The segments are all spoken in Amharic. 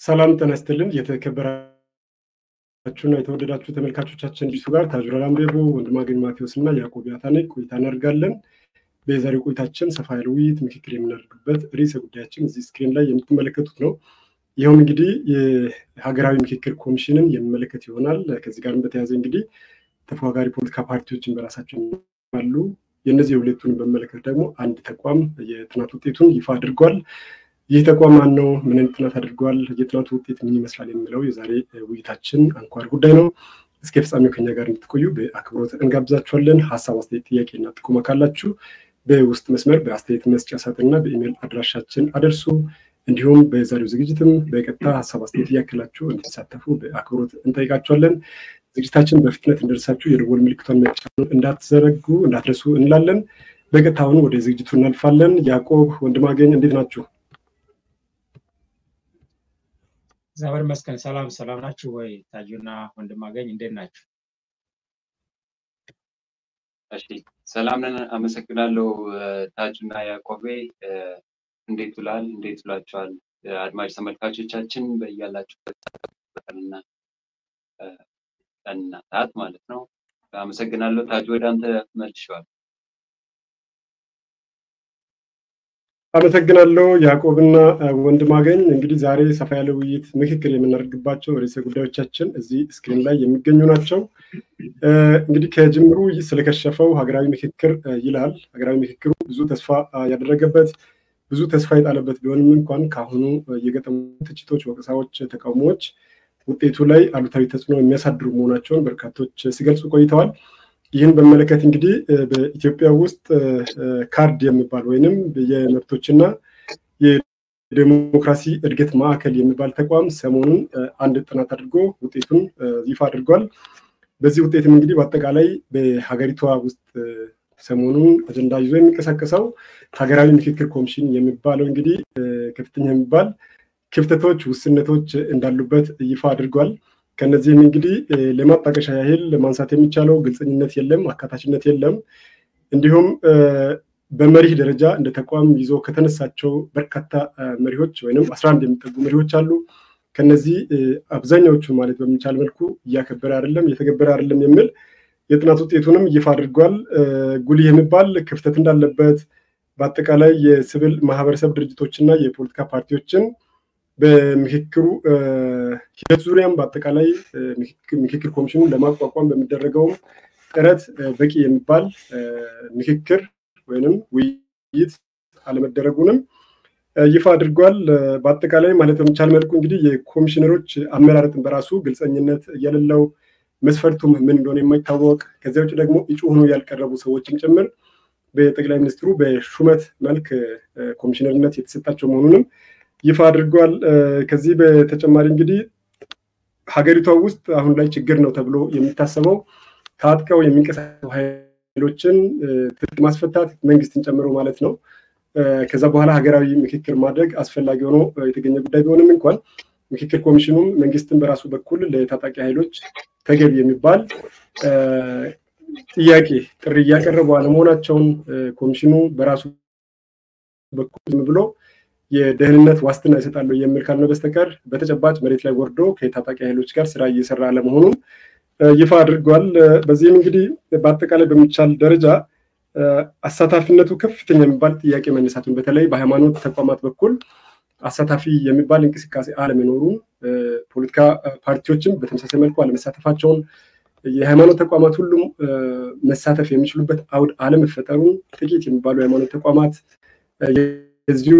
ሰላም ጤና ይስጥልን። የተከበራችሁና የተወደዳችሁ ተመልካቾቻችን ዲሱ ጋር ታጁራ ላምቤቦ፣ ወንድማገኝ ማቴዎስ እና ያዕቆብ ያታኔ ቆይታ እናደርጋለን። በዛሬው ቆይታችን ሰፋ ያለ ውይይት፣ ምክክር የምናደርግበት ርዕሰ ጉዳያችን እዚህ ስክሪን ላይ የምትመለከቱት ነው። ይኸውም እንግዲህ የሀገራዊ ምክክር ኮሚሽንን የሚመለከት ይሆናል። ከዚህ ጋርም በተያያዘ እንግዲህ ተፎካካሪ ፖለቲካ ፓርቲዎችን በራሳቸው አሉ። የእነዚህ የሁለቱን በመለከት ደግሞ አንድ ተቋም የጥናት ውጤቱን ይፋ አድርጓል። ይህ ተቋም ማን ነው? ምን አይነት ጥናት አድርጓል? የጥናቱ ውጤት ምን ይመስላል? የሚለው የዛሬ ውይይታችን አንኳር ጉዳይ ነው። እስከ ፍጻሜው ከኛ ጋር እንድትቆዩ በአክብሮት እንጋብዛችኋለን። ሀሳብ፣ አስተያየት፣ ጥያቄና ጥቆማ ካላችሁ በውስጥ መስመር በአስተያየት መስጫ ሳጥንና በኢሜይል አድራሻችን አደርሱ። እንዲሁም በዛሬው ዝግጅትም በቀጥታ ሀሳብ አስተያየት እያክላችሁ እንድትሳተፉ በአክብሮት እንጠይቃችኋለን። ዝግጅታችን በፍጥነት እንደርሳችሁ የደወል ምልክቷን መጫኑን እንዳትዘረጉ እንዳትረሱ እንላለን። በቀጥታ አሁን ወደ ዝግጅቱ እናልፋለን። ያዕቆብ ወንድማገኝ እንዴት ናችሁ? እግዚአብሔር ይመስገን። ሰላም ሰላም ናችሁ ወይ? ታጁና ወንድማገኝ እንዴት ናችሁ? እሺ ሰላም ነን። አመሰግናለሁ ታጁና ያዕቆቤ። እንዴት ውላል? እንዴት ውላችኋል? አድማጭ ተመልካቾቻችን በያላችሁበት ቀንና ቀንና ሰዓት ማለት ነው። አመሰግናለሁ ታጁ። ወደ አንተ መልሼዋለሁ። አመሰግናለሁ ያዕቆብና ወንድማገኝ። እንግዲህ ዛሬ ሰፋ ያለ ውይይት ምክክር የምናደርግባቸው ርዕሰ ጉዳዮቻችን እዚህ ስክሪን ላይ የሚገኙ ናቸው። እንግዲህ ከጅምሩ ስለከሸፈው ሀገራዊ ምክክር ይላል። ሀገራዊ ምክክሩ ብዙ ተስፋ ያደረገበት ብዙ ተስፋ የጣለበት ቢሆንም እንኳን ከአሁኑ የገጠሙ ትችቶች፣ ወቀሳዎች፣ ተቃውሞዎች ውጤቱ ላይ አሉታዊ ተጽዕኖ የሚያሳድሩ መሆናቸውን በርካቶች ሲገልጹ ቆይተዋል። ይህን በመለከት እንግዲህ በኢትዮጵያ ውስጥ ካርድ የሚባል ወይንም የመብቶችና የዴሞክራሲ እድገት ማዕከል የሚባል ተቋም ሰሞኑን አንድ ጥናት አድርጎ ውጤቱን ይፋ አድርጓል። በዚህ ውጤትም እንግዲህ በአጠቃላይ በሀገሪቷ ውስጥ ሰሞኑን አጀንዳ ይዞ የሚንቀሳቀሰው ሀገራዊ ምክክር ኮሚሽን የሚባለው እንግዲህ ከፍተኛ የሚባል ክፍተቶች፣ ውስነቶች እንዳሉበት ይፋ አድርጓል። ከነዚህም እንግዲህ ለማጣቀሻ ያህል ማንሳት የሚቻለው ግልፀኝነት የለም፣ አካታችነት የለም። እንዲሁም በመሪህ ደረጃ እንደ ተቋም ይዞ ከተነሳቸው በርካታ መሪዎች ወይም አስራ አንድ የሚጠጉ መሪዎች አሉ። ከነዚህ አብዛኛዎቹ ማለት በሚቻል መልኩ እያከበረ አይደለም፣ እየተገበረ አይደለም የሚል የጥናት ውጤቱንም ይፋ አድርጓል። ጉልህ የሚባል ክፍተት እንዳለበት በአጠቃላይ የሲቪል ማህበረሰብ ድርጅቶችና የፖለቲካ ፓርቲዎችን በምክክሩ ሂደት ዙሪያም በአጠቃላይ ምክክር ኮሚሽኑን ለማቋቋም በሚደረገውም ጥረት በቂ የሚባል ምክክር ወይንም ውይይት አለመደረጉንም ይፋ አድርጓል። በአጠቃላይ ማለት በሚቻል መልኩ እንግዲህ የኮሚሽነሮች አመራረጥን በራሱ ግልፀኝነት የሌለው መስፈርቱም ምን እንደሆነ የማይታወቅ ከዚያ ውጭ ደግሞ እጩ ሆኖ ያልቀረቡ ሰዎችም ጭምር በጠቅላይ ሚኒስትሩ በሹመት መልክ ኮሚሽነርነት የተሰጣቸው መሆኑንም ይፋ አድርጓል። ከዚህ በተጨማሪ እንግዲህ ሀገሪቷ ውስጥ አሁን ላይ ችግር ነው ተብሎ የሚታሰበው ታጥቀው የሚንቀሳቀሱ ኃይሎችን ትጥቅ ማስፈታት መንግስትን ጨምሮ ማለት ነው። ከዛ በኋላ ሀገራዊ ምክክር ማድረግ አስፈላጊ ሆኖ የተገኘ ጉዳይ ቢሆንም እንኳን ምክክር ኮሚሽኑም መንግስትን በራሱ በኩል ለታጣቂ ኃይሎች ተገቢ የሚባል ጥያቄ ጥሪ እያቀረቡ አለመሆናቸውን ኮሚሽኑ በራሱ በኩል ዝም ብሎ የደህንነት ዋስትና ይሰጣለሁ የሚል ካልሆነ በስተቀር በተጨባጭ መሬት ላይ ወርዶ ከታጣቂ ኃይሎች ጋር ስራ እየሰራ አለመሆኑን ይፋ አድርጓል። በዚህም እንግዲህ በአጠቃላይ በሚቻል ደረጃ አሳታፊነቱ ከፍተኛ የሚባል ጥያቄ መነሳቱን በተለይ በሃይማኖት ተቋማት በኩል አሳታፊ የሚባል እንቅስቃሴ አለመኖሩን፣ ፖለቲካ ፓርቲዎችም በተመሳሳይ መልኩ አለመሳተፋቸውን፣ የሃይማኖት ተቋማት ሁሉም መሳተፍ የሚችሉበት አውድ አለመፈጠሩን፣ ጥቂት የሚባሉ የሃይማኖት ተቋማት የዚሁ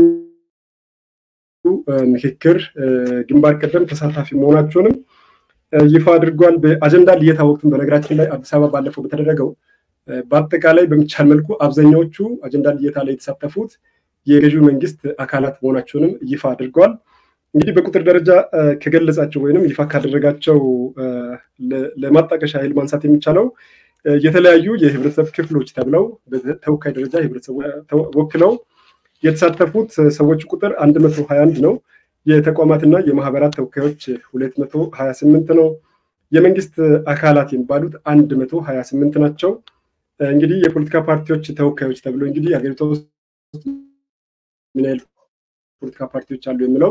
ምክክር ግንባር ቀደም ተሳታፊ መሆናቸውንም ይፋ አድርጓል። በአጀንዳ ልየታ ወቅትም በነገራችን ላይ አዲስ አበባ ባለፈው በተደረገው በአጠቃላይ በሚቻል መልኩ አብዛኛዎቹ አጀንዳ ልየታ ላይ የተሳተፉት የገዢው መንግስት አካላት መሆናቸውንም ይፋ አድርጓል። እንግዲህ በቁጥር ደረጃ ከገለጻቸው ወይንም ይፋ ካደረጋቸው ለማጣቀሻ ኃይል ማንሳት የሚቻለው የተለያዩ የህብረተሰብ ክፍሎች ተብለው በተወካይ ደረጃ ህብረተሰቡ ወክለው የተሳተፉት ሰዎች ቁጥር 121 ነው። የተቋማትና የማህበራት ተወካዮች 228 ነው። የመንግስት አካላት የሚባሉት 128 ናቸው። እንግዲህ የፖለቲካ ፓርቲዎች ተወካዮች ተብሎ እንግዲህ ሀገሪቷ ውስጥ ምን ያህል ፖለቲካ ፓርቲዎች አሉ የሚለው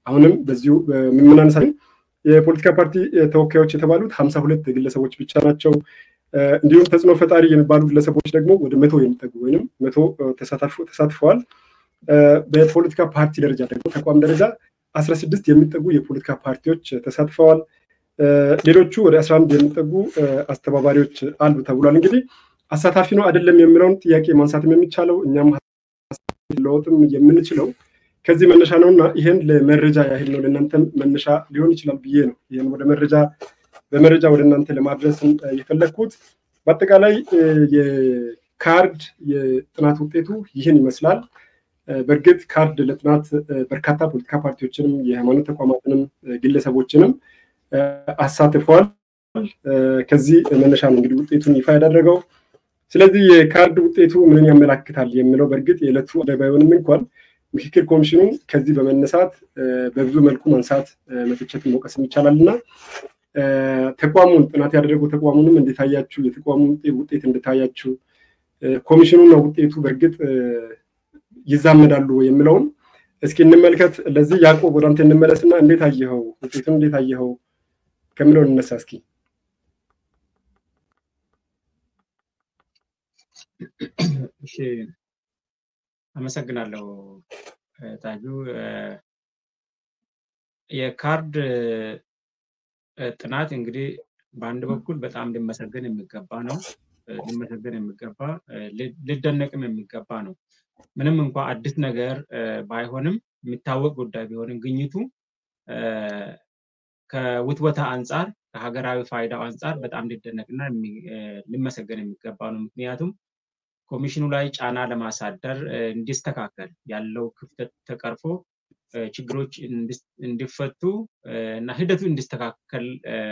አሁንም በዚሁ የምናነሳ የፖለቲካ ፓርቲ ተወካዮች የተባሉት ሀምሳ ሁለት ግለሰቦች ብቻ ናቸው። እንዲሁም ተጽዕኖ ፈጣሪ የሚባሉ ግለሰቦች ደግሞ ወደ መቶ የሚጠጉ ወይም መቶ ተሳትፈዋል። በፖለቲካ ፓርቲ ደረጃ ደግሞ ተቋም ደረጃ አስራ ስድስት የሚጠጉ የፖለቲካ ፓርቲዎች ተሳትፈዋል። ሌሎቹ ወደ አስራ አንድ የሚጠጉ አስተባባሪዎች አሉ ተብሏል። እንግዲህ አሳታፊ ነው አይደለም የሚለውን ጥያቄ ማንሳትም የሚቻለው እኛም ለውጥም የምንችለው ከዚህ መነሻ ነው እና ይህን ለመረጃ ያህል ነው ለእናንተም መነሻ ሊሆን ይችላል ብዬ ነው ይህን ወደ መረጃ በመረጃ ወደ እናንተ ለማድረስ የፈለግኩት። በአጠቃላይ የካርድ የጥናት ውጤቱ ይህን ይመስላል። በእርግጥ ካርድ ለጥናት በርካታ ፖለቲካ ፓርቲዎችንም የሃይማኖት ተቋማትንም ግለሰቦችንም አሳትፈዋል። ከዚህ መነሻ ነው እንግዲህ ውጤቱን ይፋ ያደረገው። ስለዚህ የካርድ ውጤቱ ምንን ያመላክታል የሚለው በእርግጥ የዕለቱ ባይሆንም እንኳን ምክክር ኮሚሽኑ ከዚህ በመነሳት በብዙ መልኩ ማንሳት መተቸት መውቀስም ይቻላል እና ተቋሙን ጥናት ያደረገው ተቋሙንም እንዴታያችሁ የተቋሙ ውጤት እንድታያችሁ ኮሚሽኑና ውጤቱ በእርግጥ ይዛመዳሉ የሚለውን እስኪ እንመልከት። ለዚህ ያዕቆብ ወደ አንተ እንመለስና እንዴት አየኸው ውጤቱን እንዴት አየኸው ከሚለው እንነሳ እስኪ። እሺ አመሰግናለሁ ታጁ። የካርድ ጥናት እንግዲህ በአንድ በኩል በጣም ሊመሰገን የሚገባ ነው። ሊመሰገን የሚገባ ሊደነቅም የሚገባ ነው። ምንም እንኳ አዲስ ነገር ባይሆንም የሚታወቅ ጉዳይ ቢሆንም ግኝቱ ከውትወታ አንጻር ከሀገራዊ ፋይዳው አንጻር በጣም ሊደነቅና ሊመሰገን የሚገባ ነው። ምክንያቱም ኮሚሽኑ ላይ ጫና ለማሳደር እንዲስተካከል ያለው ክፍተት ተቀርፎ ችግሮች እንዲፈቱ እና ሂደቱ እንዲስተካከል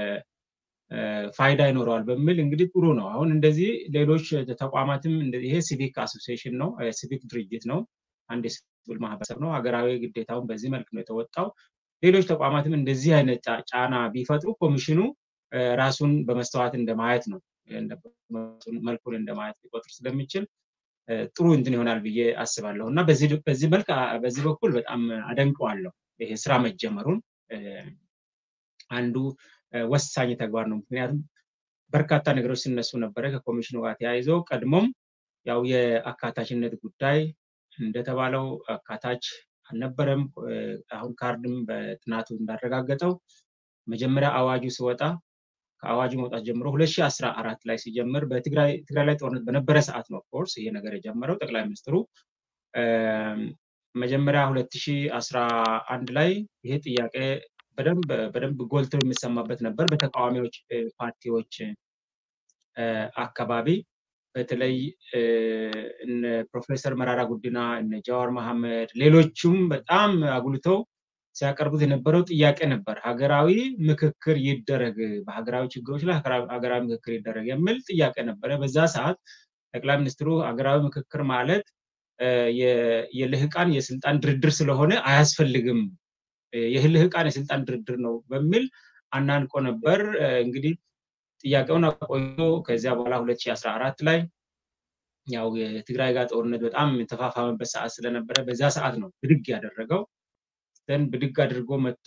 ፋይዳ ይኖረዋል በሚል እንግዲህ ጥሩ ነው። አሁን እንደዚህ ሌሎች ተቋማትም ይሄ ሲቪክ አሶሲዬሽን ነው፣ ሲቪክ ድርጅት ነው፣ አንድ የሲቪል ማህበረሰብ ነው። ሀገራዊ ግዴታውን በዚህ መልክ ነው የተወጣው። ሌሎች ተቋማትም እንደዚህ አይነት ጫና ቢፈጥሩ ኮሚሽኑ ራሱን በመስተዋት እንደማየት ነው መልኩን እንደማየት ሊቆጥር ስለሚችል ጥሩ እንትን ይሆናል ብዬ አስባለሁ እና በዚህ መልክ በዚህ በኩል በጣም አደንቀዋለሁ ይሄ ስራ መጀመሩን አንዱ ወሳኝ ተግባር ነው። ምክንያቱም በርካታ ነገሮች ሲነሱ ነበረ ከኮሚሽኑ ጋር ተያይዞ ቀድሞም ያው የአካታችነት ጉዳይ እንደተባለው አካታች አልነበረም። አሁን ካርድም በጥናቱ እንዳረጋገጠው መጀመሪያ አዋጁ ሲወጣ ከአዋጁ መውጣት ጀምሮ 2014 ላይ ሲጀምር በትግራይ ላይ ጦርነት በነበረ ሰዓት ነው ኦፍኮርስ ይሄ ነገር የጀመረው። ጠቅላይ ሚኒስትሩ መጀመሪያ 2011 ላይ ይሄ ጥያቄ በደንብ ጎልቶ የሚሰማበት ነበር በተቃዋሚዎች ፓርቲዎች አካባቢ በተለይ እነ ፕሮፌሰር መራራ ጉዲና እነ ጃዋር መሐመድ ሌሎቹም በጣም አጉልተው ሲያቀርቡት የነበረው ጥያቄ ነበር። ሀገራዊ ምክክር ይደረግ፣ በሀገራዊ ችግሮች ላይ ሀገራዊ ምክክር ይደረግ የሚል ጥያቄ ነበረ። በዛ ሰዓት ጠቅላይ ሚኒስትሩ ሀገራዊ ምክክር ማለት የልህቃን የስልጣን ድርድር ስለሆነ አያስፈልግም፣ የልህቃን የስልጣን ድርድር ነው በሚል አናንቆ ነበር። እንግዲህ ጥያቄውን አቆይቶ ከዚያ በኋላ 2014 ላይ ያው የትግራይ ጋር ጦርነት በጣም የተፋፋመበት ሰዓት ስለነበረ በዛ ሰዓት ነው ብድግ ያደረገው። ደን ብድግ አድርጎ መጥቶ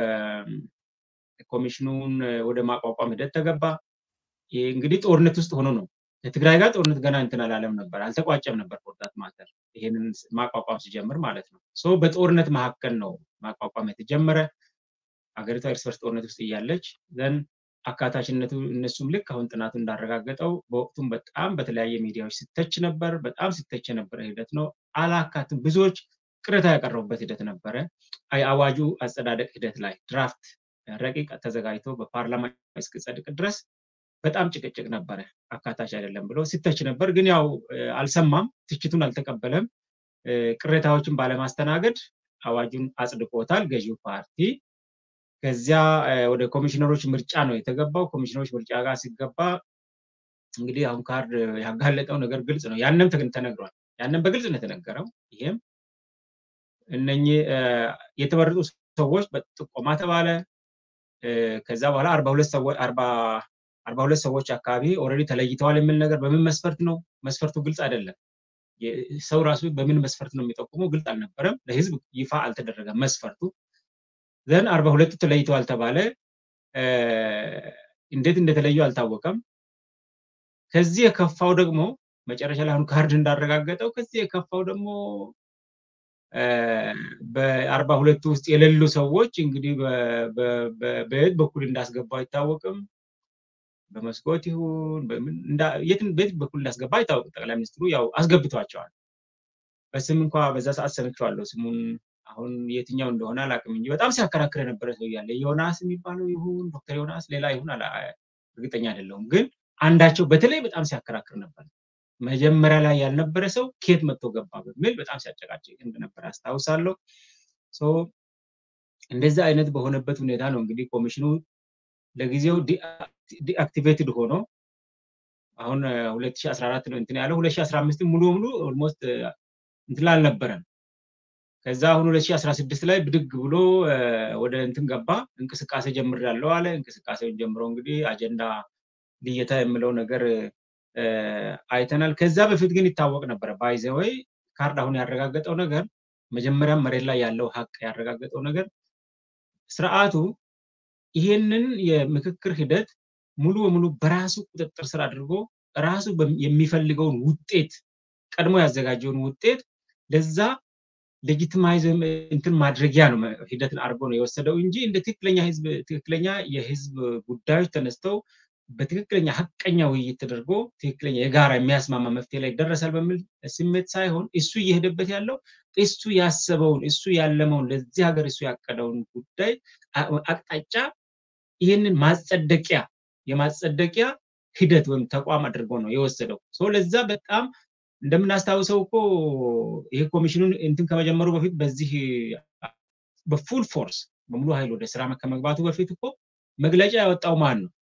ኮሚሽኑን ወደ ማቋቋም ሂደት ተገባ። እንግዲህ ጦርነት ውስጥ ሆኖ ነው ከትግራይ ጋር ጦርነት ገና እንትን አላለም ነበር፣ አልተቋጨም ነበር ፎርዳት ማተር ይሄንን ማቋቋም ሲጀምር ማለት ነው። ሶ በጦርነት መካከል ነው ማቋቋም የተጀመረ ሀገሪቷ እርስ በርስ ጦርነት ውስጥ እያለች ዘን አካታችነቱ እነሱም ልክ አሁን ጥናቱ እንዳረጋገጠው በወቅቱም በጣም በተለያየ ሚዲያዎች ሲተች ነበር። በጣም ሲተች የነበረ ሂደት ነው። አላካትም ብዙዎች ቅሬታ ያቀረቡበት ሂደት ነበረ። የአዋጁ አጸዳደቅ ሂደት ላይ ድራፍት ረቂቅ ተዘጋጅቶ በፓርላማ እስኪጸድቅ ድረስ በጣም ጭቅጭቅ ነበረ። አካታች አይደለም ብሎ ሲተች ነበር። ግን ያው አልሰማም፣ ትችቱን አልተቀበለም። ቅሬታዎችን ባለማስተናገድ አዋጁን አጽድቆታል ገዢው ፓርቲ። ከዚያ ወደ ኮሚሽነሮች ምርጫ ነው የተገባው። ኮሚሽነሮች ምርጫ ጋር ሲገባ እንግዲህ አሁን ካርድ ያጋለጠው ነገር ግልጽ ነው። ያንም ተነግሯል። ያንም በግልጽ ነው የተነገረው። ይሄም እነኚህ የተመረጡ ሰዎች በጥቆማ ተባለ። ከዛ በኋላ አርባ ሁለት ሰዎች አርባ ሁለት ሰዎች አካባቢ ኦልሬዲ ተለይተዋል የሚል ነገር በምን መስፈርት ነው? መስፈርቱ ግልጽ አይደለም። ሰው ራሱ በምን መስፈርት ነው የሚጠቁመው ግልጽ አልነበረም። ለህዝብ ይፋ አልተደረገም መስፈርቱ። ዘን አርባ ሁለቱ ተለይተዋል ተባለ። እንዴት እንደተለዩ አልታወቀም። ከዚህ የከፋው ደግሞ መጨረሻ ላይ አሁን ካርድ እንዳረጋገጠው ከዚህ የከፋው ደግሞ በአርባ ሁለቱ ውስጥ የሌሉ ሰዎች እንግዲህ በየት በኩል እንዳስገባ አይታወቅም። በመስኮት ይሁን በየት በኩል እንዳስገባ አይታወቅም። ጠቅላይ ሚኒስትሩ ያው አስገብቷቸዋል። በስም እንኳ በዛ ሰዓት ሰምቼዋለሁ። ስሙን አሁን የትኛው እንደሆነ አላውቅም እንጂ በጣም ሲያከራክር የነበረ ሰው እያለ ዮናስ የሚባለው ይሁን ዶክተር ዮናስ ሌላ ይሁን እርግጠኛ አይደለሁም። ግን አንዳቸው በተለይ በጣም ሲያከራክር ነበር። መጀመሪያ ላይ ያልነበረ ሰው ኬት መጥቶ ገባ በሚል በጣም ሲያጨቃጭቅ እንደነበረ አስታውሳለሁ። እንደዚህ አይነት በሆነበት ሁኔታ ነው እንግዲህ ኮሚሽኑ ለጊዜው ዲአክቲቬትድ ሆኖ አሁን 2014 ነው እንትን ያለው 2015 ሙሉ በሙሉ ኦልሞስት እንትን አልነበረም። ከዛ አሁን 2016 ላይ ብድግ ብሎ ወደ እንትን ገባ። እንቅስቃሴ ጀምሬያለሁ አለ። እንቅስቃሴውን ጀምሮ እንግዲህ አጀንዳ ልየታ የምለው ነገር አይተናል። ከዛ በፊት ግን ይታወቅ ነበረ። ባይዘወይ ካርድ አሁን ያረጋገጠው ነገር መጀመሪያም መሬት ላይ ያለው ሀቅ ያረጋገጠው ነገር ስርዓቱ ይሄንን የምክክር ሂደት ሙሉ በሙሉ በራሱ ቁጥጥር ስር አድርጎ ራሱ የሚፈልገውን ውጤት ቀድሞ ያዘጋጀውን ውጤት ለዛ ሌጂቲማይዝ እንትን ማድረጊያ ነው ሂደትን አድርጎ ነው የወሰደው እንጂ እንደ ትክክለኛ ህዝብ ትክክለኛ የህዝብ ጉዳዮች ተነስተው በትክክለኛ ሀቀኛ ውይይት ተደርጎ ትክክለኛ የጋራ የሚያስማማ መፍትሄ ላይ ይደረሳል በሚል ስሜት ሳይሆን እሱ እየሄደበት ያለው እሱ ያሰበውን እሱ ያለመውን ለዚህ ሀገር እሱ ያቀደውን ጉዳይ አቅጣጫ ይህንን ማጸደቂያ የማጸደቂያ ሂደት ወይም ተቋም አድርጎ ነው የወሰደው። ለዛ በጣም እንደምናስታውሰው እኮ ይሄ ኮሚሽኑን እንትን ከመጀመሩ በፊት በዚህ በፉል ፎርስ በሙሉ ኃይል ወደ ስራ ከመግባቱ በፊት እኮ መግለጫ ያወጣው ማን ነው?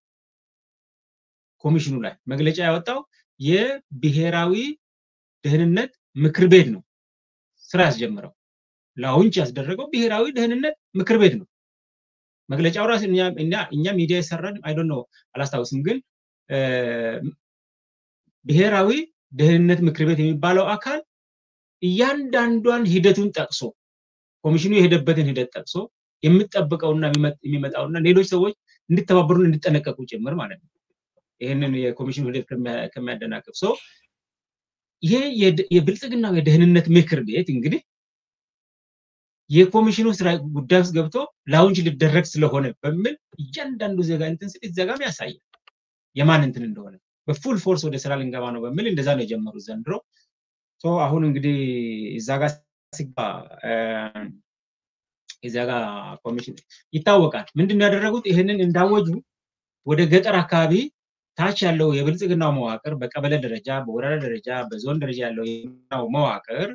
ኮሚሽኑ ላይ መግለጫ ያወጣው የብሔራዊ ደህንነት ምክር ቤት ነው ስራ ያስጀምረው። ላውንች ያስደረገው ብሔራዊ ደህንነት ምክር ቤት ነው። መግለጫው ራሱ እኛ ሚዲያ የሰራን አይዶን ነው አላስታውስም፣ ግን ብሔራዊ ደህንነት ምክር ቤት የሚባለው አካል እያንዳንዷን ሂደቱን ጠቅሶ ኮሚሽኑ የሄደበትን ሂደት ጠቅሶ የሚጠብቀውና የሚመጣውና ሌሎች ሰዎች እንዲተባበሩን እንዲጠነቀቁ ጭምር ማለት ነው። ይህንን የኮሚሽኑ ሂደት ከሚያደናቅፍ ሰው ይሄ የብልጽግናው የደህንነት ምክር ቤት እንግዲህ የኮሚሽኑ ስራ ጉዳይ ውስጥ ገብቶ ላውንች ሊደረግ ስለሆነ በሚል እያንዳንዱ ዜጋ እንትን ስል ዜጋም ያሳያል የማን እንትን እንደሆነ በፉል ፎርስ ወደ ስራ ልንገባ ነው በሚል እንደዛ ነው የጀመሩት ዘንድሮ። አሁን እንግዲህ እዛ ጋር ሲገባ እዛ ጋር ኮሚሽን ይታወቃል። ምንድን ነው ያደረጉት? ይህንን እንዳወጁ ወደ ገጠር አካባቢ ታች ያለው የብልጽግናው መዋቅር በቀበሌ ደረጃ፣ በወረዳ ደረጃ፣ በዞን ደረጃ ያለው መዋቅር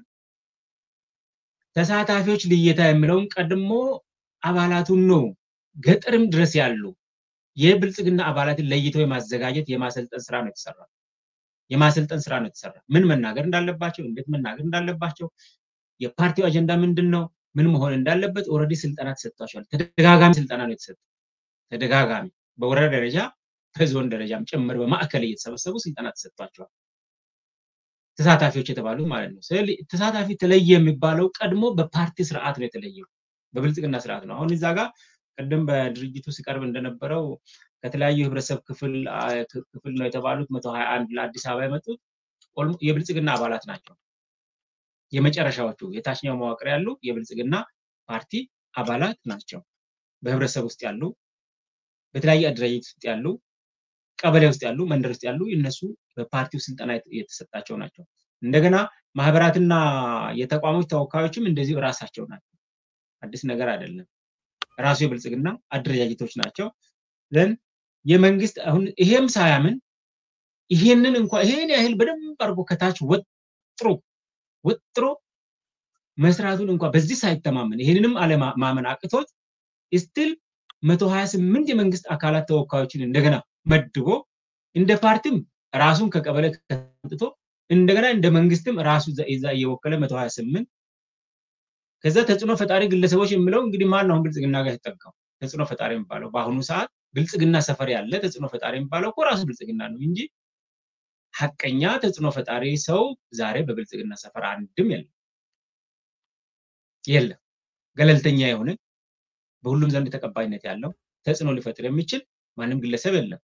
ተሳታፊዎች ልየታ የሚለውን ቀድሞ አባላቱን ነው ገጠርም ድረስ ያሉ የብልጽግና አባላትን ለይተው የማዘጋጀት የማሰልጠን ስራ ነው የተሰራ። የማሰልጠን ስራ ነው የተሰራ። ምን መናገር እንዳለባቸው፣ እንዴት መናገር እንዳለባቸው፣ የፓርቲው አጀንዳ ምንድን ነው፣ ምን መሆን እንዳለበት ኦልሬዲ ስልጠና ተሰጥቷቸዋል። ተደጋጋሚ ስልጠና ነው የተሰጠ። ተደጋጋሚ በወረዳ ደረጃ በዞን ደረጃም ጭምር በማዕከል እየተሰበሰቡ ስልጠና ተሰጥቷቸዋል። ተሳታፊዎች የተባሉት ማለት ነው። ተሳታፊ ተለየ የሚባለው ቀድሞ በፓርቲ ስርዓት ነው የተለየው፣ በብልጽግና ስርዓት ነው። አሁን እዛ ጋር ቅድም በድርጅቱ ሲቀርብ እንደነበረው ከተለያዩ የህብረተሰብ ክፍል ክፍል ነው የተባሉት መቶ ሀያ አንድ ለአዲስ አበባ የመጡት የብልጽግና አባላት ናቸው። የመጨረሻዎቹ የታችኛው መዋቅር ያሉ የብልጽግና ፓርቲ አባላት ናቸው። በህብረተሰብ ውስጥ ያሉ፣ በተለያየ አደረጃጀት ውስጥ ያሉ፣ ቀበሌ ውስጥ ያሉ፣ መንደር ውስጥ ያሉ እነሱ በፓርቲው ስልጠና የተሰጣቸው ናቸው። እንደገና ማህበራትና የተቋሞች ተወካዮችም እንደዚሁ እራሳቸው ናቸው። አዲስ ነገር አይደለም። ራሱ የብልጽግና አደረጃጀቶች ናቸው። ዘን የመንግስት አሁን ይሄም ሳያምን ይሄንን እንኳ ይሄን ያህል በደንብ አድርጎ ከታች ወጥሮ ወጥሮ መስራቱን እንኳ በዚህ ሳይተማመን ይሄንንም አለማመን አቅቶት ስቲል መቶ ሀያ ስምንት የመንግስት አካላት ተወካዮችን እንደገና መድቦ እንደ ፓርቲም ራሱን ከቀበሌ ከትቶ እንደገና እንደ መንግስትም ራሱ ዛ እየወከለ መቶ ሀያ ስምንት ከዛ ተጽዕኖ ፈጣሪ ግለሰቦች የሚለው እንግዲህ ማን ነው ብልጽግና ጋር የተጠጋው ተጽዕኖ ፈጣሪ የሚባለው በአሁኑ ሰዓት ብልጽግና ሰፈር ያለ ተጽዕኖ ፈጣሪ የሚባለው እኮ ራሱ ብልጽግና ነው እንጂ ሀቀኛ ተጽዕኖ ፈጣሪ ሰው ዛሬ በብልጽግና ሰፈር አንድም የለም የለም። ገለልተኛ የሆነ በሁሉም ዘንድ ተቀባይነት ያለው ተጽዕኖ ሊፈጥር የሚችል ማንም ግለሰብ የለም።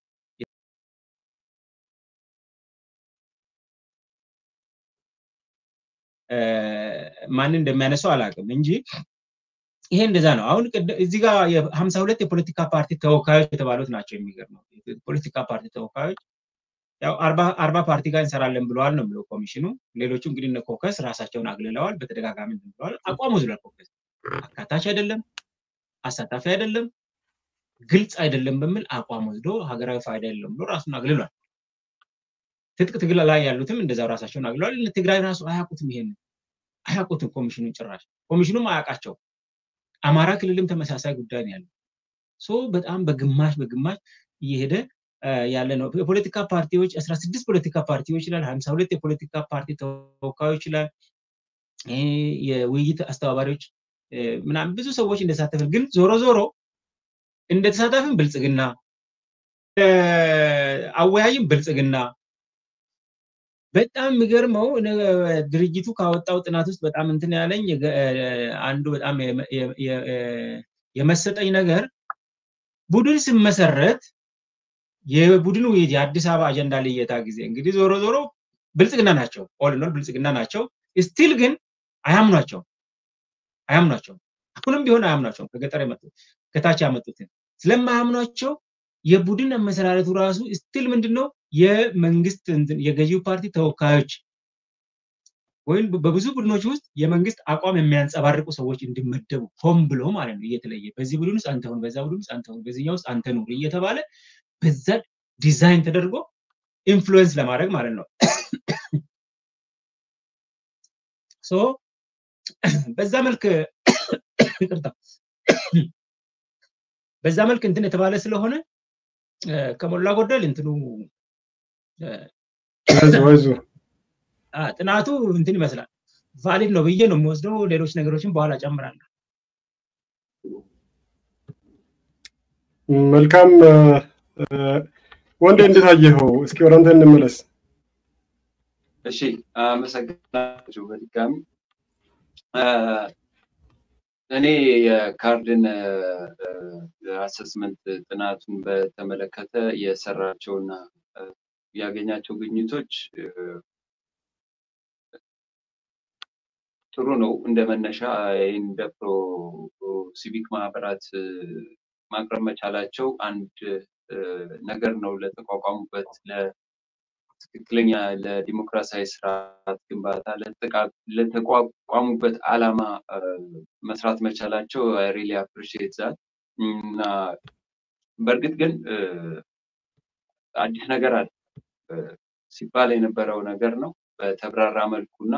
ማንን እንደሚያነሳው አላውቅም እንጂ ይሄ እንደዛ ነው። አሁን እዚህ ጋር የሀምሳ ሁለት የፖለቲካ ፓርቲ ተወካዮች የተባሉት ናቸው። የሚገርመው የፖለቲካ ፓርቲ ተወካዮች ያው አርባ ፓርቲ ጋር እንሰራለን ብለዋል ነው ብለው ኮሚሽኑ። ሌሎቹ እንግዲህ እነ ኮከስ ራሳቸውን አግልለዋል፣ በተደጋጋሚ ብለዋል። አቋሙ ዝሏል። ኮከስ አካታች አይደለም፣ አሳታፊ አይደለም፣ ግልጽ አይደለም በሚል አቋም ወስዶ ሀገራዊ ፋይዳ የለውም ብሎ ራሱን አግልሏል። ትጥቅ ትግል ላይ ያሉትም እንደዛው ራሳቸውን አግልለዋል። ትግራይ ራሱ አያውቁትም፣ ይሄን አያውቁትም። ኮሚሽኑን ጭራሽ ኮሚሽኑም አያውቃቸው። አማራ ክልልም ተመሳሳይ ጉዳይ ነው ያለው። ሶ በጣም በግማሽ በግማሽ እየሄደ ያለ ነው። የፖለቲካ ፓርቲዎች አስራ ስድስት ፖለቲካ ፓርቲዎች ይላል፣ ሀምሳ ሁለት የፖለቲካ ፓርቲ ተወካዮች ይላል፣ የውይይት አስተባባሪዎች ምናምን ብዙ ሰዎች እንደተሳተፈ ግን ዞሮ ዞሮ እንደተሳታፊም ብልጽግና አወያይም ብልጽግና በጣም የሚገርመው ድርጅቱ ካወጣው ጥናት ውስጥ በጣም እንትን ያለኝ አንዱ በጣም የመሰጠኝ ነገር ቡድን ስመሰረት የቡድን ውይይት የአዲስ አበባ አጀንዳ ልየታ ጊዜ እንግዲህ ዞሮ ዞሮ ብልጽግና ናቸው፣ ኦልኖል ብልጽግና ናቸው። ስቲል ግን አያምኗቸው አያምኗቸው አሁንም ቢሆን አያምኗቸውም። ከገጠር የመጡት ከታች ያመጡትን ስለማያምኗቸው የቡድን አመሰራረቱ ራሱ ስቲል ምንድነው የመንግስት የገዢው ፓርቲ ተወካዮች ወይም በብዙ ቡድኖች ውስጥ የመንግስት አቋም የሚያንጸባርቁ ሰዎች እንዲመደቡ ሆን ብሎ ማለት ነው እየተለየ በዚህ ቡድን ውስጥ አንተ ሁን፣ በዛ ቡድን ውስጥ አንተ ሁን፣ በዚህኛው ውስጥ አንተ ኑር እየተባለ በዛ ዲዛይን ተደርጎ ኢንፍሉዌንስ ለማድረግ ማለት ነው። ሶ በዛ መልክ ይቅርታ፣ በዛ መልክ እንትን የተባለ ስለሆነ ከሞላ ጎደል እንትኑ ጥናቱ እንትን ይመስላል ቫሊድ ነው ብዬ ነው የምወስደው። ሌሎች ነገሮችን በኋላ ጨምራለሁ። መልካም ወንዴ፣ እንዴት አየኸው? እስኪ ወደ አንተ እንመለስ። እሺ፣ አመሰግናችሁ በድጋሚ እኔ የካርድን አሰስመንት ጥናቱን በተመለከተ የሰራቸውና ያገኛቸው ግኝቶች ጥሩ ነው። እንደ መነሻ ይህን እንደ ፕሮ ሲቪክ ማህበራት ማቅረብ መቻላቸው አንድ ነገር ነው። ለተቋቋሙበት ለትክክለኛ ለዲሞክራሲያዊ ስርዓት ግንባታ ለተቋቋሙበት አላማ መስራት መቻላቸው ሪሊ አፕሪሺየት ዛት እና በእርግጥ ግን አዲስ ነገር አለ ሲባል የነበረው ነገር ነው በተብራራ መልኩና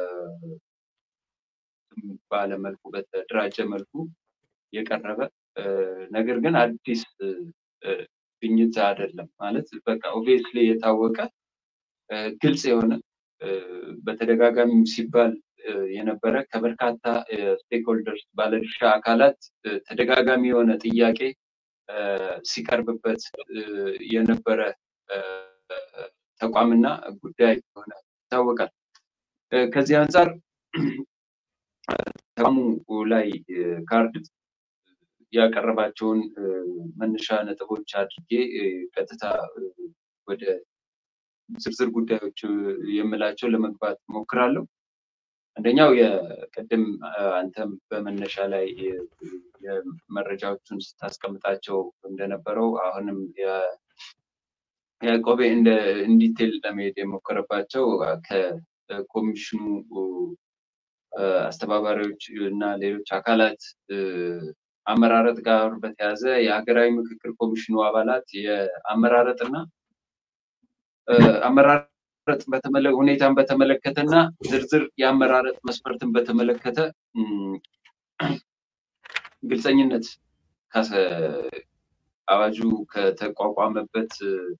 ባለመልኩ በተደራጀ መልኩ የቀረበ ነገር ግን አዲስ ግኝት አይደለም ማለት በቃ ኦብቪየስሊ የታወቀ ግልጽ የሆነ በተደጋጋሚ ሲባል የነበረ ከበርካታ ስቴክሆልደርስ ባለድርሻ አካላት ተደጋጋሚ የሆነ ጥያቄ ሲቀርብበት የነበረ ተቋምና ጉዳይ ሆነ ይታወቃል። ከዚህ አንጻር ተቋሙ ላይ ካርድ ያቀረባቸውን መነሻ ነጥቦች አድርጌ ቀጥታ ወደ ዝርዝር ጉዳዮች የምላቸው ለመግባት ሞክራለሁ። አንደኛው የቅድም አንተም በመነሻ ላይ የመረጃዎቹን ስታስቀምጣቸው እንደነበረው አሁንም ያዕቆቤ እንደ ኢንዲቴል ለመሄድ የሞከረባቸው ከኮሚሽኑ አስተባባሪዎች እና ሌሎች አካላት አመራረጥ ጋር በተያያዘ የሀገራዊ ምክክር ኮሚሽኑ አባላት የአመራረጥና አመራረጥ ሁኔታን በተመለከተ እና ዝርዝር የአመራረጥ መስፈርትን በተመለከተ ግልፀኝነት አዋጁ ከተቋቋመበት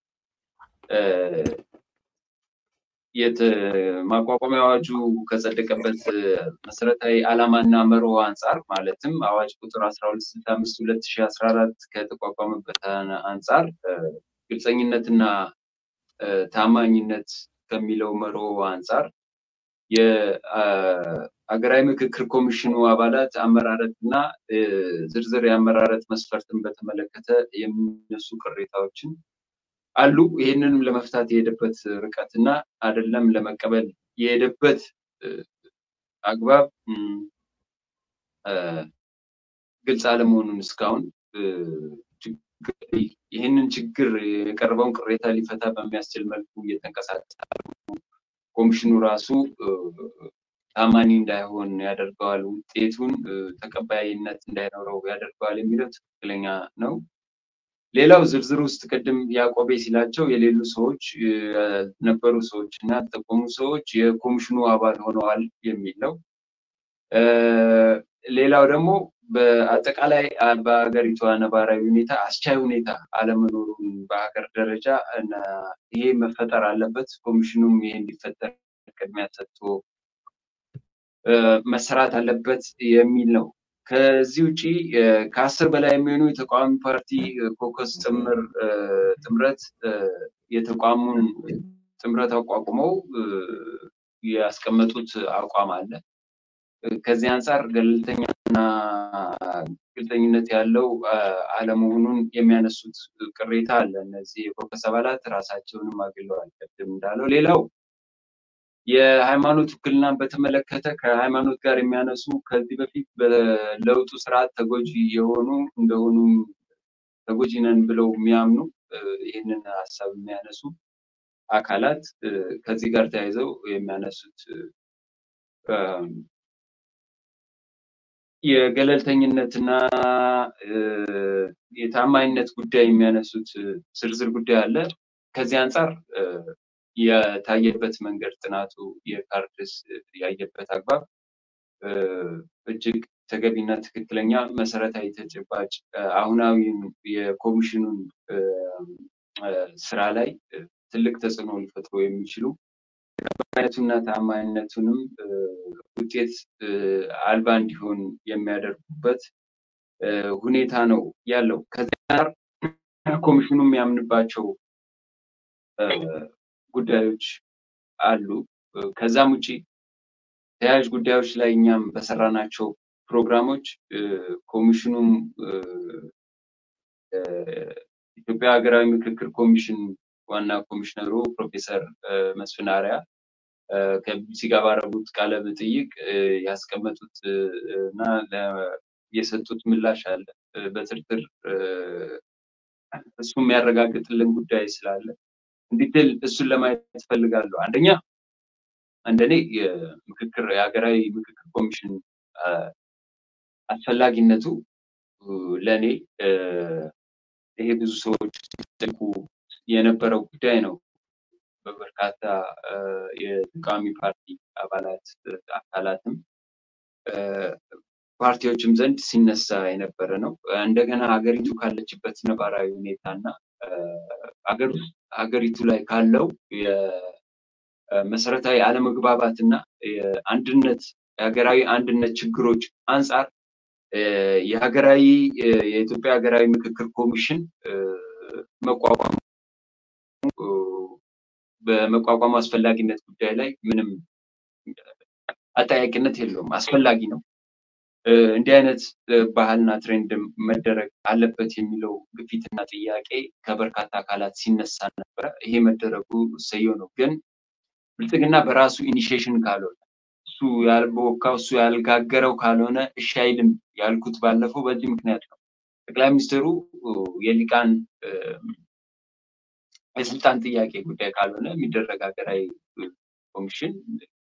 ማቋቋሚያ አዋጁ ከጸደቀበት መሰረታዊ ዓላማና መርሆ አንጻር ማለትም አዋጅ ቁጥር አስራ ሁለት ስልሳ አምስት ሁለት ሺ አስራ አራት ከተቋቋመበት አንጻር ግልፀኝነትና ታማኝነት ከሚለው መርሆ አንጻር የሀገራዊ ምክክር ኮሚሽኑ አባላት አመራረት እና ዝርዝር የአመራረት መስፈርትን በተመለከተ የሚነሱ ቅሬታዎችን አሉ። ይህንንም ለመፍታት የሄደበት ርቀት እና አይደለም ለመቀበል የሄደበት አግባብ ግልጽ አለመሆኑን እስካሁን ይህንን ችግር የቀረበውን ቅሬታ ሊፈታ በሚያስችል መልኩ እየተንቀሳቀሰ ኮሚሽኑ ራሱ ታማኒ እንዳይሆን ያደርገዋል፣ ውጤቱን ተቀባይነት እንዳይኖረው ያደርገዋል የሚለው ትክክለኛ ነው። ሌላው ዝርዝር ውስጥ ቅድም ያዕቆቤ ሲላቸው የሌሉ ሰዎች ነበሩ ሰዎች እና ያልጠቆሙ ሰዎች የኮሚሽኑ አባል ሆነዋል የሚል ነው። ሌላው ደግሞ በአጠቃላይ በሀገሪቷ ነባራዊ ሁኔታ አስቻይ ሁኔታ አለመኖሩን በሀገር ደረጃ እና ይሄ መፈጠር አለበት፣ ኮሚሽኑም ይሄ እንዲፈጠር ቅድሚያ ሰጥቶ መሰራት አለበት የሚል ነው። ከዚህ ውጪ ከአስር በላይ የሚሆኑ የተቃዋሚ ፓርቲ ኮከስ ጥምር ጥምረት የተቋሙን ጥምረት አቋቁመው ያስቀመጡት አቋም አለ። ከዚህ አንጻር ገለልተኛና ግልጠኝነት ያለው አለመሆኑን የሚያነሱት ቅሬታ አለ። እነዚህ የኮከስ አባላት ራሳቸውንም አግለዋል። ቅድም እንዳለው ሌላው የሃይማኖት ውክልናን በተመለከተ ከሃይማኖት ጋር የሚያነሱ ከዚህ በፊት በለውጡ ስርዓት ተጎጂ የሆኑ እንደሆኑ ተጎጂ ነን ብለው የሚያምኑ ይህንን ሀሳብ የሚያነሱ አካላት ከዚህ ጋር ተያይዘው የሚያነሱት የገለልተኝነትና የታማኝነት ጉዳይ የሚያነሱት ዝርዝር ጉዳይ አለ። ከዚህ አንጻር የታየበት መንገድ ጥናቱ የካርድስ ያየበት አግባብ እጅግ ተገቢና ትክክለኛ መሰረታዊ ተጨባጭ አሁናዊ የኮሚሽኑን ስራ ላይ ትልቅ ተጽዕኖ ሊፈጥሩ የሚችሉ አይነቱና ታማኝነቱንም ውጤት አልባ እንዲሆን የሚያደርጉበት ሁኔታ ነው ያለው። ከዚህ ጋር ኮሚሽኑ የሚያምንባቸው ጉዳዮች አሉ። ከዛም ውጭ ተያያዥ ጉዳዮች ላይ እኛም በሰራናቸው ፕሮግራሞች ኮሚሽኑም ኢትዮጵያ ሀገራዊ ምክክር ኮሚሽን ዋና ኮሚሽነሩ ፕሮፌሰር መስፍን አርአያ ከቢቢሲ ጋር ባረጉት ቃለ መጠይቅ ያስቀመጡት እና የሰጡት ምላሽ አለ። በዝርዝር እሱ የሚያረጋግጥልን ጉዳይ ስላለ እንዲትል እሱን ለማየት እፈልጋለሁ። አንደኛ እንደኔ የምክክር የሀገራዊ ምክክር ኮሚሽን አስፈላጊነቱ ለእኔ ይሄ ብዙ ሰዎች ሲጠይቁ የነበረው ጉዳይ ነው። በበርካታ የተቃዋሚ ፓርቲ አባላት አካላትም ፓርቲዎችም ዘንድ ሲነሳ የነበረ ነው። እንደገና ሀገሪቱ ካለችበት ነባራዊ ሁኔታ እና ሀገሪቱ ላይ ካለው የመሰረታዊ አለመግባባት እና የአንድነት የሀገራዊ አንድነት ችግሮች አንጻር የሀገራዊ የኢትዮጵያ ሀገራዊ ምክክር ኮሚሽን መቋቋሙ በመቋቋሙ አስፈላጊነት ጉዳይ ላይ ምንም አጠያቂነት የለውም። አስፈላጊ ነው። እንዲህ አይነት ባህልና ትሬንድ መደረግ አለበት የሚለው ግፊትና ጥያቄ ከበርካታ አካላት ሲነሳ ነበረ። ይሄ መደረጉ እሰየው ነው። ግን ብልጽግና በራሱ ኢኒሺዬሽን ካልሆነ እሱ ያልበወካው እሱ ያልጋገረው ካልሆነ እሺ አይልም ያልኩት ባለፈው በዚህ ምክንያት ነው። ጠቅላይ ሚኒስትሩ የሊቃን የስልጣን ጥያቄ ጉዳይ ካልሆነ የሚደረግ ሀገራዊ ኮሚሽን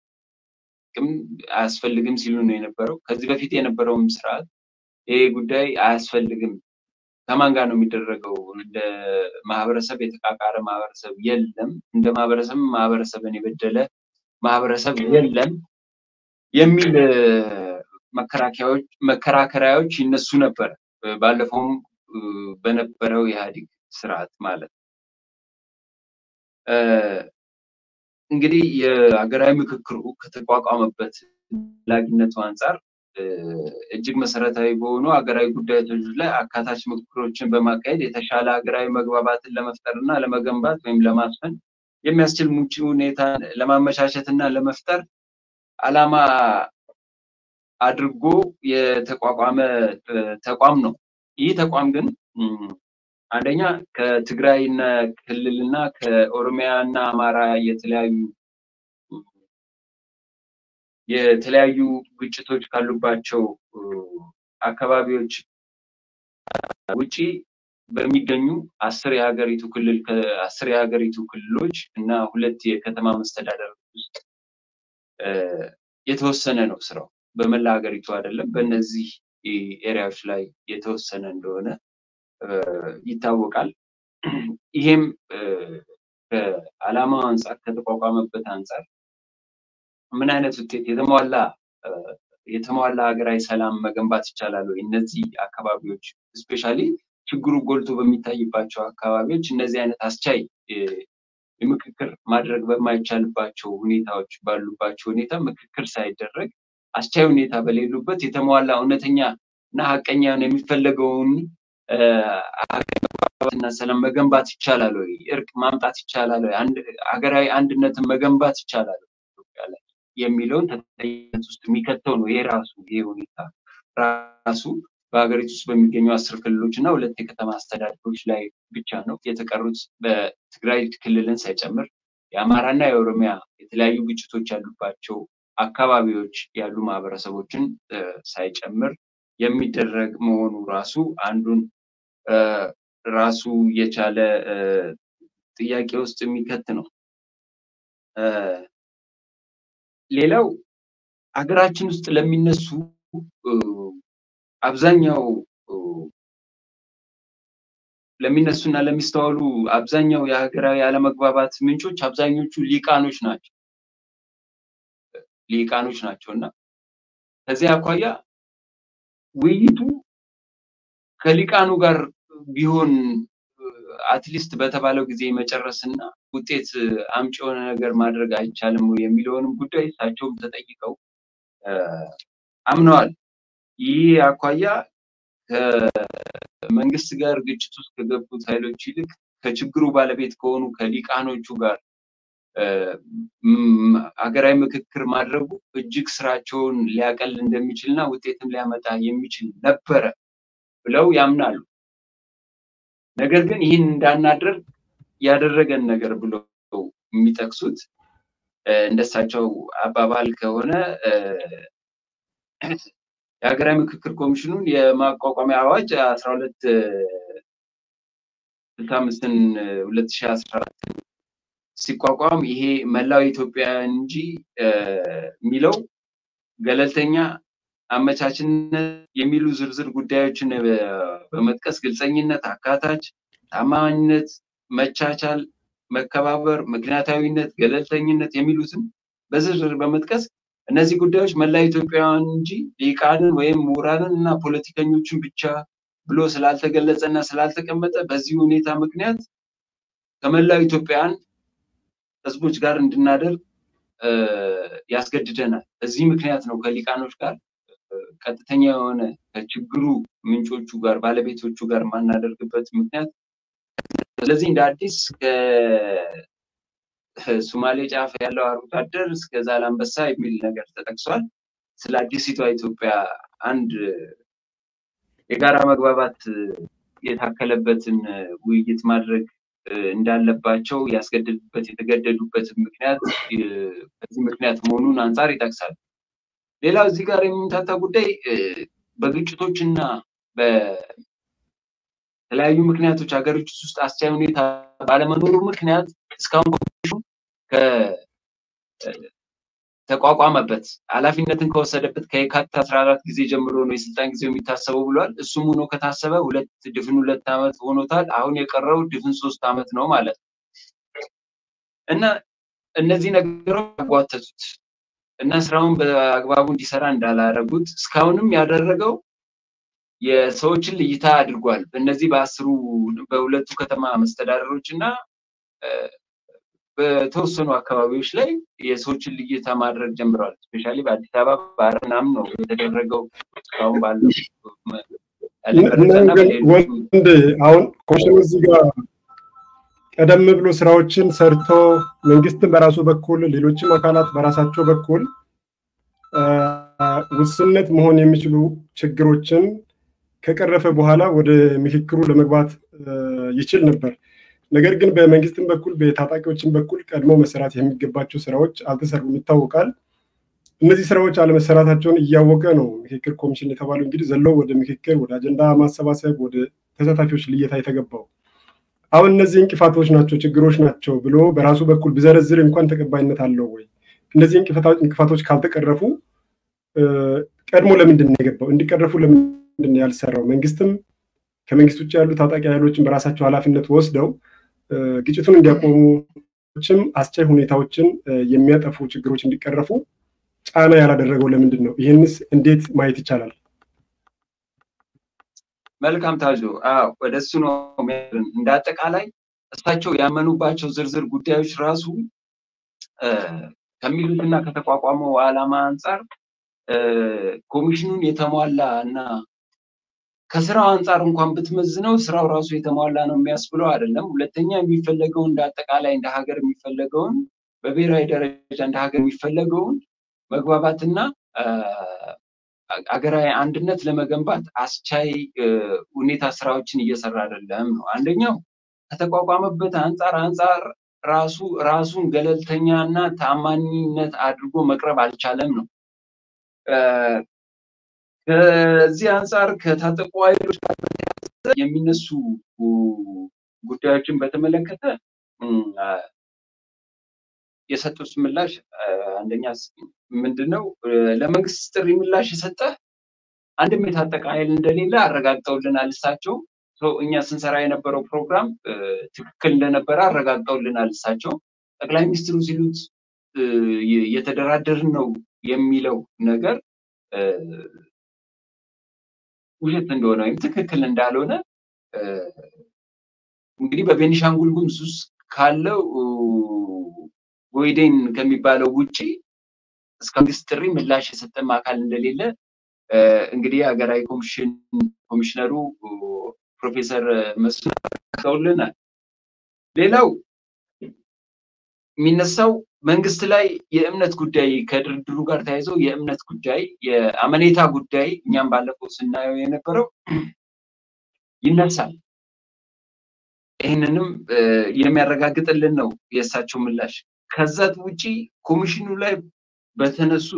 አያስፈልግም ሲሉ ነው የነበረው። ከዚህ በፊት የነበረውም ስርዓት ይሄ ጉዳይ አያስፈልግም ከማን ጋር ነው የሚደረገው? እንደ ማህበረሰብ የተቃቃረ ማህበረሰብ የለም፣ እንደ ማህበረሰብ ማህበረሰብን የበደለ ማህበረሰብ የለም የሚል መከራከሪያዎች ይነሱ ነበር። ባለፈውም በነበረው የኢህአዴግ ስርዓት ማለት እንግዲህ የሀገራዊ ምክክሩ ከተቋቋመበት ላጊነቱ አንጻር እጅግ መሰረታዊ በሆኑ ሀገራዊ ጉዳዮች ላይ አካታች ምክክሮችን በማካሄድ የተሻለ ሀገራዊ መግባባትን ለመፍጠር እና ለመገንባት ወይም ለማስፈን የሚያስችል ምቹ ሁኔታ ለማመቻቸት እና ለመፍጠር ዓላማ አድርጎ የተቋቋመ ተቋም ነው። ይህ ተቋም ግን አንደኛ ከትግራይ ክልልና ከኦሮሚያ እና አማራ የተለያዩ የተለያዩ ግጭቶች ካሉባቸው አካባቢዎች ውጪ በሚገኙ አስር የሀገሪቱ ክልል አስር የሀገሪቱ ክልሎች እና ሁለት የከተማ መስተዳደር ውስጥ የተወሰነ ነው ስራው። በመላ ሀገሪቱ አይደለም። በእነዚህ ኤሪያዎች ላይ የተወሰነ እንደሆነ ይታወቃል። ይሄም ከዓላማው አንጻር ከተቋቋመበት አንጻር ምን አይነት ውጤት የተሟላ የተሟላ ሀገራዊ ሰላም መገንባት ይቻላል ወይ? እነዚህ አካባቢዎች እስፔሻሊ ችግሩ ጎልቶ በሚታይባቸው አካባቢዎች እነዚህ አይነት አስቻይ የምክክር ማድረግ በማይቻልባቸው ሁኔታዎች ባሉባቸው ሁኔታ ምክክር ሳይደረግ አስቻይ ሁኔታ በሌሉበት የተሟላ እውነተኛ እና ሀቀኛ የሚፈለገውን ሀገራዊና ሰላም መገንባት ይቻላል ወይ? እርቅ ማምጣት ይቻላል ወይ? ሀገራዊ አንድነትን መገንባት ይቻላል ኢትዮጵያ ላይ የሚለውን ተጠያቂነት ውስጥ የሚከተው ነው። ይሄ ራሱ ይሄ ሁኔታ ራሱ በሀገሪቱ ውስጥ በሚገኙ አስር ክልሎች እና ሁለት የከተማ አስተዳደሮች ላይ ብቻ ነው። የተቀሩት በትግራይ ክልልን ሳይጨምር የአማራና የኦሮሚያ የተለያዩ ግጭቶች ያሉባቸው አካባቢዎች ያሉ ማህበረሰቦችን ሳይጨምር የሚደረግ መሆኑ ራሱ አንዱን ራሱ የቻለ ጥያቄ ውስጥ የሚከት ነው። ሌላው ሀገራችን ውስጥ ለሚነሱ አብዛኛው ለሚነሱ እና ለሚስተዋሉ አብዛኛው የሀገራዊ አለመግባባት ምንጮች አብዛኞቹ ሊቃኖች ናቸው ሊቃኖች ናቸው እና ከዚህ አኳያ ውይይቱ ከሊቃኑ ጋር ቢሆን አትሊስት በተባለው ጊዜ መጨረስ እና ውጤት አምጪ የሆነ ነገር ማድረግ አይቻልም የሚለውንም ጉዳይ እሳቸውም ተጠይቀው አምነዋል። ይህ አኳያ ከመንግስት ጋር ግጭት ውስጥ ከገቡት ኃይሎች ይልቅ ከችግሩ ባለቤት ከሆኑ ከሊቃኖቹ ጋር ሀገራዊ ምክክር ማድረጉ እጅግ ስራቸውን ሊያቀል እንደሚችል እና ውጤትም ሊያመጣ የሚችል ነበረ ብለው ያምናሉ። ነገር ግን ይህን እንዳናደርግ ያደረገን ነገር ብለው የሚጠቅሱት እንደሳቸው አባባል ከሆነ የሀገራዊ ምክክር ኮሚሽኑን የማቋቋሚያ አዋጅ አስራ ሁለት ስልሳ አምስትን ሁለት ሺህ አስራ አራት ሲቋቋም ይሄ መላው ኢትዮጵያ እንጂ የሚለው ገለልተኛ አመቻችነት የሚሉ ዝርዝር ጉዳዮችን በመጥቀስ ግልፀኝነት፣ አካታች፣ ታማኝነት፣ መቻቻል፣ መከባበር፣ ምክንያታዊነት፣ ገለልተኝነት የሚሉትን በዝርዝር በመጥቀስ እነዚህ ጉዳዮች መላ ኢትዮጵያውያን እንጂ ሊቃንን ወይም ምሁራንን እና ፖለቲከኞችን ብቻ ብሎ ስላልተገለጸ እና ስላልተቀመጠ በዚህ ሁኔታ ምክንያት ከመላው ኢትዮጵያውያን ህዝቦች ጋር እንድናደርግ ያስገድደናል። በዚህ ምክንያት ነው ከሊቃኖች ጋር ቀጥተኛ የሆነ ከችግሩ ምንጮቹ ጋር ባለቤቶቹ ጋር ማናደርግበት ምክንያት። ስለዚህ እንደ አዲስ ከሱማሌ ጫፍ ያለው አርብቶ አደር እስከ ዛላንበሳ የሚል ነገር ተጠቅሷል። ስለ አዲሲቷ ኢትዮጵያ አንድ የጋራ መግባባት የታከለበትን ውይይት ማድረግ እንዳለባቸው ያስገድዱበት የተገደዱበት ምክንያት በዚህ ምክንያት መሆኑን አንጻር ይጠቅሳል። ሌላው እዚህ ጋር የሚምታታ ጉዳይ በግጭቶች እና በተለያዩ ምክንያቶች ሀገሮች ውስጥ አስቻይ ሁኔታ ባለመኖሩ ምክንያት እስካሁን ተቋቋመበት ኃላፊነትን ከወሰደበት ከየካቲት አስራ አራት ጊዜ ጀምሮ ነው የስልጣን ጊዜው የሚታሰበው ብሏል። እሱም ሆኖ ከታሰበ ሁለት ድፍን ሁለት ዓመት ሆኖታል። አሁን የቀረው ድፍን ሶስት ዓመት ነው ማለት ነው እና እነዚህ ነገሮች ያጓተቱት እና ስራውን በአግባቡ እንዲሰራ እንዳላረጉት እስካሁንም ያደረገው የሰዎችን ልይታ አድርጓል። በእነዚህ በአስሩ በሁለቱ ከተማ መስተዳደሮች እና በተወሰኑ አካባቢዎች ላይ የሰዎችን ልይታ ማድረግ ጀምረዋል። ስፔሻሊ በአዲስ አበባ ባህር ምናምን ነው የተደረገው እስካሁን ባለው ወንድ አሁን ኮሚሽኑ እዚህ ጋር ቀደም ብሎ ስራዎችን ሰርቶ መንግስትን በራሱ በኩል ሌሎችም አካላት በራሳቸው በኩል ውስንነት መሆን የሚችሉ ችግሮችን ከቀረፈ በኋላ ወደ ምክክሩ ለመግባት ይችል ነበር። ነገር ግን በመንግስትም በኩል በታጣቂዎችም በኩል ቀድሞ መሰራት የሚገባቸው ስራዎች አልተሰሩም ይታወቃል። እነዚህ ስራዎች አለመሰራታቸውን እያወቀ ነው ምክክር ኮሚሽን የተባለው እንግዲህ ዘለው ወደ ምክክር፣ ወደ አጀንዳ ማሰባሰብ፣ ወደ ተሳታፊዎች ልየታ የተገባው። አሁን እነዚህ እንቅፋቶች ናቸው፣ ችግሮች ናቸው ብሎ በራሱ በኩል ብዘረዝር እንኳን ተቀባይነት አለው ወይ? እነዚህ እንቅፋቶች ካልተቀረፉ ቀድሞ ለምንድን ነው የገባው? እንዲቀረፉ ለምንድን ነው ያልሰራው? መንግስትም ከመንግስት ውጭ ያሉ ታጣቂ ኃይሎችን በራሳቸው ኃላፊነት ወስደው ግጭቱን እንዲያቆሙችም አስቻይ ሁኔታዎችን የሚያጠፉ ችግሮች እንዲቀረፉ ጫና ያላደረገው ለምንድን ነው? ይህንስ እንዴት ማየት ይቻላል? መልካም ታዞ ወደ እሱ ነው እንደ አጠቃላይ እሳቸው ያመኑባቸው ዝርዝር ጉዳዮች ራሱ ከሚሉትና ከተቋቋመው ዓላማ አንጻር ኮሚሽኑን የተሟላ እና ከስራው አንጻር እንኳን ብትመዝነው ስራው ራሱ የተሟላ ነው የሚያስብለው አይደለም። ሁለተኛ የሚፈለገውን እንደ አጠቃላይ እንደ ሀገር የሚፈለገውን በብሔራዊ ደረጃ እንደ ሀገር የሚፈለገውን መግባባትና ሀገራዊ አንድነት ለመገንባት አስቻይ ሁኔታ ስራዎችን እየሰራ አይደለም ነው። አንደኛው ከተቋቋመበት አንጻር አንጻር ራሱ ራሱን ገለልተኛ እና ታማኒነት አድርጎ መቅረብ አልቻለም ነው። ከዚህ አንጻር ከታጠቁ ኃይሎች የሚነሱ ጉዳዮችን በተመለከተ የሰጡት ምላሽ አንደኛ ምንድነው ለመንግስት ጥሪ ምላሽ የሰጠ አንድም የታጠቀ ኃይል እንደሌለ አረጋግጠውልናል። እሳቸው እኛ ስንሰራ የነበረው ፕሮግራም ትክክል እንደነበረ አረጋግጠውልናል። እሳቸው ጠቅላይ ሚኒስትሩ ሲሉት የተደራደርን ነው የሚለው ነገር ውሸት እንደሆነ ወይም ትክክል እንዳልሆነ እንግዲህ በቤኒሻንጉል ጉሙዝ ውስጥ ካለው ጎይዴን ከሚባለው ውጪ እስከ መንግስት ጥሪ ምላሽ የሰጠም አካል እንደሌለ እንግዲህ ሀገራዊ ኮሚሽን ኮሚሽነሩ ፕሮፌሰር መስፍን አረጋግጠውልናል። ሌላው የሚነሳው መንግስት ላይ የእምነት ጉዳይ ከድርድሩ ጋር ተያይዘው የእምነት ጉዳይ የአመኔታ ጉዳይ እኛም ባለፈው ስናየው የነበረው ይነሳል። ይህንንም የሚያረጋግጥልን ነው የእሳቸው ምላሽ። ከዛ ውጪ ኮሚሽኑ ላይ በተነሱ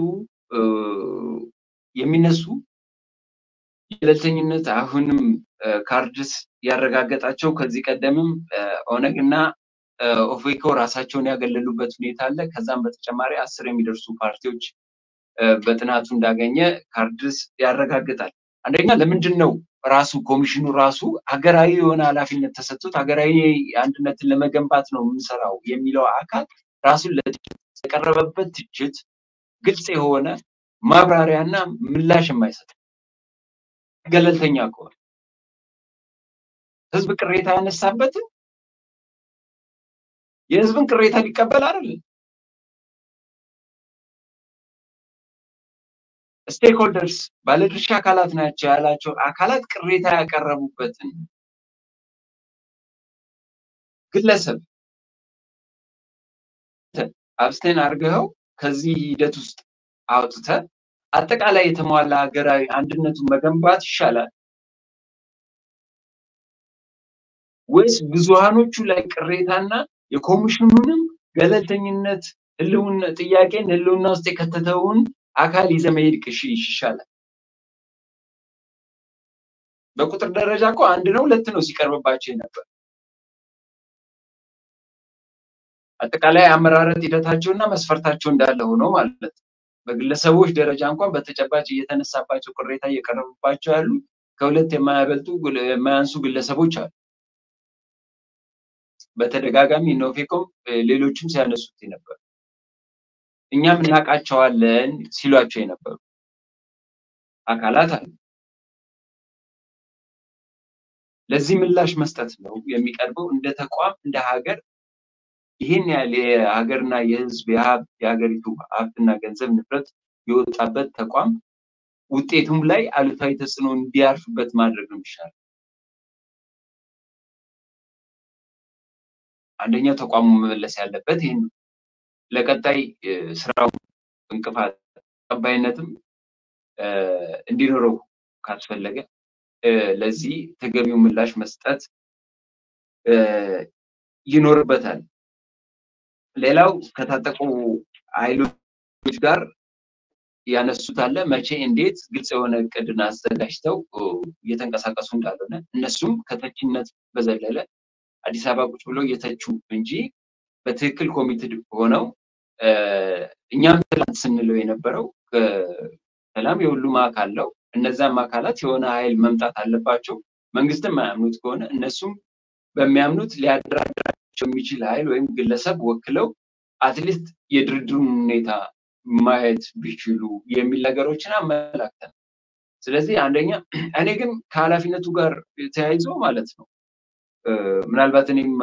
የሚነሱ ገለልተኝነት አሁንም ካርድስ ያረጋገጣቸው ከዚህ ቀደምም ኦነግና ኦፌኮ ራሳቸውን ያገለሉበት ሁኔታ አለ። ከዛም በተጨማሪ አስር የሚደርሱ ፓርቲዎች በጥናቱ እንዳገኘ ካርድስ ያረጋግጣል። አንደኛ ለምንድን ነው ራሱ ኮሚሽኑ ራሱ ሀገራዊ የሆነ ኃላፊነት ተሰጥቶት ሀገራዊ አንድነትን ለመገንባት ነው የምንሰራው የሚለው አካል ራሱን ለቀረበበት ትችት ግልጽ የሆነ ማብራሪያና ምላሽ የማይሰጥ ገለልተኛ ከሆነ ህዝብ ቅሬታ ያነሳበትን የህዝብን ቅሬታ ሊቀበል አይደለም። ስቴክሆልደርስ ባለድርሻ አካላት ናቸው ያላቸው አካላት ቅሬታ ያቀረቡበትን ግለሰብ አብስቴን አድርገኸው ከዚህ ሂደት ውስጥ አውጥተ አጠቃላይ የተሟላ ሀገራዊ አንድነቱን መገንባት ይሻላል ወይስ ብዙሃኖቹ ላይ ቅሬታና የኮሚሽኑንም ገለልተኝነት ህልውና ጥያቄን ህልውና ውስጥ የከተተውን አካል ይዘ መሄድ ይሻላል? በቁጥር ደረጃ እኮ አንድ ነው ሁለት ነው ሲቀርብባቸው ነበር። አጠቃላይ አመራረጥ ሂደታቸውና መስፈርታቸው እንዳለ ሆኖ ማለት በግለሰቦች ደረጃ እንኳን በተጨባጭ እየተነሳባቸው ቅሬታ እየቀረቡባቸው ያሉ ከሁለት የማያበልጡ የማያንሱ ግለሰቦች አሉ። በተደጋጋሚ ኖፌኮም ሌሎችም ሲያነሱት የነበሩ እኛም እናውቃቸዋለን ሲሏቸው የነበሩ አካላት አሉ። ለዚህ ምላሽ መስጠት ነው የሚቀርበው። እንደ ተቋም እንደ ሀገር ይህን ያህል የሀገርና የህዝብ የሀብት የሀገሪቱ ሀብትና ገንዘብ ንብረት የወጣበት ተቋም ውጤቱም ላይ አሉታዊ ተጽዕኖ እንዲያርፍበት ማድረግ ነው የሚሻለው። አንደኛው ተቋሙ መመለስ ያለበት ይህን ነው። ለቀጣይ ስራው እንቅፋት ተቀባይነትም እንዲኖረው ካስፈለገ ለዚህ ተገቢው ምላሽ መስጠት ይኖርበታል። ሌላው ከታጠቁ ኃይሎች ጋር ያነሱት አለ። መቼ፣ እንዴት ግልጽ የሆነ እቅድን አዘጋጅተው እየተንቀሳቀሱ እንዳልሆነ እነሱም ከተቺነት በዘለለ አዲስ አበባ ቁጭ ብለው እየተቹ እንጂ በትክክል ኮሚትድ ሆነው እኛም ትላንት ስንለው የነበረው ሰላም የሁሉም አካል ነው። እነዛም አካላት የሆነ ኃይል መምጣት አለባቸው። መንግስትም የማያምኑት ከሆነ እነሱም በሚያምኑት ሊያደራድራቸው የሚችል ኃይል ወይም ግለሰብ ወክለው አትሊስት የድርድሩን ሁኔታ ማየት ቢችሉ የሚል ነገሮችን አመላክተን፣ ስለዚህ አንደኛ እኔ ግን ከኃላፊነቱ ጋር ተያይዞ ማለት ነው ምናልባት እኔም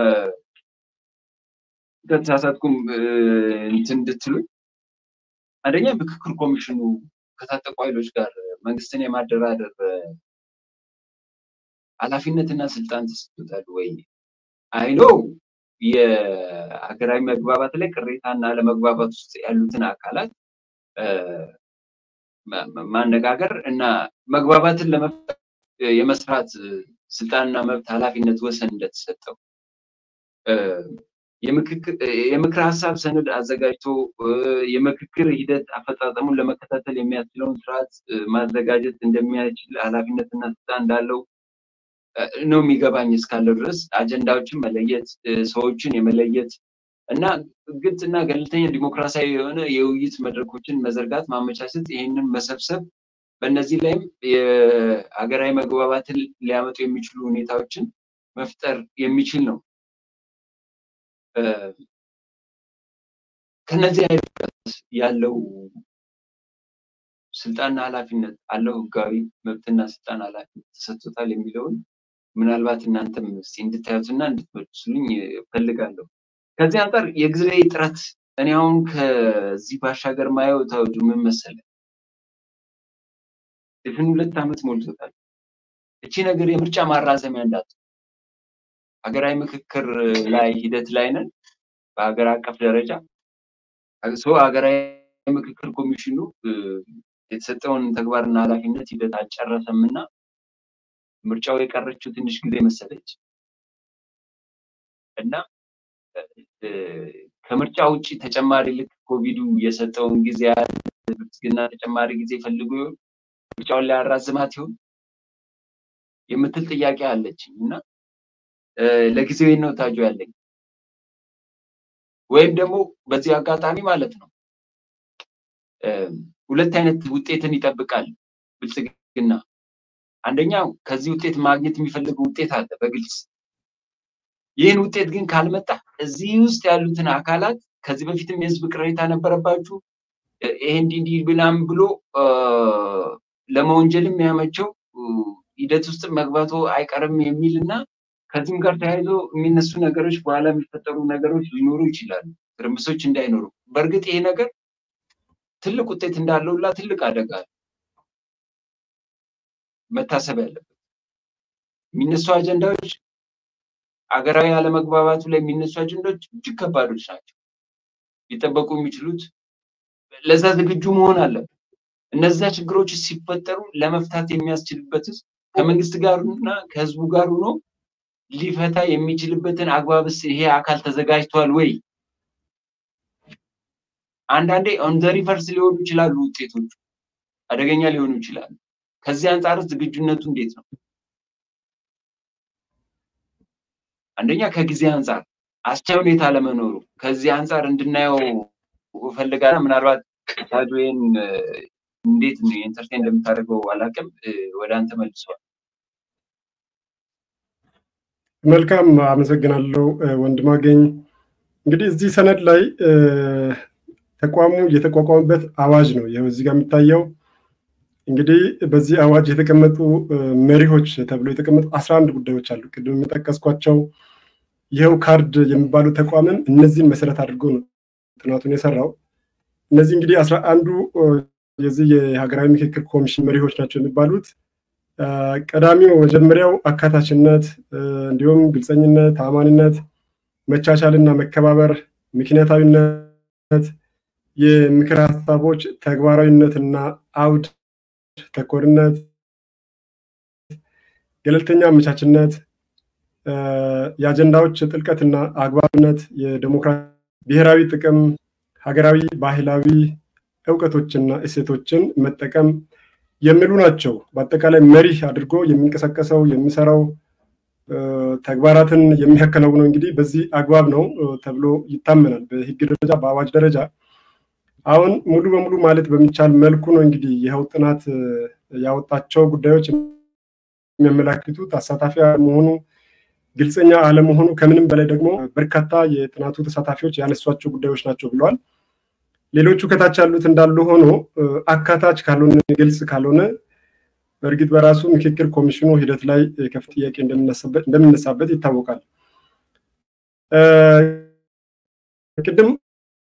ከተሳሳትኩም እንትን እንድትሉኝ አንደኛ ምክክር ኮሚሽኑ ከታጠቁ ኃይሎች ጋር መንግስትን የማደራደር ኃላፊነትና ስልጣን ተሰጥቶታል ወይ? አይኖ የሀገራዊ መግባባት ላይ ቅሬታና አለመግባባት ውስጥ ያሉትን አካላት ማነጋገር እና መግባባትን ለመፍጠር የመስራት ስልጣንና መብት ኃላፊነት ወሰን እንደተሰጠው የምክር ሀሳብ ሰነድ አዘጋጅቶ የምክክር ሂደት አፈጻጸሙን ለመከታተል የሚያስችለውን ስርዓት ማዘጋጀት እንደሚያችል ኃላፊነትና ስልጣን እንዳለው ነው የሚገባኝ እስካለው ድረስ አጀንዳዎችን መለየት፣ ሰዎችን የመለየት እና ግልጽና ገለልተኛ ዲሞክራሲያዊ የሆነ የውይይት መድረኮችን መዘርጋት፣ ማመቻቸት፣ ይህንን መሰብሰብ በእነዚህ ላይም የሀገራዊ መግባባትን ሊያመጡ የሚችሉ ሁኔታዎችን መፍጠር የሚችል ነው። ከነዚህ አይነት ያለው ስልጣንና ኃላፊነት አለው ህጋዊ መብትና ስልጣን ኃላፊነት ተሰጥቶታል የሚለውን ምናልባት እናንተም እስኪ እንድታዩትና እንድትመልሱልኝ እፈልጋለሁ። ከዚህ አንጻር የጊዜ ጥረት እኔ አሁን ከዚህ ባሻገር ማየው ታወጁ ምን መሰለህ፣ ድፍን ሁለት ዓመት ሞልቶታል። እቺ ነገር የምርጫ ማራዘሚያ እንዳት ሀገራዊ ምክክር ላይ ሂደት ላይ ነን። በሀገር አቀፍ ደረጃ ሰው ሀገራዊ ምክክር ኮሚሽኑ የተሰጠውን ተግባርና ኃላፊነት ሂደት አልጨረሰም እና ምርጫው የቀረችው ትንሽ ጊዜ መሰለች እና ከምርጫ ውጭ ተጨማሪ ልክ ኮቪዱ የሰጠውን ጊዜ ብልጽግና ተጨማሪ ጊዜ ፈልጎ ይሆን ምርጫውን ሊያራዝማት ይሆን የምትል ጥያቄ አለችኝ እና ለጊዜው ነው ታጁ ያለኝ ወይም ደግሞ በዚህ አጋጣሚ ማለት ነው ሁለት አይነት ውጤትን ይጠብቃል ብልጽግና። አንደኛው ከዚህ ውጤት ማግኘት የሚፈልገው ውጤት አለ በግልጽ ይህን ውጤት ግን ካልመጣ እዚህ ውስጥ ያሉትን አካላት ከዚህ በፊትም የህዝብ ቅሬታ ነበረባችሁ ይሄ እንዲህ እንዲህ ብላም ብሎ ለመወንጀልም የሚያመቸው ሂደት ውስጥ መግባቱ አይቀርም የሚል እና ከዚህም ጋር ተያይዞ የሚነሱ ነገሮች በኋላ የሚፈጠሩ ነገሮች ሊኖሩ ይችላሉ፣ ትርምሶች እንዳይኖሩ። በእርግጥ ይሄ ነገር ትልቅ ውጤት እንዳለውላ ትልቅ አደጋ መታሰብ ያለበት የሚነሱ አጀንዳዎች አገራዊ አለመግባባቱ ላይ የሚነሱ አጀንዳዎች እጅግ ከባዶች ናቸው። ሊጠበቁ የሚችሉት ለዛ ዝግጁ መሆን አለበት። እነዛ ችግሮች ሲፈጠሩ ለመፍታት የሚያስችልበት ከመንግስት ጋር እና ከህዝቡ ጋር ሆኖ ሊፈታ የሚችልበትን አግባብስ ይሄ አካል ተዘጋጅቷል ወይ? አንዳንዴ ኦን ዘ ሪቨርስ ሊሆኑ ይችላሉ ውጤቶቹ አደገኛ ሊሆኑ ይችላሉ። ከዚህ አንጻር ዝግጁነቱ እንዴት ነው? አንደኛ ከጊዜ አንጻር አስቻይ ሁኔታ ለመኖሩ ከዚህ አንጻር እንድናየው እፈልጋለሁ። ምናልባት ታጆን እንዴት ኢንተርቴን እንደምታደርገው አላውቅም። ወደ አንተ መልሰዋል። መልካም አመሰግናለሁ ወንድማገኝ። እንግዲህ እዚህ ሰነድ ላይ ተቋሙ የተቋቋመበት አዋጅ ነው ይኸው እዚህ ጋር የሚታየው። እንግዲህ በዚህ አዋጅ የተቀመጡ መሪዎች ተብሎ የተቀመጡ አስራ አንድ ጉዳዮች አሉ። ቅድም የሚጠቀስኳቸው ይኸው ካርድ የሚባለው ተቋምም እነዚህን መሰረት አድርጎ ነው ጥናቱን የሰራው። እነዚህ እንግዲህ አስራ አንዱ የዚህ የሀገራዊ ምክክር ኮሚሽን መሪዎች ናቸው የሚባሉት ቀዳሚው መጀመሪያው አካታችነት፣ እንዲሁም ግልፀኝነት፣ ታማኒነት፣ መቻቻልና መከባበር፣ ምክንያታዊነት፣ የምክር ሀሳቦች ተግባራዊነትና አውድ ተኮርነት፣ ገለልተኛ አመቻችነት፣ የአጀንዳዎች ጥልቀትና አግባብነት፣ የዴሞክራሲ ብሔራዊ ጥቅም፣ ሀገራዊ ባህላዊ እውቀቶችና እሴቶችን መጠቀም የሚሉ ናቸው። በአጠቃላይ መሪህ አድርጎ የሚንቀሳቀሰው የሚሰራው ተግባራትን የሚያከናውነው እንግዲህ በዚህ አግባብ ነው ተብሎ ይታመናል። በህግ ደረጃ በአዋጅ ደረጃ አሁን ሙሉ በሙሉ ማለት በሚቻል መልኩ ነው እንግዲህ ይኸው ጥናት ያወጣቸው ጉዳዮች የሚያመላክቱት አሳታፊ አለመሆኑ፣ ግልጸኛ አለመሆኑ፣ ከምንም በላይ ደግሞ በርካታ የጥናቱ ተሳታፊዎች ያነሷቸው ጉዳዮች ናቸው ብለዋል። ሌሎቹ ከታች ያሉት እንዳሉ ሆኖ አካታች ካልሆነ ግልጽ ካልሆነ በእርግጥ በራሱ ምክክር ኮሚሽኑ ሂደት ላይ ከፍ ጥያቄ እንደሚነሳበት ይታወቃል። ቅድም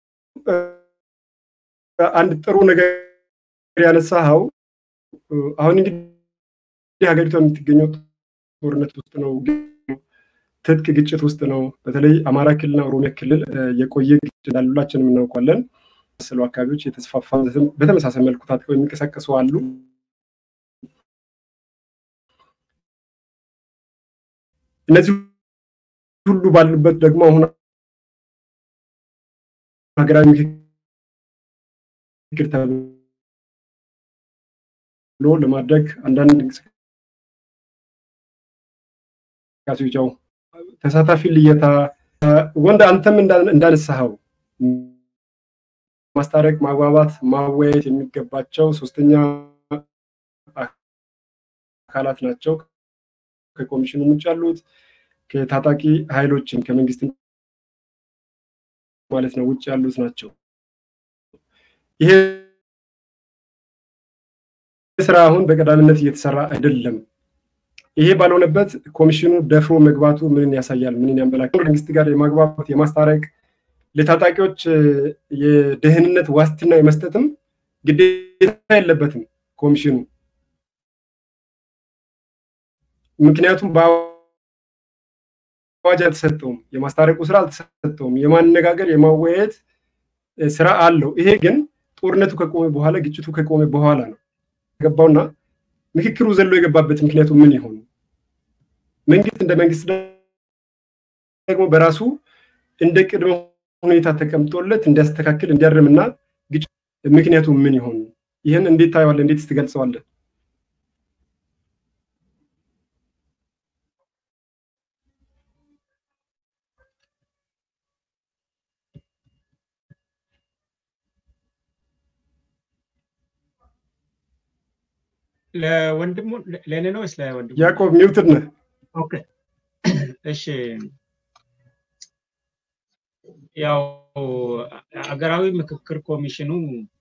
አንድ ጥሩ ነገር ያነሳኸው አሁን እንግዲህ ሀገሪቷ የምትገኘው ጦርነት ውስጥ ነው፣ ትጥቅ ግጭት ውስጥ ነው። በተለይ አማራ ክልልና ኦሮሚያ ክልል የቆየ ግጭት እንዳለ ሁላችንም እናውቃለን። መሰሉ አካባቢዎች የተስፋፋ በተመሳሳይ መልኩ ታጥቀው የሚንቀሳቀሱ አሉ። እነዚህ ሁሉ ባሉበት ደግሞ አሁን ሀገራዊ ምክክር ተብሎ ለማድረግ አንዳንድ እንቅስቃሴዎች ያው ተሳታፊ ልየታ ወንድ አንተም እንዳነሳኸው ማስታረቅ፣ ማግባባት፣ ማወያየት የሚገባቸው ሶስተኛ አካላት ናቸው። ከኮሚሽኑ ውጭ ያሉት ከታጣቂ ኃይሎችን ከመንግስት ማለት ነው ውጭ ያሉት ናቸው። ይሄ ስራ አሁን በቀዳሚነት እየተሰራ አይደለም። ይሄ ባልሆነበት ኮሚሽኑ ደፍሮ መግባቱ ምንን ያሳያል? ምንን ያመላክታል? መንግስት ጋር የማግባባት የማስታረቅ ለታጣቂዎች የደህንነት ዋስትና የመስጠትም ግዴታ የለበትም ኮሚሽኑ። ምክንያቱም በአዋጅ አልተሰጠውም፣ የማስታረቁ ስራ አልተሰጠውም። የማነጋገር የማወያየት ስራ አለው። ይሄ ግን ጦርነቱ ከቆመ በኋላ ግጭቱ ከቆመ በኋላ ነው የገባውና ምክክሩ ዘሎ የገባበት ምክንያቱ ምን ይሆን? መንግስት እንደ መንግስት ደግሞ በራሱ እንደ ቅድመ ሁኔታ ተቀምጦለት እንዲያስተካክል እንዲያርምና ግጭት ምክንያቱ ምን ይሆን? ይህን እንዴት ታየዋለህ? እንዴት ትገልጸዋለህ? ለወንድሙ ለእኔ ነው ወይስ ለወንድሙ? ያዕቆብ ሚውትድ ነህ። ኦኬ እሺ። ያው ሀገራዊ ምክክር ኮሚሽኑ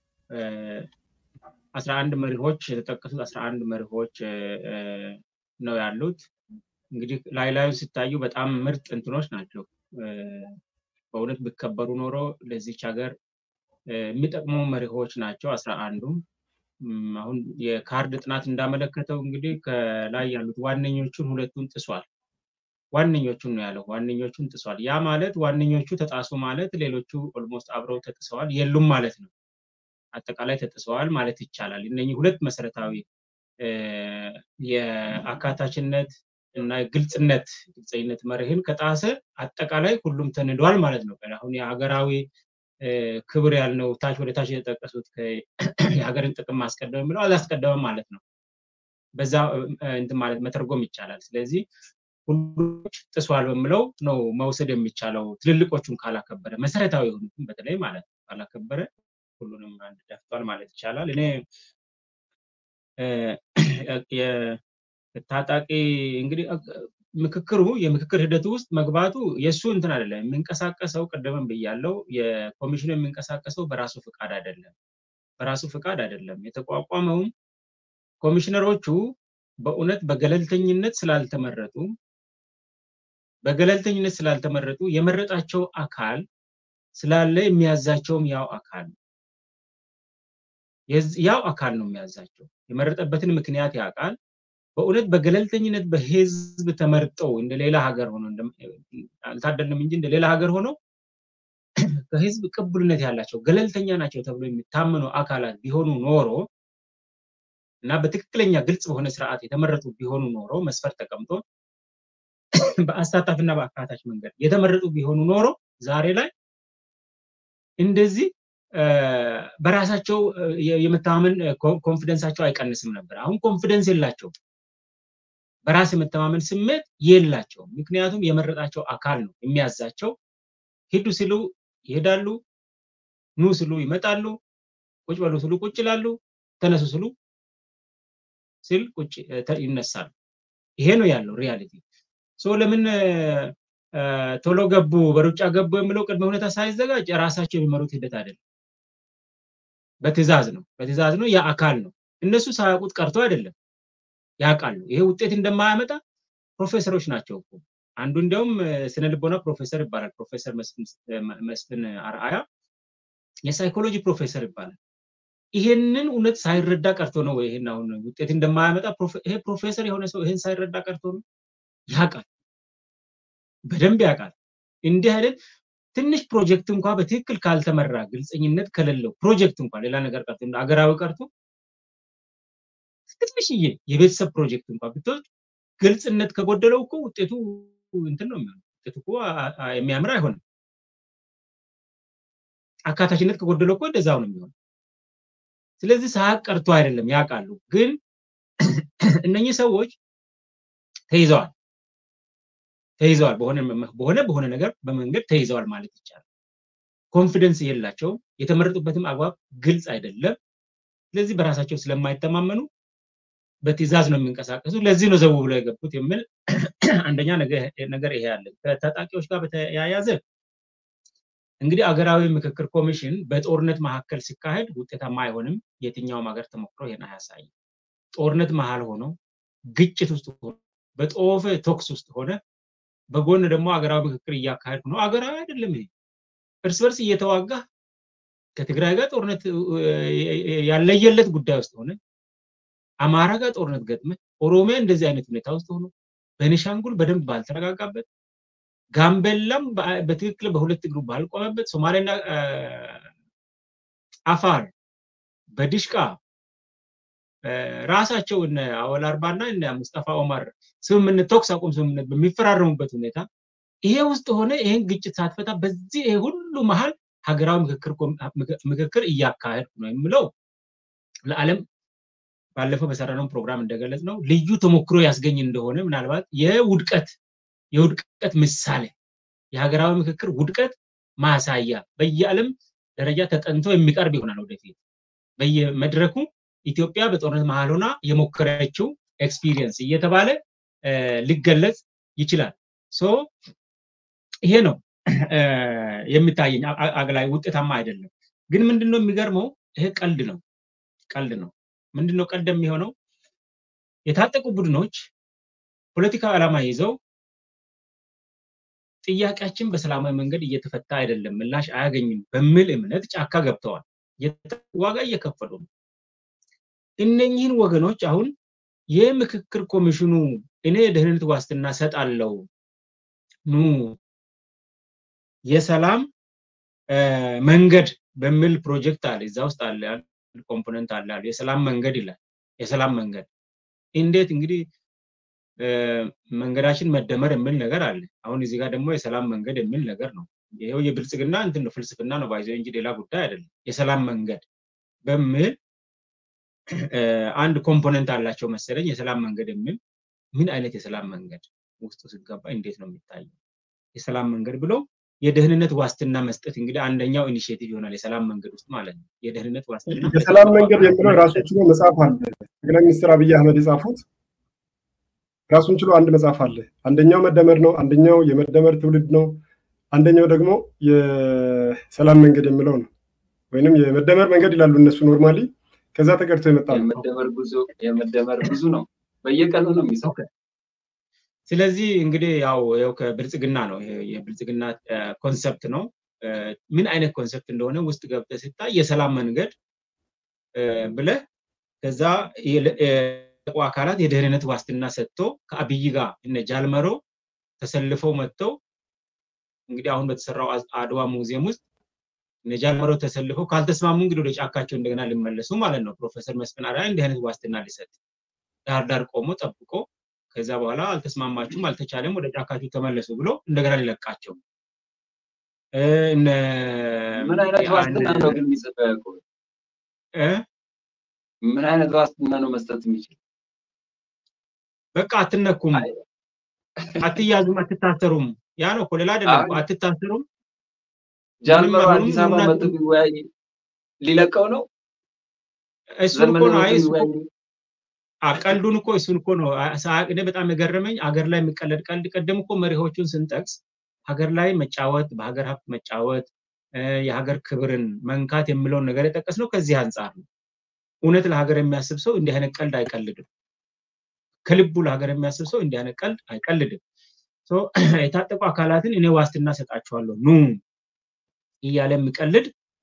አስራ አንድ መሪዎች የተጠቀሱት አስራ አንድ መሪዎች ነው ያሉት። እንግዲህ ላይ ላዩ ሲታዩ በጣም ምርጥ እንትኖች ናቸው። በእውነት ቢከበሩ ኖሮ ለዚች ሀገር የሚጠቅሙ መሪዎች ናቸው አስራ አንዱም። አሁን የካርድ ጥናት እንዳመለከተው እንግዲህ ከላይ ያሉት ዋነኞቹን ሁለቱን ጥሷል። ዋነኞቹን ነው ያለው። ዋነኞቹን ጥሷል። ያ ማለት ዋነኞቹ ተጣሱ ማለት ሌሎቹ ኦልሞስት አብረው ተጥሰዋል የሉም ማለት ነው። አጠቃላይ ተጥሰዋል ማለት ይቻላል። እነኚህ ሁለት መሰረታዊ የአካታችነት እና ግልጽነት ግልጸኝነት መርህን ከጣሰ አጠቃላይ ሁሉም ተንዷል ማለት ነው። አሁን የሀገራዊ ክብር ያልነው ታች ወደ ታች የተጠቀሱት የሀገርን ጥቅም ማስቀደም የሚለው አላስቀደመም ማለት ነው። በዛ እንትን ማለት መተርጎም ይቻላል። ስለዚህ ሁሎች ጥሷል በምለው ነው መውሰድ የሚቻለው ትልልቆቹን ካላከበረ መሰረታዊ የሆኑትን በተለይ ማለት ነው ካላከበረ ሁሉንም አንድ ደፍቷል ማለት ይቻላል። እኔ ታጣቂ እንግዲህ ምክክሩ የምክክር ሂደቱ ውስጥ መግባቱ የእሱ እንትን አይደለም የሚንቀሳቀሰው ቅድምም ብያለው የኮሚሽኑ የሚንቀሳቀሰው በራሱ ፍቃድ አይደለም በራሱ ፍቃድ አይደለም የተቋቋመውም ኮሚሽነሮቹ በእውነት በገለልተኝነት ስላልተመረጡ በገለልተኝነት ስላልተመረጡ የመረጣቸው አካል ስላለ የሚያዛቸውም ያው አካል ያው አካል ነው የሚያዛቸው የመረጠበትን ምክንያት ያውቃል በእውነት በገለልተኝነት በህዝብ ተመርጠው እንደ ሌላ ሀገር ሆኖ አልታደልንም እንጂ እንደ ሌላ ሀገር ሆነው ከህዝብ ቅቡልነት ያላቸው ገለልተኛ ናቸው ተብሎ የሚታመኑ አካላት ቢሆኑ ኖሮ እና በትክክለኛ ግልጽ በሆነ ስርዓት የተመረጡ ቢሆኑ ኖሮ መስፈርት ተቀምጦ በአሳታፊና በአካታች መንገድ የተመረጡ ቢሆኑ ኖሮ ዛሬ ላይ እንደዚህ በራሳቸው የመተማመን ኮንፊደንሳቸው አይቀንስም ነበር። አሁን ኮንፊደንስ የላቸው፣ በራስ የመተማመን ስሜት የላቸውም። ምክንያቱም የመረጣቸው አካል ነው የሚያዛቸው። ሂዱ ሲሉ ይሄዳሉ፣ ኑ ስሉ ይመጣሉ፣ ቁጭ በሉ ስሉ ቁጭ ይላሉ፣ ተነሱ ስሉ ሲል ቁጭ ይነሳሉ። ይሄ ነው ያለው ሪያሊቲ። ሶ ለምን ቶሎ ገቡ በሩጫ ገቡ የሚለው ቅድመ ሁኔታ ሳይዘጋጅ ራሳቸው የሚመሩት ሂደት አይደለም። በትዕዛዝ ነው በትዕዛዝ ነው ያ አካል ነው። እነሱ ሳያውቁት ቀርቶ አይደለም ያውቃሉ። ይሄ ውጤት እንደማያመጣ ፕሮፌሰሮች ናቸው እኮ አንዱ እንዲያውም ስነ ልቦና ፕሮፌሰር ይባላል። ፕሮፌሰር መስፍን አርአያ የሳይኮሎጂ ፕሮፌሰር ይባላል። ይሄንን እውነት ሳይረዳ ቀርቶ ነው ይሄን አሁን ውጤት እንደማያመጣ ይሄ ፕሮፌሰር የሆነ ሰው ይሄን ሳይረዳ ቀርቶ ነው ያውቃል፣ በደንብ ያውቃል። እንዲህ አይነት ትንሽ ፕሮጀክት እንኳ በትክክል ካልተመራ ግልፀኝነት ከሌለው ፕሮጀክት እንኳ ሌላ ነገር ቀርቶ አገራዊ ቀርቶ ትንሽዬ የቤተሰብ ፕሮጀክት እንኳ ብትወስድ ግልጽነት ከጎደለው እኮ ውጤቱ እንትን ነው የሚሆነው። ውጤቱ እኮ የሚያምር አይሆንም። አካታችነት ከጎደለው እኮ እንደዛው ነው የሚሆነው። ስለዚህ ሳያቅ ቀርቶ አይደለም ያውቃሉ። ግን እነኚህ ሰዎች ተይዘዋል ተይዘዋል በሆነ በሆነ በሆነ ነገር በመንገድ ተይዘዋል ማለት ይቻላል። ኮንፊደንስ የላቸውም። የተመረጡበትም አግባብ ግልጽ አይደለም። ስለዚህ በራሳቸው ስለማይተማመኑ በትዕዛዝ ነው የሚንቀሳቀሱ። ለዚህ ነው ዘው ብሎ የገቡት የሚል አንደኛ ነገር ይሄ ያለ። ከታጣቂዎች ጋር በተያያዘ እንግዲህ አገራዊ ምክክር ኮሚሽን በጦርነት መካከል ሲካሄድ ውጤታማ አይሆንም። የትኛውም ሀገር ተሞክሮ ይሄን አያሳይም። ጦርነት መሀል ሆኖ ግጭት ውስጥ ሆኖ በጦፈ ቶክስ ውስጥ ሆነ በጎን ደግሞ አገራዊ ምክክር እያካሄድኩ ነው። አገራዊ አይደለም ይሄ። እርስ በርስ እየተዋጋ ከትግራይ ጋር ጦርነት ያለየለት ጉዳይ ውስጥ ሆነ አማራ ጋር ጦርነት ገጥመ ኦሮሚያ እንደዚህ አይነት ሁኔታ ውስጥ ሆኖ ቤኒሻንጉል በደንብ ባልተረጋጋበት ጋምቤላም በትክክል በሁለት እግሩ ባልቆመበት ሶማሌና አፋር በድሽቃ ራሳቸው እነ አወል አርባና እነ ሙስጠፋ ኦማር ስምምነት ተኩስ አቁም ስምምነት በሚፈራረሙበት ሁኔታ ይሄ ውስጥ ሆነ ይሄን ግጭት ሳትፈታ በዚህ ይሄ ሁሉ መሀል ሀገራዊ ምክክር እያካሄድኩ ነው የምለው ለዓለም ባለፈው በሰራነው ፕሮግራም እንደገለጽ ነው ልዩ ተሞክሮ ያስገኝ እንደሆነ ምናልባት የውድቀት የውድቀት ምሳሌ የሀገራዊ ምክክር ውድቀት ማሳያ በየዓለም ደረጃ ተጠንቶ የሚቀርብ ይሆናል ወደፊት በየመድረኩ ኢትዮጵያ በጦርነት መሀል ሆና የሞከረችው ኤክስፒሪየንስ እየተባለ ሊገለጽ ይችላል። ሶ ይሄ ነው የሚታየኝ አግላይ ውጤታማ አይደለም። ግን ምንድነው የሚገርመው? ይሄ ቀልድ ነው ቀልድ ነው። ምንድነው ቀልድ የሚሆነው? የታጠቁ ቡድኖች ፖለቲካዊ ዓላማ ይዘው ጥያቄያችን በሰላማዊ መንገድ እየተፈታ አይደለም፣ ምላሽ አያገኝም በሚል እምነት ጫካ ገብተዋል። ዋጋ እየከፈሉ ነው። እነኚህን ወገኖች አሁን የምክክር ኮሚሽኑ እኔ የደህንነት ዋስትና ሰጣለው ኑ የሰላም መንገድ በሚል ፕሮጀክት አለ እዛ ውስጥ አለ ኮምፖነንት አለ የሰላም መንገድ ይላል የሰላም መንገድ እንዴት እንግዲህ መንገዳችን መደመር የሚል ነገር አለ አሁን እዚህ ጋር ደግሞ የሰላም መንገድ የሚል ነገር ነው ይሄው የብልጽግና እንትን ነው ፍልስፍና ነው ባይዘው እንጂ ሌላ ጉዳይ አይደለም የሰላም መንገድ በሚል አንድ ኮምፖነንት አላቸው መሰለኝ የሰላም መንገድ የሚል ምን አይነት የሰላም መንገድ ውስጡ ስትገባ እንዴት ነው የሚታየው የሰላም መንገድ ብሎ የደህንነት ዋስትና መስጠት እንግዲህ አንደኛው ኢኒሽቲቭ ይሆናል የሰላም መንገድ ውስጥ ማለት ነው የደህንነት ዋስትና የሰላም መንገድ የሚለው ራሱን ችሎ መጽሐፍ አለ ጠቅላይ ሚኒስትር አብይ አህመድ የጻፉት ራሱን ችሎ አንድ መጽሐፍ አለ አንደኛው መደመር ነው አንደኛው የመደመር ትውልድ ነው አንደኛው ደግሞ የሰላም መንገድ የሚለው ነው ወይንም የመደመር መንገድ ይላሉ እነሱ ኖርማሊ ከዛ ተቀድቶ የመጣ ነው የመደመር ጉዞ የመደመር ብዙ ነው በየቀኑ ነው የሚሰው ስለዚህ እንግዲህ ያው ያው ከብልጽግና ነው የብልጽግና ኮንሰፕት ነው ምን አይነት ኮንሰፕት እንደሆነ ውስጥ ገብተ ሲታይ የሰላም መንገድ ብለ ከዛ አካላት የደህንነት ዋስትና ሰጥቶ ከአብይ ጋር እነ ጃልመሮ ተሰልፈው መጥተው እንግዲህ አሁን በተሰራው አድዋ ሙዚየም ውስጥ እነ ጃልመሮ ተሰልፈው ካልተስማሙ እንግዲህ ወደ ጫካቸው እንደገና ሊመለሱ ማለት ነው። ፕሮፌሰር መስፍን አርአያ እንዲህ አይነት ዋስትና ሊሰጥ ዳር ዳር ቆሞ ጠብቆ ከዛ በኋላ አልተስማማችሁም፣ አልተቻለም፣ ወደ ጫካችሁ ተመለሱ ብሎ እንደገና ሊለቃቸው ምን አይነት ዋስትና ነው ግን የሚሰጠው ያዕቆብ? ምን አይነት ዋስትና ነው መስጠት የሚችል? በቃ አትነኩም፣ አትያዙም፣ አትታሰሩም። ያ ነው እኮ ሌላ አይደለም። አትታሰሩም። ጃልመሮ አዲስ አበባ መጥቶ ቢወያይ ሊለቀው ነው። እሱን እኮ ነው። አይ ቀልዱን እኮ እሱን እኮ ነው። እኔ በጣም የገረመኝ አገር ላይ የሚቀለድ ቀልድ ቀደም እኮ መሪዎቹን ስንጠቅስ ሀገር ላይ መጫወት፣ በሀገር ሀብት መጫወት፣ የሀገር ክብርን መንካት የሚለውን ነገር የጠቀስነው ከዚህ አንጻር ነው። እውነት ለሀገር የሚያስብ ሰው እንዲህ አይነት ቀልድ አይቀልድም። ከልቡ ለሀገር የሚያስብ ሰው እንዲህ አይነት ቀልድ አይቀልድም። የታጠቁ አካላትን እኔ ዋስትና ሰጣቸዋለሁ ኑ እያለ የሚቀልድ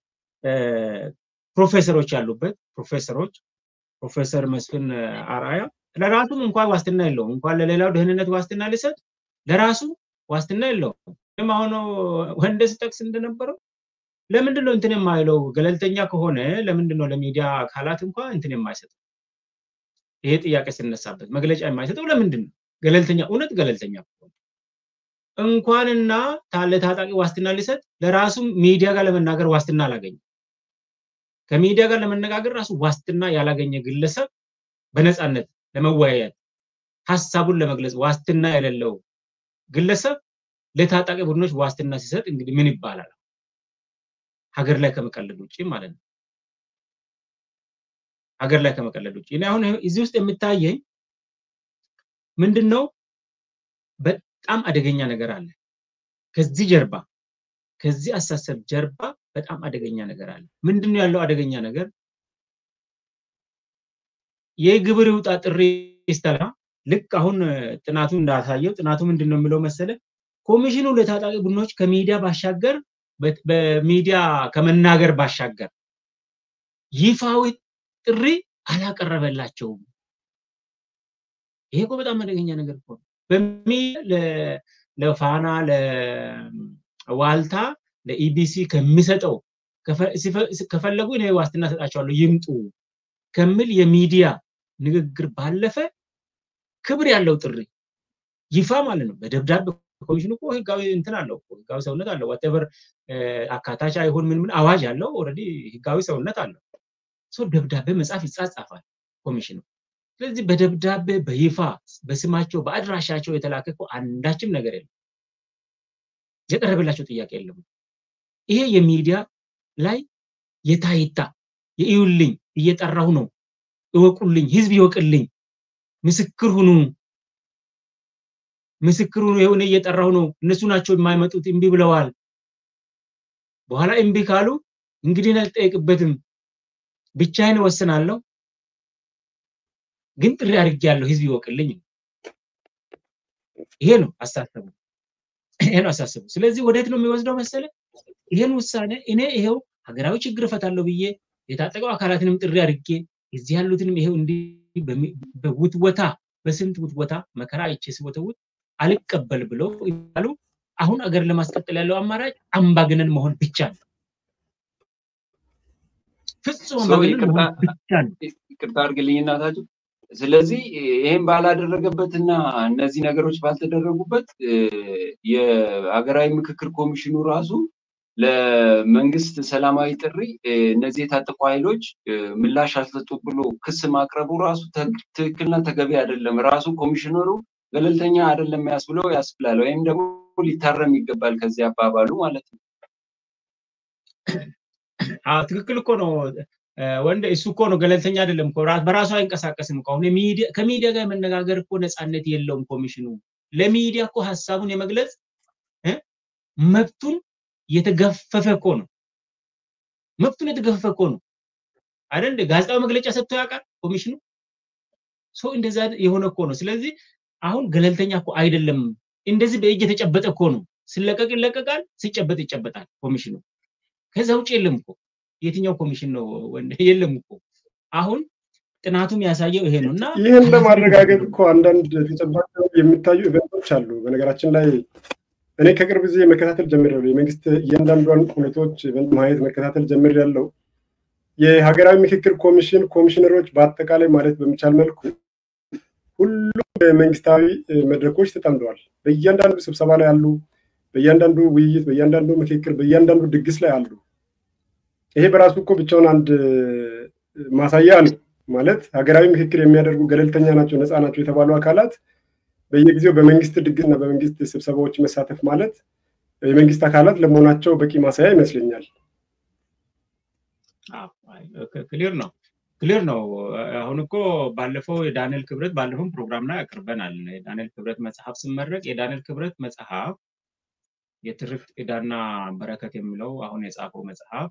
ፕሮፌሰሮች ያሉበት ፕሮፌሰሮች ፕሮፌሰር መስፍን አርአያ ለራሱም እንኳን ዋስትና የለውም። እንኳን ለሌላው ደህንነት ዋስትና ሊሰጥ ለራሱ ዋስትና የለውም። ይህም አሁን ወንደ ስጠቅስ እንደነበረው ለምንድን ነው እንትን የማይለው? ገለልተኛ ከሆነ ለምንድን ነው ለሚዲያ አካላት እንኳን እንትን የማይሰጠው? ይሄ ጥያቄ ስነሳበት መግለጫ የማይሰጠው ለምንድን ነው? ገለልተኛ እውነት ገለልተኛ ከሆነ እንኳንና ለታጣቂ ዋስትና ሊሰጥ ለራሱ ሚዲያ ጋር ለመናገር ዋስትና አላገኘም። ከሚዲያ ጋር ለመነጋገር ራሱ ዋስትና ያላገኘ ግለሰብ በነፃነት ለመወያየት ሀሳቡን ለመግለጽ ዋስትና የሌለው ግለሰብ ለታጣቂ ቡድኖች ዋስትና ሲሰጥ እንግዲህ ምን ይባላል? ሀገር ላይ ከመቀለድ ውጭ ማለት ነው። ሀገር ላይ ከመቀለድ ውጭ እኔ አሁን እዚህ ውስጥ የሚታየኝ ምንድን ነው? በጣም አደገኛ ነገር አለ ከዚህ ጀርባ ከዚህ አሳሰብ ጀርባ በጣም አደገኛ ነገር አለ። ምንድን ነው ያለው አደገኛ ነገር? የግብር ይውጣ ጥሪ ይስተላ ልክ አሁን ጥናቱ እንዳሳየው ጥናቱ ምንድን ነው የሚለው መሰለ ኮሚሽኑ ለታጣቂ ቡድኖች ከሚዲያ ባሻገር በሚዲያ ከመናገር ባሻገር ይፋዊ ጥሪ አላቀረበላቸውም። ይሄ እኮ በጣም አደገኛ ነገር እኮ ነው። ለፋና ለዋልታ ለኢቢሲ ከሚሰጠው ከፈለጉ እኔ ዋስትና ሰጣቸዋለሁ ይምጡ ከሚል የሚዲያ ንግግር ባለፈ ክብር ያለው ጥሪ ይፋ ማለት ነው። በደብዳቤ ኮሚሽኑ እኮ ህጋዊ እንትን አለው ህጋዊ ሰውነት አለው። ዋቴቨር አካታች አይሆን ምን ምን አዋጅ አለው። ኦልሬዲ ህጋዊ ሰውነት አለው። ሰው ደብዳቤ መጻፍ ይጻጻፋል ኮሚሽኑ። ስለዚህ በደብዳቤ በይፋ በስማቸው በአድራሻቸው የተላከ እኮ አንዳችም ነገር የለም። የቀረበላቸው ጥያቄ የለም። ይሄ የሚዲያ ላይ የታይታ የእዩልኝ እየጠራሁ ነው፣ እወቁልኝ፣ ህዝብ ይወቅልኝ፣ ምስክር ሁኑ፣ ምስክር ሁኑ፣ የሆነ እየጠራሁ ነው፣ እነሱ ናቸው የማይመጡት፣ እምቢ ብለዋል። በኋላ እምቢ ካሉ እንግዲህ አልጠየቅበትም፣ ብቻዬን እወስናለሁ፣ ግን ጥሪ አድርጌያለሁ፣ ህዝብ ይወቅልኝ። ይሄ ነው አሳሰቡ። ይሄ ነው አሳሰቡ። ስለዚህ ወዴት ነው የሚወስደው መሰለ? ይሄን ውሳኔ እኔ ይሄው ሀገራዊ ችግር እፈታለሁ ብዬ የታጠቀው አካላትንም ጥሪ አድርጌ እዚህ ያሉትንም ይሄው እንዲህ በውትወታ በስንት ውትወታ መከራ አይቼ ስወተውት አልቀበል ብለው ይላሉ። አሁን አገር ለማስቀጠል ያለው አማራጭ አምባገነን መሆን ብቻ ነው። ፍጹም አምባገነን መሆን ብቻ ነው። ይቅርታ አድርግልኝ እናታችሁ። ስለዚህ ይሄን ባላደረገበትና እነዚህ ነገሮች ባልተደረጉበት የሀገራዊ ምክክር ኮሚሽኑ ራሱ ለመንግስት ሰላማዊ ጥሪ እነዚህ የታጠቁ ኃይሎች ምላሽ አልሰጡ ብሎ ክስ ማቅረቡ ራሱ ትክክልና ተገቢ አይደለም። ራሱ ኮሚሽነሩ ገለልተኛ አይደለም ያስብለው ያስብላል፣ ወይም ደግሞ ሊታረም ይገባል ከዚህ አባባሉ ማለት ነው። ትክክል እኮ ነው ወንድ እሱ እኮ ነው ገለልተኛ አይደለም እኮ በራሱ አይንቀሳቀስም እኮ አሁን ከሚዲያ ጋር የመነጋገር እኮ ነፃነት የለውም ኮሚሽኑ ለሚዲያ እኮ ሀሳቡን የመግለጽ መብቱን የተገፈፈ እኮ ነው መብቱን የተገፈፈ እኮ ነው አይደል ጋዜጣዊ መግለጫ ሰጥቶ ያውቃል ኮሚሽኑ ሰው እንደዛ የሆነ እኮ ነው ስለዚህ አሁን ገለልተኛ እኮ አይደለም እንደዚህ በእጅ የተጨበጠ እኮ ነው ሲለቀቅ ይለቀቃል ሲጨበጥ ይጨበጣል ኮሚሽኑ ከዛ ውጭ የለም እኮ የትኛው ኮሚሽን ነው የለም እኮ አሁን ጥናቱም ያሳየው ይሄ ነው እና ይህን ለማረጋገጥ እኮ አንዳንድ ተጨባጭ የሚታዩ ኢቨንቶች አሉ በነገራችን ላይ እኔ ከቅርብ ጊዜ መከታተል ጀምሬያለሁ። የመንግስት እያንዳንዷን ሁኔታዎች ማየት መከታተል ጀምሬያለሁ። የሀገራዊ ምክክር ኮሚሽን ኮሚሽነሮች በአጠቃላይ ማለት በሚቻል መልኩ ሁሉም መንግስታዊ መድረኮች ተጠምደዋል። በእያንዳንዱ ስብሰባ ላይ አሉ። በእያንዳንዱ ውይይት፣ በእያንዳንዱ ምክክር፣ በእያንዳንዱ ድግስ ላይ አሉ። ይሄ በራሱ እኮ ብቻውን አንድ ማሳያ ነው። ማለት ሀገራዊ ምክክር የሚያደርጉ ገለልተኛ ናቸው፣ ነፃ ናቸው የተባሉ አካላት በየጊዜው በመንግስት ድግስና በመንግስት ስብሰባዎች መሳተፍ ማለት የመንግስት አካላት ለመሆናቸው በቂ ማሳያ ይመስለኛል። ክሊር ነው ክሊር ነው። አሁን እኮ ባለፈው የዳንኤል ክብረት ባለፈው ፕሮግራም ላይ አቅርበናል። የዳንኤል ክብረት መጽሐፍ ስመረቅ የዳንኤል ክብረት መጽሐፍ የትርክት ዕዳና በረከት የሚለው አሁን የጻፈው መጽሐፍ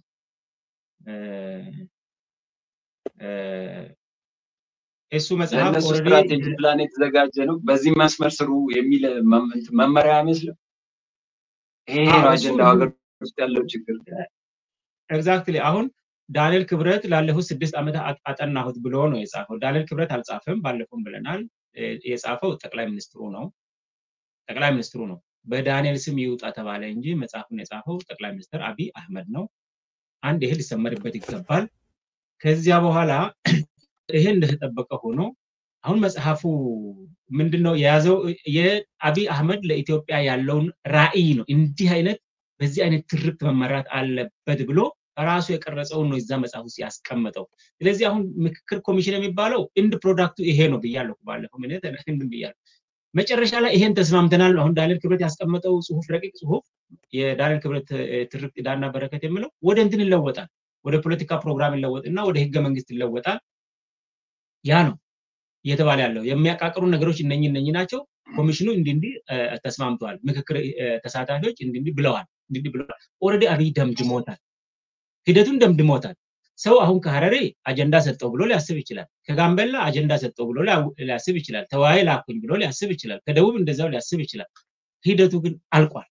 እሱ መጽሐፍ ለእነሱ ስትራቴጂ ፕላን የተዘጋጀ ነው። በዚህ መስመር ስሩ የሚል መመሪያ አይመስልም። ይሄ ነው አጀንዳው ሀገር ውስጥ ያለው ችግር። ኤግዛክትሊ አሁን ዳንኤል ክብረት ላለፉት ስድስት ዓመት አጠናሁት ብሎ ነው የጻፈው። ዳንኤል ክብረት አልጻፈም፣ ባለፈውም ብለናል። የጻፈው ጠቅላይ ሚኒስትሩ ነው። ጠቅላይ ሚኒስትሩ ነው። በዳንኤል ስም ይውጣ ተባለ እንጂ መጽሐፉን የጻፈው ጠቅላይ ሚኒስትር አቢይ አህመድ ነው። አንድ ይሄ ሊሰመርበት ይገባል። ከዚያ በኋላ ይሄ እንደተጠበቀ ሆኖ አሁን መጽሐፉ ምንድነው የያዘው? የአቢይ አህመድ ለኢትዮጵያ ያለውን ራዕይ ነው። እንዲህ አይነት በዚህ አይነት ትርክት መመራት አለበት ብሎ ራሱ የቀረጸውን ነው እዛ መጽሐፍ ውስጥ ያስቀመጠው። ስለዚህ አሁን ምክክር ኮሚሽን የሚባለው ኢንድ ፕሮዳክቱ ይሄ ነው ብያለሁ። ባለፈው ምን ብያለሁ። መጨረሻ ላይ ይሄን ተስማምተናል። አሁን ዳንኤል ክብረት ያስቀመጠው ጽሁፍ ረቂቅ ጽሁፍ የዳንኤል ክብረት ትርክት ዕዳና በረከት የሚለው ወደ እንትን ይለወጣል። ወደ ፖለቲካ ፕሮግራም ይለወጥና ወደ ህገ መንግስት ይለወጣል። ያ ነው እየተባለ ያለው። የሚያቃቅሩ ነገሮች እነኚህ እነኚህ ናቸው። ኮሚሽኑ እንዲህ እንዲህ ተስማምተዋል። ምክክር ተሳታፊዎች እንዲህ እንዲህ ብለዋል፣ እንዲህ እንዲህ ብለዋል። ኦልሬዲ አብይ ደምድሞታል፣ ሂደቱን ደምድሞታል። ሰው አሁን ከሀረሬ አጀንዳ ሰጠው ብሎ ሊያስብ ይችላል። ከጋምቤላ አጀንዳ ሰጠው ብሎ ሊያስብ ይችላል። ተወያይ ላኩኝ ብሎ ሊያስብ ይችላል። ከደቡብ እንደዛው ሊያስብ ይችላል። ሂደቱ ግን አልቋል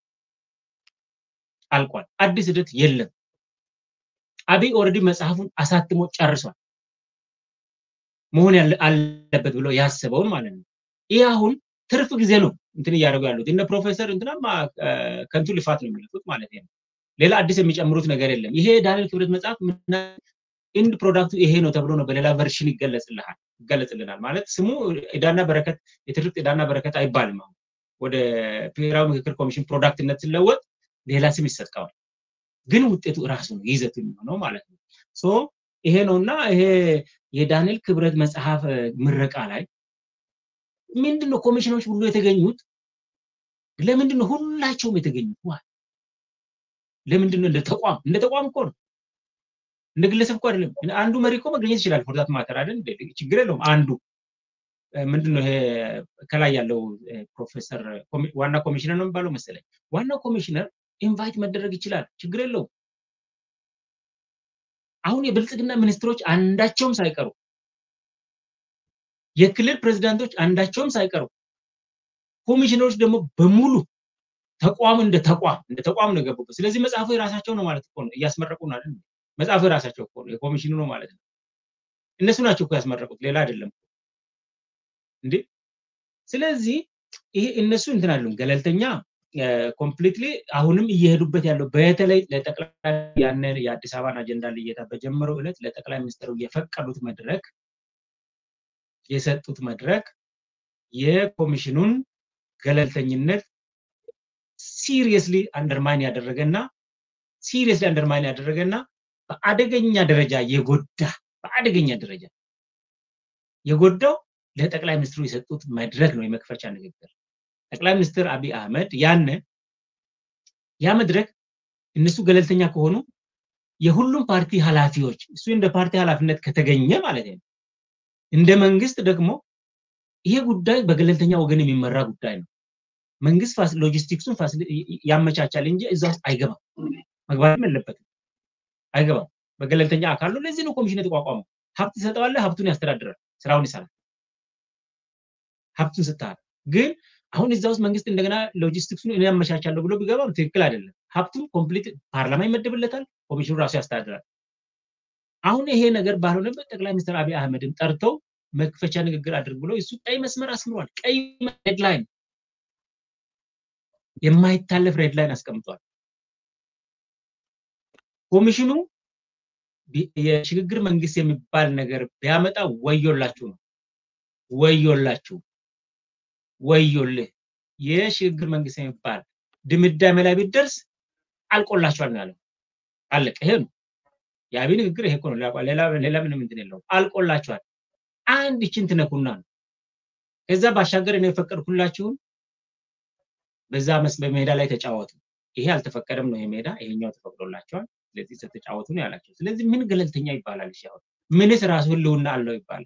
አልቋል። አዲስ ሂደት የለም። አብይ ኦልሬዲ መጽሐፉን አሳትሞ ጨርሷል። መሆን አለበት ብሎ ያስበውን ማለት ነው። ይህ አሁን ትርፍ ጊዜ ነው እንትን እያደረጉ ያሉት እነ ፕሮፌሰር እንትናማ ከንቱ ልፋት ነው የሚለፉት ማለት ነው። ሌላ አዲስ የሚጨምሩት ነገር የለም። ይሄ ዳንኤል ክብረት መጽሐፍ ኢንድ ፕሮዳክቱ ይሄ ነው ተብሎ ነው በሌላ ቨርሽን ይገለጽልሃል ይገለጽልናል ማለት ስሙ ዕዳና በረከት የትርክት ዕዳና በረከት አይባልም። አሁን ወደ ብሔራዊ ምክክር ኮሚሽን ፕሮዳክትነት ሲለወጥ ሌላ ስም ይሰጠዋል። ግን ውጤቱ እራሱ ነው ይዘቱ የሚሆነው ማለት ነው። ሶ ይሄ ነው እና ይሄ የዳንኤል ክብረት መጽሐፍ ምረቃ ላይ ምንድን ነው ኮሚሽኖች ሁሉ የተገኙት? ለምንድን ነው ሁላቸውም የተገኙት? ዋ ለምንድን ነው እንደ ተቋም እንደ ተቋም እኮ ነው እንደ ግለሰብ እኮ አይደለም። አንዱ መሪ እኮ መገኘት ይችላል። ፎርዛት ማተር አይደል? ችግር የለውም። አንዱ ምንድን ነው ይሄ ከላይ ያለው ፕሮፌሰር ዋና ኮሚሽነር ነው የሚባለው መሰለኝ። ዋናው ኮሚሽነር ኢንቫይት መደረግ ይችላል። ችግር የለውም። አሁን የብልጽግና ሚኒስትሮች አንዳቸውም ሳይቀሩ የክልል ፕሬዝዳንቶች አንዳቸውም ሳይቀሩ ኮሚሽነሮች ደግሞ በሙሉ ተቋም እንደ ተቋም እንደ ተቋም ነው የገቡበት። ስለዚህ መጽሐፉ የራሳቸው ነው ማለት እኮ ነው። እያስመረቁ ነው አይደል? መጽሐፉ የራሳቸው እኮ ነው፣ የኮሚሽኑ ነው ማለት ነው። እነሱ ናቸው እኮ ያስመረቁት፣ ሌላ አይደለም እንዴ። ስለዚህ ይሄ እነሱ እንትን አሉን ገለልተኛ ኮምፕሊትሊ አሁንም እየሄዱበት ያለው በተለይ ለጠቅላይ ያንን የአዲስ አበባን አጀንዳ ልየታ በጀመረው ዕለት ለጠቅላይ ሚኒስትሩ የፈቀዱት መድረክ የሰጡት መድረክ የኮሚሽኑን ገለልተኝነት ሲሪየስሊ አንደርማይን ያደረገና ሲሪየስሊ አንደርማይን ያደረገና በአደገኛ ደረጃ የጎዳ በአደገኛ ደረጃ የጎዳው ለጠቅላይ ሚኒስትሩ የሰጡት መድረክ ነው የመክፈቻ ንግግር። ጠቅላይ ሚኒስትር አብይ አህመድ ያን ያ መድረክ እነሱ ገለልተኛ ከሆኑ የሁሉም ፓርቲ ኃላፊዎች እሱ እንደ ፓርቲ ኃላፊነት ከተገኘ ማለት ነው። እንደ መንግስት ደግሞ ይሄ ጉዳይ በገለልተኛ ወገን የሚመራ ጉዳይ ነው። መንግስት ሎጂስቲክሱን ያመቻቻል እንጂ እዛ ውስጥ አይገባም፣ መግባትም የለበትም፣ አይገባም። በገለልተኛ አካል ነው። ለዚህ ነው ኮሚሽን የተቋቋመው። ሀብት ትሰጠዋለህ፣ ሀብቱን ያስተዳድራል፣ ስራውን ይሰራል። ሀብቱን ስትሃል ግን አሁን እዛ ውስጥ መንግስት እንደገና ሎጂስቲክሱን እኔ ያመቻቻለሁ ብሎ ቢገባም ትክክል አይደለም። ሀብቱን ኮምፕሊት ፓርላማ ይመደብለታል፣ ኮሚሽኑ ራሱ ያስተዳድራል። አሁን ይሄ ነገር ባልሆነበት ጠቅላይ ሚኒስትር አብይ አህመድን ጠርተው መክፈቻ ንግግር አድርግ ብሎ እሱ ቀይ መስመር አስምሯል። ቀይ ሄድላይን የማይታለፍ ሬድ ላይን አስቀምጧል። ኮሚሽኑ የሽግግር መንግስት የሚባል ነገር ቢያመጣ ወዮላችሁ ነው። ወዮላችሁ፣ ወዮልህ። የሽግግር መንግስት የሚባል ድምዳሜ ላይ ቢደርስ አልቆላችኋል ነው ያለው። አለቀ። ይሄ ነው የአብይ ንግግር። ይሄ እኮ ነው። ሌላ ምንም እንትን የለውም። አልቆላችኋል። አንድ ይችን ትነኩና ነው ከዛ ባሻገር እኔ የፈቀድኩላችሁን በዛ በሜዳ ላይ ተጫወቱ። ይሄ አልተፈቀደም ነው የሜዳ ይሄኛው ተፈቅዶላቸዋል። ስለዚህ ስትጫወቱ ነው ያላቸው። ስለዚህ ምን ገለልተኛ ይባላል? እሺ አሁን ምንስ ራሱ ህልውና አለው ይባላል?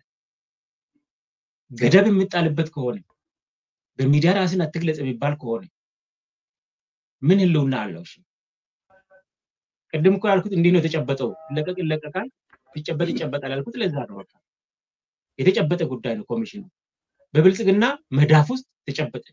ገደብ የሚጣልበት ከሆነ በሚዲያ ራስን አትግለጽ የሚባል ከሆነ ምን ህልውና አለው? እሺ ቅድም እኮ ያልኩት እንዲህ ነው የተጨበጠው። ይለቀቅ ይለቀቃል፣ ይጨበጥ ይጨበጣል ያልኩት ለዛ ነው። በቃ የተጨበጠ ጉዳይ ነው ኮሚሽኑ በብልጽግና መዳፍ ውስጥ ተጨበጠ።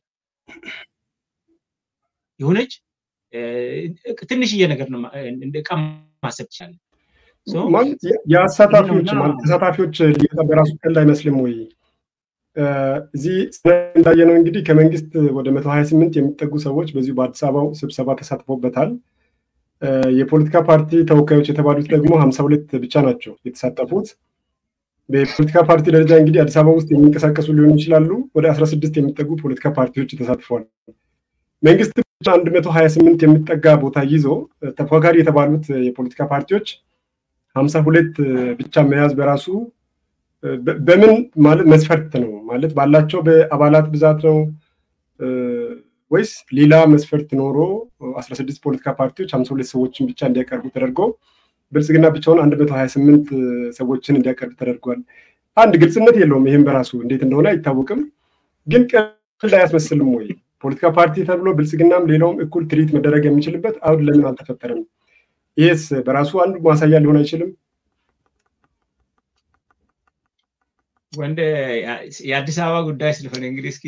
የሆነች ትንሽዬ ነገር ነው እንደ ዕቃ ማሰብ ትችላለን። የአሳታፊዎች ማለት ተሳታፊዎች ሊወጣ በራሱ ቀልድ አይመስልም ወይ? እዚህ እንዳየነው እንግዲህ ከመንግስት ወደ መቶ ሀያ ስምንት የሚጠጉ ሰዎች በዚሁ በአዲስ አበባው ስብሰባ ተሳትፎበታል። የፖለቲካ ፓርቲ ተወካዮች የተባሉት ደግሞ ሀምሳ ሁለት ብቻ ናቸው የተሳተፉት። በፖለቲካ ፓርቲ ደረጃ እንግዲህ አዲስ አበባ ውስጥ የሚንቀሳቀሱ ሊሆኑ ይችላሉ። ወደ አስራ ስድስት የሚጠጉ ፖለቲካ ፓርቲዎች ተሳትፈዋል። መንግስት ብቻ አንድ መቶ ሀያ ስምንት የሚጠጋ ቦታ ይዞ ተፎካካሪ የተባሉት የፖለቲካ ፓርቲዎች ሀምሳ ሁለት ብቻ መያዝ በራሱ በምን ማለት መስፈርት ነው ማለት ባላቸው በአባላት ብዛት ነው ወይስ ሌላ መስፈርት ኖሮ አስራ ስድስት ፖለቲካ ፓርቲዎች ሀምሳ ሁለት ሰዎችን ብቻ እንዲያቀርቡ ተደርጎ ብልጽግና ብቻውን አንድ መቶ ሀያ ስምንት ሰዎችን እንዲያቀርብ ተደርጓል። አንድ ግልጽነት የለውም። ይህም በራሱ እንዴት እንደሆነ አይታወቅም። ግን ቀልድ አያስመስልም ወይ? ፖለቲካ ፓርቲ ተብሎ ብልጽግናም ሌላውም እኩል ትሪት መደረግ የሚችልበት አሁን ለምን አልተፈጠረም? ይህስ በራሱ አንዱ ማሳያ ሊሆን አይችልም? ወንድ የአዲስ አበባ ጉዳይ ስለሆነ እንግዲህ እስኪ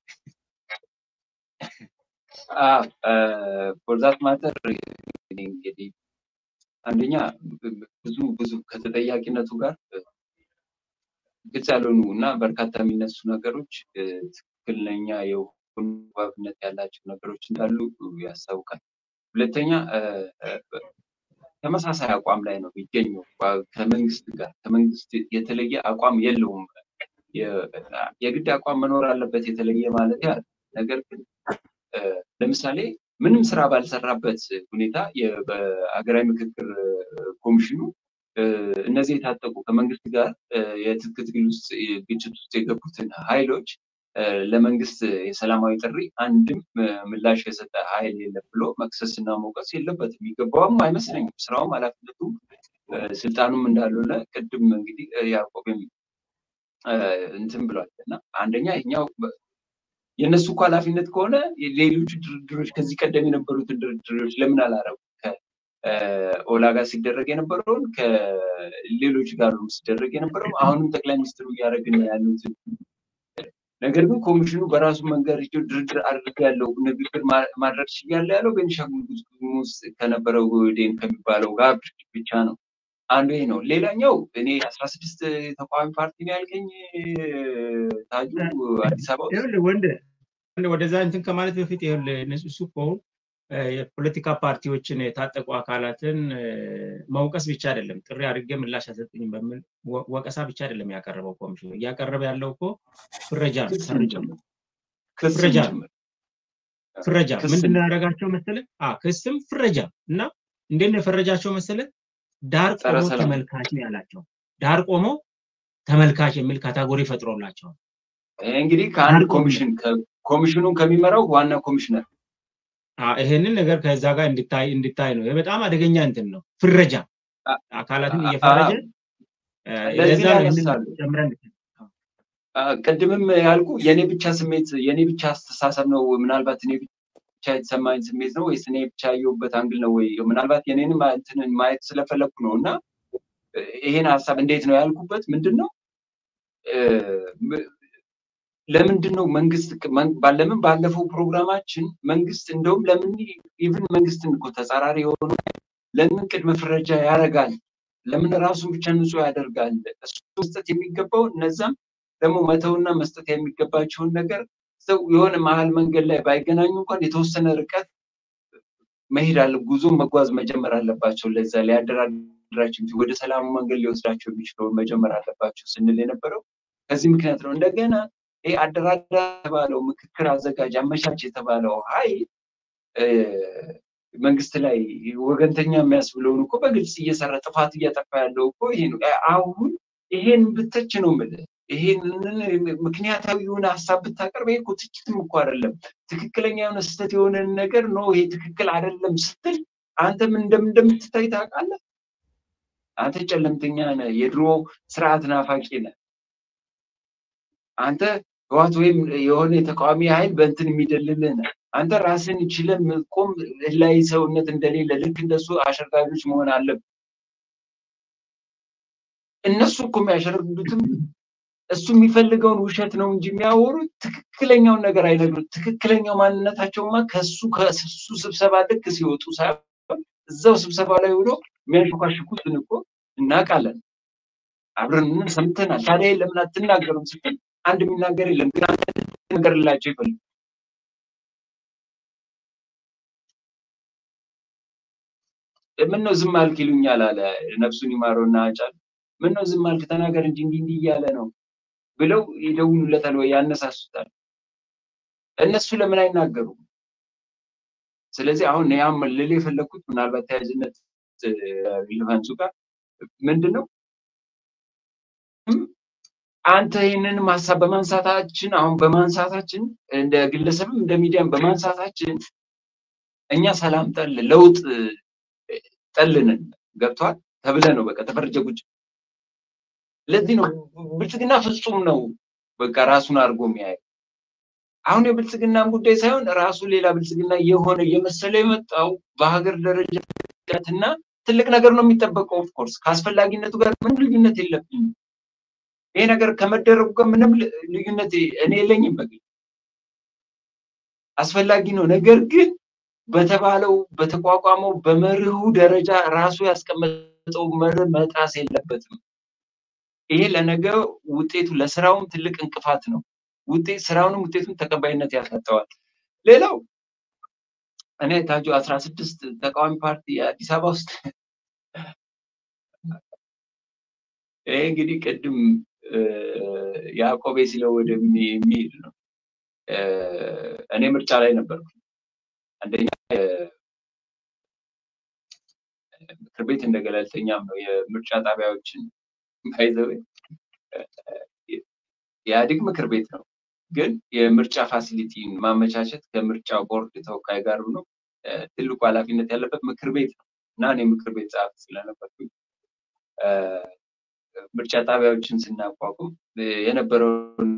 ፎርዛት ማተር እንግዲህ አንደኛ ብዙ ብዙ ከተጠያቂነቱ ጋር ግልጽ ያልሆኑ እና በርካታ የሚነሱ ነገሮች ትክክለኛ የሆኑ ባብነት ያላቸው ነገሮች እንዳሉ ያስታውቃል። ሁለተኛ ተመሳሳይ አቋም ላይ ነው የሚገኘው ከመንግስት ጋር ከመንግስት የተለየ አቋም የለውም። የግድ አቋም መኖር አለበት የተለየ ማለት ያለ ነገር ግን ለምሳሌ ምንም ስራ ባልሰራበት ሁኔታ በሀገራዊ ምክክር ኮሚሽኑ እነዚህ የታጠቁ ከመንግስት ጋር የትጥቅ ትግል ውስጥ ግጭት ውስጥ የገቡትን ኃይሎች ለመንግስት የሰላማዊ ጥሪ አንድም ምላሽ የሰጠ ኃይል የለም ብሎ መክሰስና መውቀስ የለበትም። የሚገባውም አይመስለኝም። ስራውም ኃላፊነቱም ስልጣኑም እንዳልሆነ ቅድም እንግዲህ ያዕቆብም እንትን ብሏል እና አንደኛ ይኛው የእነሱ እኮ ኃላፊነት ከሆነ ሌሎቹ ድርድሮች ከዚህ ቀደም የነበሩትን ድርድሮች ለምን አላረጉ? ከኦላ ጋር ሲደረግ የነበረውን ከሌሎች ጋር ሲደረግ የነበረው አሁንም ጠቅላይ ሚኒስትሩ እያደረግን ያሉትን ነገር ግን ኮሚሽኑ በራሱ መንገድ ድርድር አድርግ ያለው ንግግር ማድረግ ችያለ ያለው ቤኒሻንጉል ጉሙዝ ከነበረው ዴን ከሚባለው ጋር ብቻ ነው። አንዱ ይሄ ነው። ሌላኛው እኔ አስራ ስድስት ተቃዋሚ ፓርቲ ነው ያልከኝ ታጁ አዲስ አበባ ውስጥ ወንድ ወደዛ እንትን ከማለት በፊት ይኸውልህ እሱ እኮ የፖለቲካ ፓርቲዎችን የታጠቁ አካላትን መውቀስ ብቻ አይደለም፣ ጥሪ አድርጌ ምላሽ አልሰጡኝም በሚል ወቀሳ ብቻ አይደለም ያቀረበው ኮሚሽኑ። እያቀረበ ያለው እኮ ፍረጃ ነው፣ ፈርጃ ፍረጃ ፍረጃ ምንድን ነው ያደረጋቸው መሰለህ? ክስም ፍረጃ እና እንዴት ነው የፈረጃቸው መሰለህ? ዳር ቆሞ ተመልካች ነው ያላቸው። ዳር ቆሞ ተመልካች የሚል ካታጎሪ ፈጥሮላቸዋል። እንግዲህ ከአንድ ኮሚሽን ኮሚሽኑን ከሚመራው ዋና ኮሚሽነር ይሄንን ነገር ከዛ ጋር እንድታይ እንድታይ ነው። በጣም አደገኛ እንትን ነው፣ ፍረጃ አካላትን እየፈረጀ ለዛ ነው ጨምረን ቅድምም ያልኩ የኔ ብቻ ስሜት የኔ ብቻ አስተሳሰብ ነው። ምናልባት እኔ ብቻ የተሰማኝ ስሜት ነው ወይስ እኔ ብቻ ያየሁበት አንግል ነው ወይ ምናልባት የኔንም እንትንን ማየት ስለፈለግኩ ነው እና ይሄን ሀሳብ እንዴት ነው ያልኩበት ምንድን ነው ለምንድን ነው መንግስት ለምን ባለፈው ፕሮግራማችን መንግስት እንደውም ለምን ኢቭን መንግስትን እኮ ተጻራሪ የሆኑ ለምን ቅድመ ፍረጃ ያደርጋል? ለምን ራሱን ብቻ ንጹህ ያደርጋል? እሱ መስጠት የሚገባው እነዛም ደግሞ መተውና መስጠት የሚገባቸውን ነገር ሰው የሆነ መሀል መንገድ ላይ ባይገናኙ እንኳን የተወሰነ ርቀት መሄድ አለ ጉዞ መጓዝ መጀመር አለባቸው። ለዛ ሊያደራድራቸው ወደ ሰላሙ መንገድ ሊወስዳቸው የሚችለውን መጀመር አለባቸው ስንል የነበረው ከዚህ ምክንያት ነው። እንደገና ይህ አደራዳሪ የተባለው ምክክር አዘጋጅ አመቻች የተባለው ኃይል መንግስት ላይ ወገንተኛ የሚያስብለውን እኮ በግልጽ እየሰራ ጥፋት እያጠፋ ያለው እኮ ይሄ ነው። አሁን ይሄን ብተች ነው የምልህ። ይሄንን ምክንያታዊ የሆነ ሀሳብ ብታቀርብ ይሄ እኮ ትችትም እኮ አይደለም። ትክክለኛ የሆነ ስህተት የሆነን ነገር ነው ይሄ ትክክል አይደለም ስትል አንተ ምን እንደምትታይ ታውቃለህ። አንተ ጨለምተኛ ነህ፣ የድሮ ስርዓት ናፋቂ ነህ። አንተ ህዋት ወይም የሆነ የተቃዋሚ ኃይል በእንትን የሚደልልህ ነህ። አንተ ራስን ችለህ ቆም ላይ ሰውነት እንደሌለ ልክ እንደሱ አሸርጋጆች መሆን አለብህ። እነሱ እኮ የሚያሸርግዱትም እሱ የሚፈልገውን ውሸት ነው እንጂ የሚያወሩት ትክክለኛውን ነገር አይነግሩት። ትክክለኛው ማንነታቸውማ ከሱ ከሱ ስብሰባ ልክ ሲወጡ ሳይሆን እዛው ስብሰባ ላይ ውሎ የሚያንሸኳሽኩትን እኮ እናውቃለን። አብረን ሰምተናል። ታዲያ ለምን አትናገሩም ስትል አንድ የሚናገር የለም። ግን አንተ ትናገርላቸው ይፈልግ ምን ነው ዝም አልክ ይሉኛል አለ ነፍሱን ይማረውና አጫል ምን ነው ዝም አልክ ተናገር እንጂ እንዲህ እንዲህ እያለ ነው ብለው ይደውሉለታል ወይ ያነሳሱታል። እነሱ ለምን አይናገሩም? ስለዚህ አሁን ያም ልል የፈለግኩት ምናልባት ተያያዥነት ሪሌቫንሱ ጋር ምንድን ነው አንተ ይህንን ሀሳብ በማንሳታችን አሁን በማንሳታችን እንደ ግለሰብም እንደ ሚዲያም በማንሳታችን እኛ ሰላም ጠል ለውጥ ጠልንን ገብቷል ተብለ ነው በቃ ተፈርጀ ቁጭ ለዚህ ነው ብልጽግና ፍጹም ነው በቃ ራሱን አድርጎ የሚያየው። አሁን የብልጽግናን ጉዳይ ሳይሆን ራሱ ሌላ ብልጽግና የሆነ እየመሰለ የመጣው በሀገር ደረጃ እና ትልቅ ነገር ነው የሚጠበቀው። ኦፍኮርስ ከአስፈላጊነቱ ጋር ምንም ልዩነት የለብኝም። ይሄ ነገር ከመደረጉ ጋር ምንም ልዩነት እኔ የለኝም። በግል አስፈላጊ ነው። ነገር ግን በተባለው በተቋቋመው በመርሁ ደረጃ ራሱ ያስቀመጠው መርህ መጣስ የለበትም። ይሄ ለነገ ውጤቱ ለስራውም ትልቅ እንቅፋት ነው። ውጤት ስራውንም ውጤቱን ተቀባይነት ያሳጠዋል። ሌላው እኔ ታጁ አስራ ስድስት ተቃዋሚ ፓርቲ አዲስ አበባ ውስጥ ይሄ እንግዲህ ቅድም ያዕቆቤ ሲለው ወደሚሄድ ነው። እኔ ምርጫ ላይ ነበርኩ። አንደኛ ምክር ቤት እንደ ገለልተኛም ነው የምርጫ ጣቢያዎችን ባይዘው የኢህአዴግ ምክር ቤት ነው። ግን የምርጫ ፋሲሊቲን ማመቻቸት ከምርጫ ቦርድ ተወካይ ጋር ነው ትልቁ ኃላፊነት ያለበት ምክር ቤት ነው እና እኔ ምክር ቤት ጸሐፊ ስለነበርኩኝ ምርጫ ጣቢያዎችን ስናቋቁም የነበረውን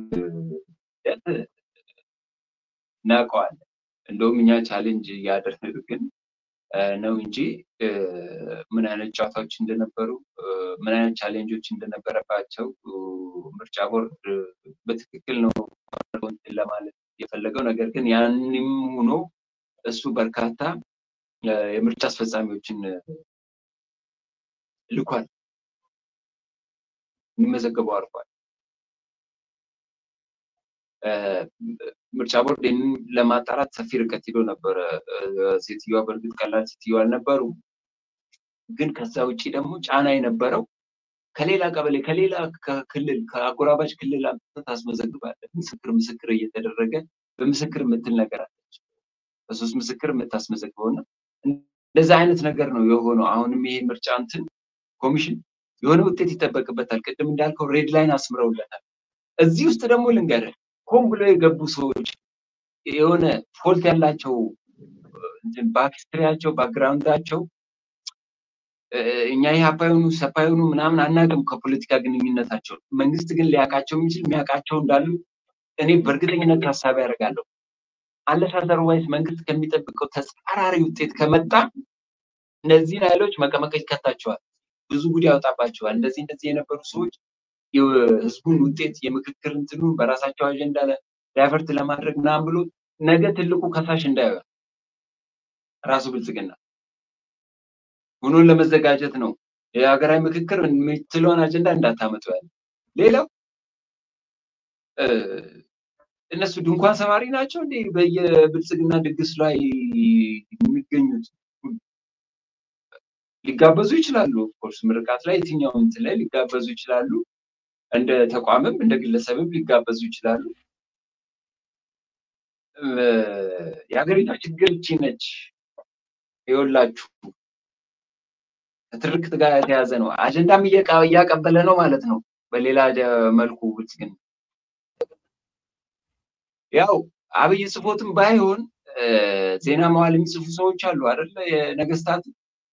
እናውቀዋለን። እንደውም እኛ ቻሌንጅ እያደረግን ነው እንጂ ምን አይነት ጨዋታዎች እንደነበሩ ምን አይነት ቻሌንጆች እንደነበረባቸው ምርጫ ቦርድ በትክክል ነው ለማለት የፈለገው። ነገር ግን ያንም ሆኖ እሱ በርካታ የምርጫ አስፈጻሚዎችን ልኳል፣ የሚመዘገበው አድርጓል። ምርጫ ቦርድ ይህንን ለማጣራት ሰፊ ርቀት ሄዶ ነበረ። ሴትዮዋ በእርግጥ ቀላል ሴትዮ አልነበሩም። ግን ከዛ ውጭ ደግሞ ጫና የነበረው ከሌላ ቀበሌ ከሌላ ክልል ከአጎራባች ክልል አምጥተህ ታስመዘግባለህ። ምስክር ምስክር እየተደረገ በምስክር የምትል ነገር አለች። በሶስት ምስክር የምታስመዘግበው እና እንደዛ አይነት ነገር ነው የሆነው። አሁንም ይሄ ምርጫ እንትን ኮሚሽን የሆነ ውጤት ይጠበቅበታል። ቅድም እንዳልከው ሬድ ላይን አስምረውለታል። እዚህ ውስጥ ደግሞ ልንገርህ ሆን ብሎ የገቡ ሰዎች የሆነ ፎልት ያላቸው ባክስትሪያቸው ባክግራውንዳቸው እኛ ኢህአፓ የሆኑ ሰፓ የሆኑ ምናምን አናውቅም ከፖለቲካ ግንኙነታቸው። መንግስት ግን ሊያውቃቸው የሚችል የሚያውቃቸው እንዳሉ እኔ በእርግጠኝነት ታሳቢ ያደርጋለሁ። አለስ አዘርዋይስ መንግስት ከሚጠብቀው ተጻራሪ ውጤት ከመጣ እነዚህን ኃይሎች መቀመቅ ይከታቸዋል፣ ብዙ ጉድ ያወጣባቸዋል። እንደዚህ እንደዚህ የነበሩ ሰዎች የህዝቡን ውጤት የምክክር እንትኑን በራሳቸው አጀንዳ ዳይቨርት ለማድረግ ምናምን ብሎ ነገ ትልቁ ከሳሽ እንዳይሆን ራሱ ብልጽግና ሆኖን ለመዘጋጀት ነው። የሀገራዊ ምክክር የምትለውን አጀንዳ እንዳታመጡ ያለ። ሌላው እነሱ ድንኳን ሰባሪ ናቸው እንዴ? በየብልጽግና ድግስ ላይ የሚገኙት ሊጋበዙ ይችላሉ። ኦፍኮርስ ምርቃት ላይ የትኛው እንትን ላይ ሊጋበዙ ይችላሉ። እንደ ተቋምም እንደ ግለሰብም ሊጋበዙ ይችላሉ። የሀገሪቷ ችግር እቺ ነች። ይኸውላችሁ ከትርክት ጋር የተያዘ ነው። አጀንዳም እያቀበለ ነው ማለት ነው። በሌላ መልኩ ብልጽግና ያው አብይ ጽፎትም ባይሆን ዜና መዋል የሚጽፉ ሰዎች አሉ አይደለ? የነገስታት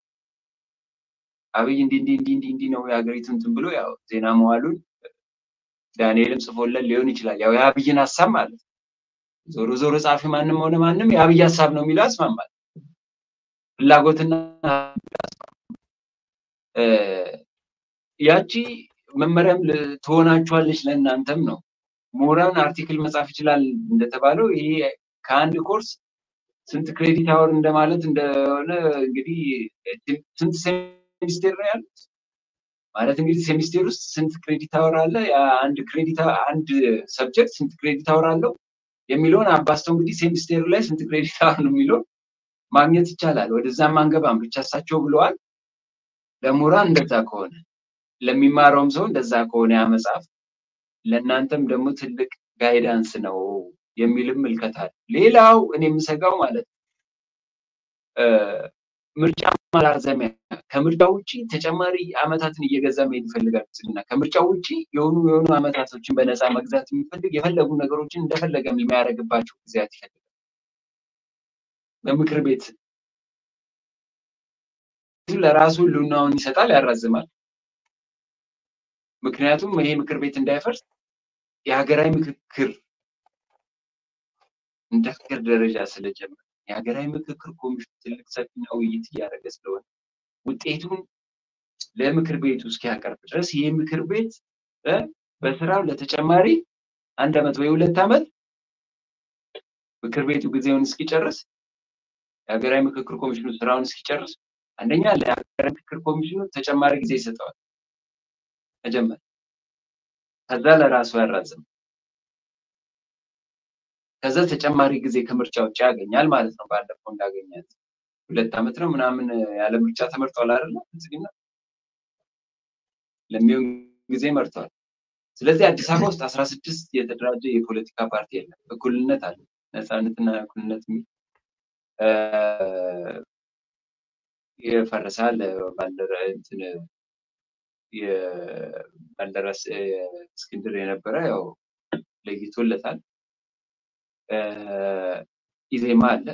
አብይ እንዲህ እንዲህ እንዲህ እንዲህ እንዲህ ነው የሀገሪቱ እንትን ብሎ ያው ዜና መዋሉን ዳንኤልም ጽፎለን ሊሆን ይችላል። ያው የአብይን ሀሳብ ማለት ነው። ዞሮ ዞሮ ጻፊ ማንም ሆነ ማንም የአብይ ሀሳብ ነው የሚለው ያስማማል። ፍላጎትና ያቺ መመሪያም ትሆናችኋለች ለእናንተም ነው። ምሁራን አርቲክል መጻፍ ይችላል እንደተባለው ይሄ ከአንድ ኮርስ ስንት ክሬዲት አወር እንደማለት እንደሆነ እንግዲህ ስንት ሴሚስቴር ነው ያሉት ማለት እንግዲህ ሴሚስቴር ውስጥ ስንት ክሬዲት አወር አለ፣ አንድ ክሬዲት አንድ ሰብጀክት ስንት ክሬዲት አወር አለው የሚለውን አባስተው እንግዲህ ሴሚስቴሩ ላይ ስንት ክሬዲት አወር ነው የሚለውን ማግኘት ይቻላል። ወደዛም አንገባም ብቻ እሳቸው ብለዋል። ለምሁራን እንደዛ ከሆነ ለሚማረውም ሰው እንደዛ ከሆነ ያ መጽሐፍ ለእናንተም ደግሞ ትልቅ ጋይዳንስ ነው የሚልም ምልከታል። ሌላው እኔ የምሰጋው ማለት ነው ምርጫ ማራዘሚያ ከምርጫ ውጭ ተጨማሪ አመታትን እየገዛ መሄድ ይፈልጋል ብልጽግና። ከምርጫ ውጭ የሆኑ የሆኑ አመታቶችን በነፃ መግዛት የሚፈልግ የፈለጉ ነገሮችን እንደፈለገ የሚያደርግባቸው ጊዜያት ይፈልጋል። በምክር ቤት ለራሱ ህልውናውን ይሰጣል፣ ያራዝማል። ምክንያቱም ይሄ ምክር ቤት እንዳይፈርስ የሀገራዊ ምክክር እንደ ሀገር ደረጃ ስለጀመረ የሀገራዊ ምክክር ኮሚሽን ትልቅ ሰፊና ውይይት እያደረገ ስለሆነ ውጤቱን ለምክር ቤቱ እስኪያቀርብ ድረስ ይህ ምክር ቤት በስራው ለተጨማሪ አንድ አመት ወይ ሁለት አመት ምክር ቤቱ ጊዜውን እስኪጨርስ የሀገራዊ ምክክር ኮሚሽኑ ስራውን እስኪጨርስ አንደኛ ለሀገራዊ ምክክር ኮሚሽኑ ተጨማሪ ጊዜ ይሰጠዋል። መጀመር ከዛ ለራሱ ያራዝም ከዛ ተጨማሪ ጊዜ ከምርጫ ውጭ ያገኛል ማለት ነው። ባለፈው እንዳገኛት ሁለት ዓመት ነው ምናምን ያለ ምርጫ ተመርጧል አይደለ? ብልጽግና ለሚሆን ጊዜ መርተዋል። ስለዚህ አዲስ አበባ ውስጥ አስራ ስድስት የተደራጀ የፖለቲካ ፓርቲ የለም። እኩልነት አለ፣ ነፃነትና እኩልነት የሚል የፈረሳል ባልደረ እንትን የባልደራስ እስክንድር የነበረ ያው ለይቶለታል። ኢዜማ አለ፣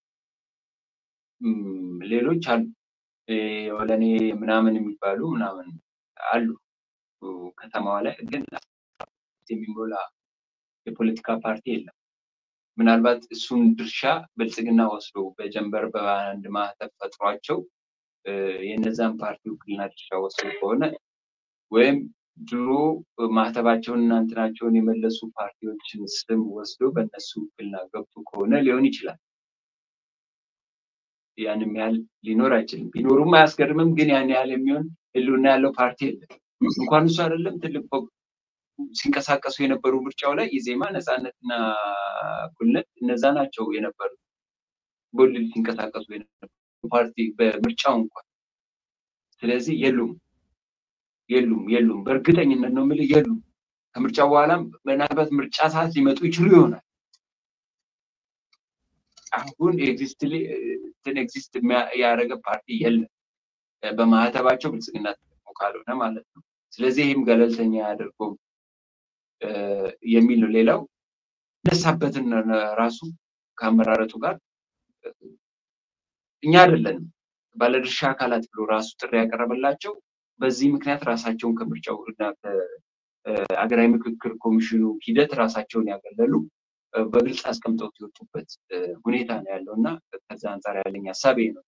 ሌሎች አሉ፣ ወለኔ ምናምን የሚባሉ ምናምን አሉ። ከተማዋ ላይ ግን የሚሞላ የፖለቲካ ፓርቲ የለም። ምናልባት እሱን ድርሻ ብልጽግና ወስዶ በጀንበር በአንድ ማህተብ ፈጥሯቸው የነዛን ፓርቲ ውክልና ድርሻ ወስዶ ከሆነ ወይም ድሮ ማህተባቸውን እና እንትናቸውን የመለሱ ፓርቲዎችን ስም ወስዶ በእነሱ ውክልና ገብቶ ከሆነ ሊሆን ይችላል። ያንም ያህል ሊኖር አይችልም። ቢኖሩም አያስገርምም። ግን ያን ያህል የሚሆን ህልውና ያለው ፓርቲ የለም። እንኳን እሱ አይደለም ትልቅ ሲንቀሳቀሱ የነበሩ ምርጫው ላይ ኢዜማ፣ ነፃነትና እኩልነት እነዛ ናቸው የነበሩ ቦልድ ሲንቀሳቀሱ የነበሩ ፓርቲ በምርጫው እንኳን። ስለዚህ የሉም የሉም የሉም፣ በእርግጠኝነት ነው የምልህ የሉም። ከምርጫው በኋላም ምናልባት ምርጫ ሰዓት ሊመጡ ይችሉ ይሆናል። አሁን ኤግዚስት ያደረገ ፓርቲ የለም በማህተባቸው ብልጽግና ተጠቅሞ ካልሆነ ማለት ነው። ስለዚህ ይህም ገለልተኛ ያደርገው የሚል ነው። ሌላው ነሳበትን ራሱ ከአመራረጡ ጋር እኛ አይደለንም ባለድርሻ አካላት ብሎ ራሱ ጥሪ ያቀረበላቸው በዚህ ምክንያት ራሳቸውን ከምርጫው እና ከሀገራዊ ምክክር ኮሚሽኑ ሂደት ራሳቸውን ያገለሉ በግልጽ አስቀምጠውት የወጡበት ሁኔታ ነው ያለው እና ከዛ አንጻር ያለኝ ሀሳቤ ነው።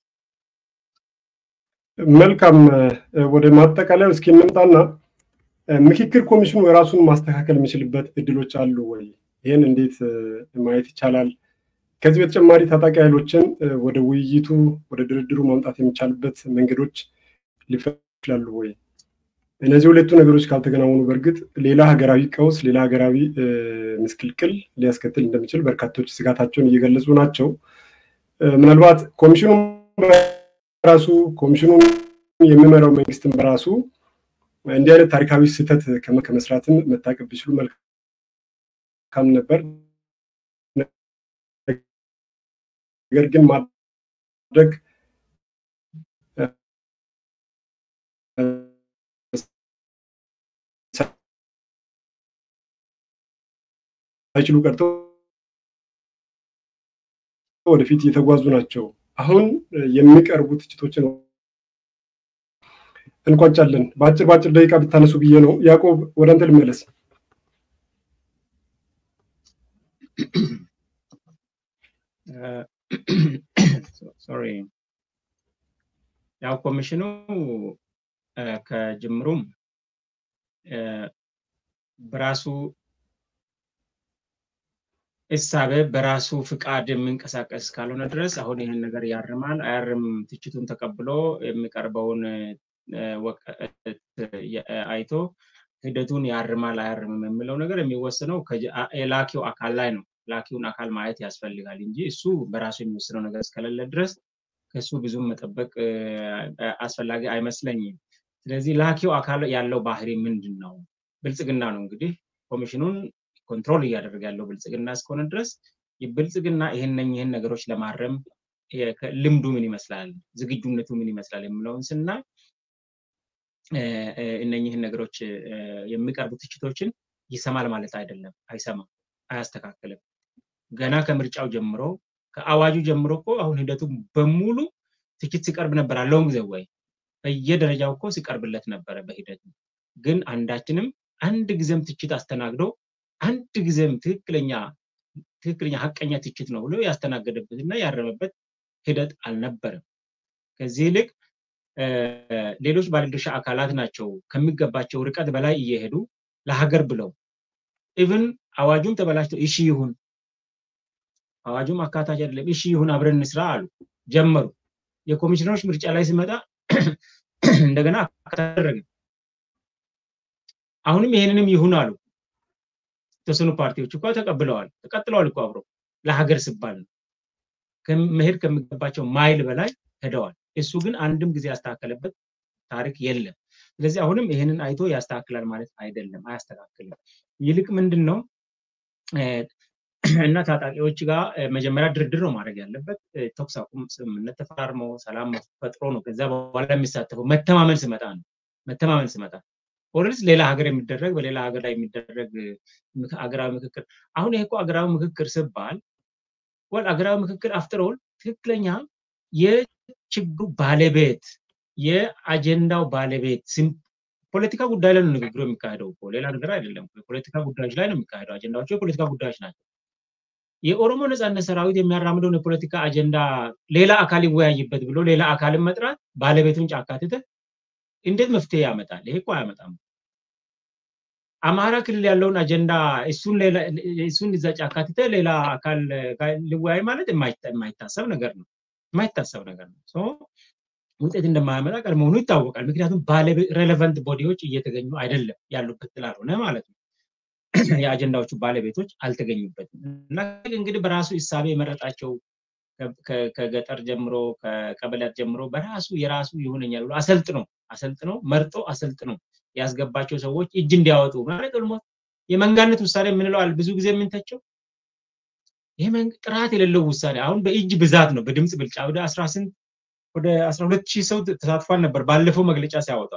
መልካም ወደ ማጠቃለያው እስኪ እንምጣና ምክክር ኮሚሽኑ ራሱን ማስተካከል የሚችልበት እድሎች አሉ ወይ? ይህን እንዴት ማየት ይቻላል? ከዚህ በተጨማሪ ታጣቂ ኃይሎችን ወደ ውይይቱ ወደ ድርድሩ ማምጣት የሚቻልበት መንገዶች ሊፈ ይችላሉ ወይ? እነዚህ ሁለቱ ነገሮች ካልተገናወኑ በእርግጥ ሌላ ሀገራዊ ቀውስ፣ ሌላ ሀገራዊ ምስቅልቅል ሊያስከትል እንደሚችል በርካቶች ስጋታቸውን እየገለጹ ናቸው። ምናልባት ኮሚሽኑ በራሱ ኮሚሽኑን የሚመራው መንግስትን በራሱ እንዲህ አይነት ታሪካዊ ስህተት ከመስራትም መታቀብ ቢችሉ መልካም ነበር። ነገር ግን ማድረግ ሳይችሉ ቀርተው ወደፊት እየተጓዙ ናቸው። አሁን የሚቀርቡ ትችቶችን እንቋጫለን። በአጭር በአጭር ደቂቃ ብታነሱ ብዬ ነው። ያዕቆብ ወደ አንተ ልመለስ። ሶሪ ያው ኮሚሽኑ ከጅምሩም በራሱ እሳቤ በራሱ ፍቃድ የሚንቀሳቀስ ካልሆነ ድረስ አሁን ይህን ነገር ያርማል አያርም ትችቱን ተቀብሎ የሚቀርበውን አይቶ ሂደቱን ያርማል አያርምም የሚለው ነገር የሚወስነው የላኪው አካል ላይ ነው። ላኪውን አካል ማየት ያስፈልጋል እንጂ እሱ በራሱ የሚወስነው ነገር እስከሌለ ድረስ ከእሱ ብዙም መጠበቅ አስፈላጊ አይመስለኝም። ስለዚህ ላኪው አካል ያለው ባህሪ ምንድን ነው? ብልጽግና ነው እንግዲህ ኮሚሽኑን ኮንትሮል እያደረገ ያለው ብልጽግና እስከሆነ ድረስ ብልጽግና ይህን ይህን ነገሮች ለማረም ልምዱ ምን ይመስላል፣ ዝግጁነቱ ምን ይመስላል የሚለውን ስናይ እነኝህን ነገሮች የሚቀርቡ ትችቶችን ይሰማል ማለት አይደለም። አይሰማም፣ አያስተካክልም። ገና ከምርጫው ጀምሮ ከአዋጁ ጀምሮ እኮ አሁን ሂደቱ በሙሉ ትችት ሲቀርብ ነበር አለውን ጊዜ ወይ በየደረጃው እኮ ሲቀርብለት ነበረ በሂደቱ ግን አንዳችንም አንድ ጊዜም ትችት አስተናግዶ አንድ ጊዜም ትክክለኛ ትክክለኛ ሀቀኛ ትችት ነው ብሎ ያስተናገደበት እና ያረመበት ሂደት አልነበረም። ከዚህ ይልቅ ሌሎች ባለድርሻ አካላት ናቸው ከሚገባቸው ርቀት በላይ እየሄዱ ለሀገር ብለው ኢቭን አዋጁም ተበላሽቶ እሺ ይሁን አዋጁም አካታች አይደለም እሺ ይሁን አብረን እንስራ አሉ ጀመሩ። የኮሚሽነሮች ምርጫ ላይ ሲመጣ እንደገና አደረገ። አሁንም ይሄንንም ይሁን አሉ። የተወሰኑ ፓርቲዎች እኮ ተቀብለዋል፣ ተቀጥለዋል እኮ አብሮ ለሀገር ሲባል ነው። መሄድ ከሚገባቸው ማይል በላይ ሄደዋል። እሱ ግን አንድም ጊዜ ያስተካከለበት ታሪክ የለም። ስለዚህ አሁንም ይህንን አይቶ ያስተካክላል ማለት አይደለም፣ አያስተካክልም። ይልቅ ምንድን ነው እና ታጣቂዎች ጋር መጀመሪያ ድርድር ነው ማድረግ ያለበት። ተኩስ አቁም ስምምነት ተፈራርሞ ሰላም ፈጥሮ ነው ከዛ በኋላ የሚሳተፈው መተማመን ስመጣ ነው። መተማመን ስመጣ ኦልሬዲ ሌላ ሀገር የሚደረግ በሌላ ሀገር ላይ የሚደረግ አገራዊ ምክክር አሁን ይሄ እኮ አገራዊ ምክክር ስባል ወል አገራዊ ምክክር አፍተር ኦል ትክክለኛ የችግሩ ባለቤት የአጀንዳው ባለቤት ፖለቲካ ጉዳይ ላይ ነው ንግግሩ የሚካሄደው እኮ ሌላ ነገር አይደለም። የፖለቲካ ጉዳዮች ላይ ነው የሚካሄደው። አጀንዳዎቹ የፖለቲካ ጉዳዮች ናቸው። የኦሮሞ ነጻነት ሰራዊት የሚያራምደውን የፖለቲካ አጀንዳ ሌላ አካል ይወያይበት ብሎ ሌላ አካልን መጥራት ባለቤቱን ጫካ ትተህ እንዴት መፍትሄ ያመጣል? ይሄ እኮ አያመጣም። አማራ ክልል ያለውን አጀንዳ እሱን እዛ ጫካ ትተህ ሌላ አካል ሊወያይ ማለት የማይታሰብ ነገር ነው። የማይታሰብ ነገር ነው። ውጤት እንደማያመጣ ቀድሞውኑ ይታወቃል። ምክንያቱም ሬሌቨንት ቦዲዎች እየተገኙ አይደለም ያሉበት ስላልሆነ ማለት ነው። የአጀንዳዎቹ ባለቤቶች አልተገኙበትም እና እንግዲህ በራሱ እሳቤ የመረጣቸው ከገጠር ጀምሮ ከቀበሌያት ጀምሮ በራሱ የራሱ ይሆነኛል ብሎ አሰልጥኖ አሰልጥኖ መርጦ አሰልጥኖ ያስገባቸው ሰዎች እጅ እንዲያወጡ ማለት ደግሞ የመንጋነት ውሳኔ የምንለው ብዙ ጊዜ የምንተቸው ይህ ጥራት የሌለው ውሳኔ አሁን በእጅ ብዛት ነው በድምፅ ብልጫ ወደ አስራ ስንት ወደ አስራ ሁለት ሺህ ሰው ተሳትፏል ነበር ባለፈው መግለጫ ሲያወጣ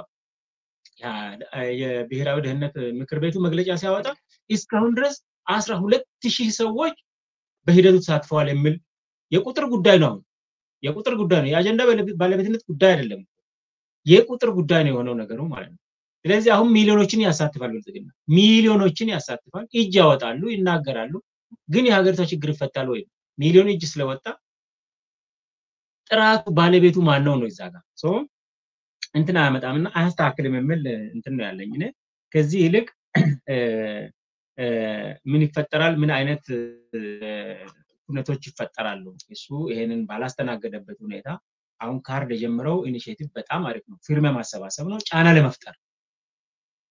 የብሔራዊ ደህንነት ምክር ቤቱ መግለጫ ሲያወጣ እስካሁን ድረስ አስራ ሁለት ሺህ ሰዎች በሂደቱ ተሳትፈዋል የሚል የቁጥር ጉዳይ ነው። አሁን የቁጥር ጉዳይ ነው። የአጀንዳ ባለቤትነት ጉዳይ አይደለም። የቁጥር ጉዳይ ነው የሆነው ነገሩ ማለት ነው። ስለዚህ አሁን ሚሊዮኖችን ያሳትፋል ብልጽግና፣ ሚሊዮኖችን ያሳትፋል። እጅ ያወጣሉ፣ ይናገራሉ። ግን የሀገሪቷ ችግር ይፈታል ወይ? ሚሊዮን እጅ ስለወጣ ጥራቱ ባለቤቱ ማን ነው ነው እዛ ጋር እንትን አያመጣም እና አያስተካክልም የሚል እንትን ነው ያለኝ እኔ። ከዚህ ይልቅ ምን ይፈጠራል? ምን አይነት ሁነቶች ይፈጠራሉ? እሱ ይሄንን ባላስተናገደበት ሁኔታ አሁን ካርድ የጀመረው ኢኒሽቲቭ በጣም አሪፍ ነው። ፊርማ ማሰባሰብ ነው፣ ጫና ለመፍጠር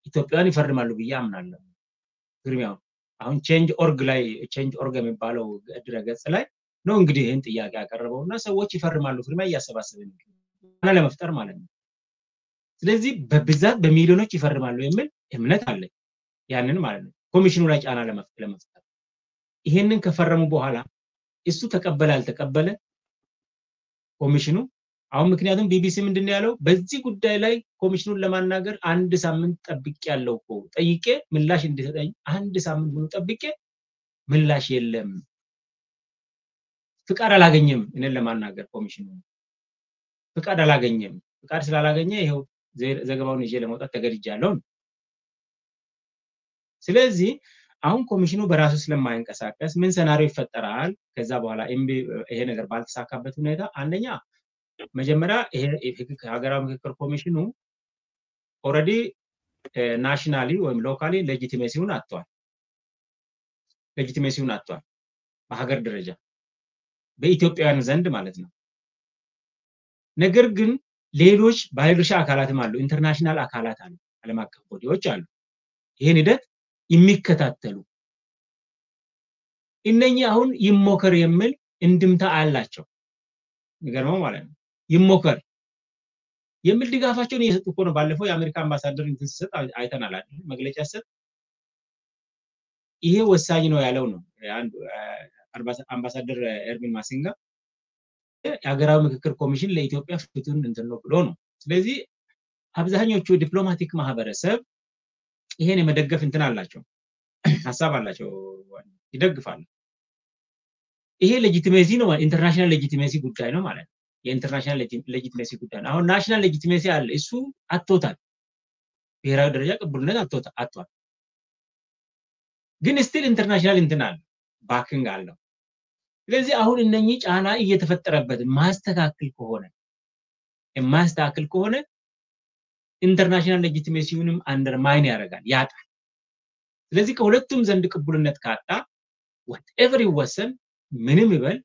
ኢትዮጵያውያን ይፈርማሉ ብዬ አምናለሁ። ፊርሚያውን አሁን ቼንጅ ኦርግ ላይ ቼንጅ ኦርግ የሚባለው ድረገጽ ላይ ነው እንግዲህ ይህን ጥያቄ ያቀረበው እና ሰዎች ይፈርማሉ ፊርማ እያሰባሰብን ለመፍጠር ማለት ነው። ስለዚህ በብዛት በሚሊዮኖች ይፈርማሉ የሚል እምነት አለኝ። ያንን ማለት ነው ኮሚሽኑ ላይ ጫና ለመፍጠር ይሄንን ከፈረሙ በኋላ እሱ ተቀበለ አልተቀበለ ኮሚሽኑ አሁን ምክንያቱም ቢቢሲ ምንድን ያለው በዚህ ጉዳይ ላይ ኮሚሽኑን ለማናገር አንድ ሳምንት ጠብቄ ያለው እኮ ጠይቄ ምላሽ እንዲሰጠኝ አንድ ሳምንት ሙሉ ጠብቄ ምላሽ የለም፣ ፍቃድ አላገኘም። እኔን ለማናገር ኮሚሽኑ ፍቃድ አላገኘም። ፍቃድ ስላላገኘ ይኸው ዘገባውን ይዤ ለመውጣት ተገድጃለሁ። ስለዚህ አሁን ኮሚሽኑ በራሱ ስለማይንቀሳቀስ ምን ሰናሪዮ ይፈጠራል? ከዛ በኋላ ይሄ ነገር ባልተሳካበት ሁኔታ አንደኛ መጀመሪያ ይሄ ሀገራዊ ምክክር ኮሚሽኑ ኦልሬዲ ናሽናሊ ወይም ሎካሊ ሌጂቲሜሲውን አጥቷል። ሌጂቲሜሲውን አጥቷል በሀገር ደረጃ በኢትዮጵያውያን ዘንድ ማለት ነው። ነገር ግን ሌሎች ባለድርሻ አካላትም አሉ፣ ኢንተርናሽናል አካላት አሉ፣ ዓለም አቀፍ ቦዲዎች አሉ ይህን ሂደት የሚከታተሉ እነኚህ አሁን ይሞከር የሚል እንድምታ አላቸው። የሚገርመው ማለት ነው ይሞከር የሚል ድጋፋቸውን እየሰጡ እኮ ነው። ባለፈው የአሜሪካ አምባሳደር እንትን ሲሰጥ አይተናል አይደል? መግለጫ ሲሰጥ ይሄ ወሳኝ ነው ያለው ነው አምባሳደር ኤርቪን ማሲንጋ የሀገራዊ ምክክር ኮሚሽን ለኢትዮጵያ ፍቱን እንትን ነው ብሎ ነው። ስለዚህ አብዛኞቹ ዲፕሎማቲክ ማህበረሰብ ይሄን የመደገፍ እንትን አላቸው፣ ሀሳብ አላቸው፣ ይደግፋሉ። ይሄ ሌጂቲሜሲ ነው፣ ኢንተርናሽናል ሌጂቲሜሲ ጉዳይ ነው ማለት ነው። የኢንተርናሽናል ሌጂቲሜሲ ጉዳይ ነው። አሁን ናሽናል ሌጂቲሜሲ አለ፣ እሱ አጥቶታል። ብሔራዊ ደረጃ ቅቡልነት አጥቷል። ግን ስቲል ኢንተርናሽናል እንትን አለ፣ ባክንግ አለው። ስለዚህ አሁን እነኚህ ጫና እየተፈጠረበት ማስተካከል ከሆነ የማያስተካክል ከሆነ ኢንተርናሽናል ሌጂቲሜሲውንም አንደርማይን ያደርጋል፣ ያጣል። ስለዚህ ከሁለቱም ዘንድ ቅቡልነት ካጣ ወትኤቨር ይወሰን ምንም ይበል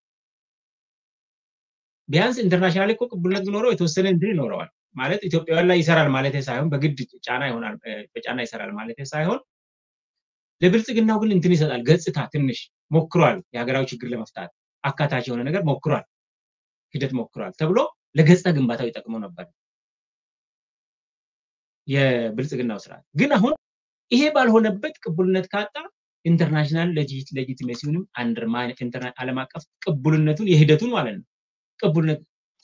ቢያንስ ኢንተርናሽናል እኮ ቅቡልነት ቢኖረው የተወሰነ እንትን ይኖረዋል ማለት ኢትዮጵያውያን ላይ ይሰራል ማለት ሳይሆን በግድ ጫና ይሆናል በጫና ይሰራል ማለት ሳይሆን ለብልጽግናው ግን እንትን ይሰጣል ገጽታ ትንሽ ሞክሯል የሀገራዊ ችግር ለመፍታት አካታች የሆነ ነገር ሞክሯል ሂደት ሞክሯል ተብሎ ለገጽታ ግንባታው ይጠቅመው ነበር የብልጽግናው ስርዓት ግን አሁን ይሄ ባልሆነበት ቅቡልነት ካጣ ኢንተርናሽናል ሌጂቲሜሲውንም አንደርማይን ዓለም አቀፍ ቅቡልነቱን የሂደቱን ማለት ነው ቅቡልነት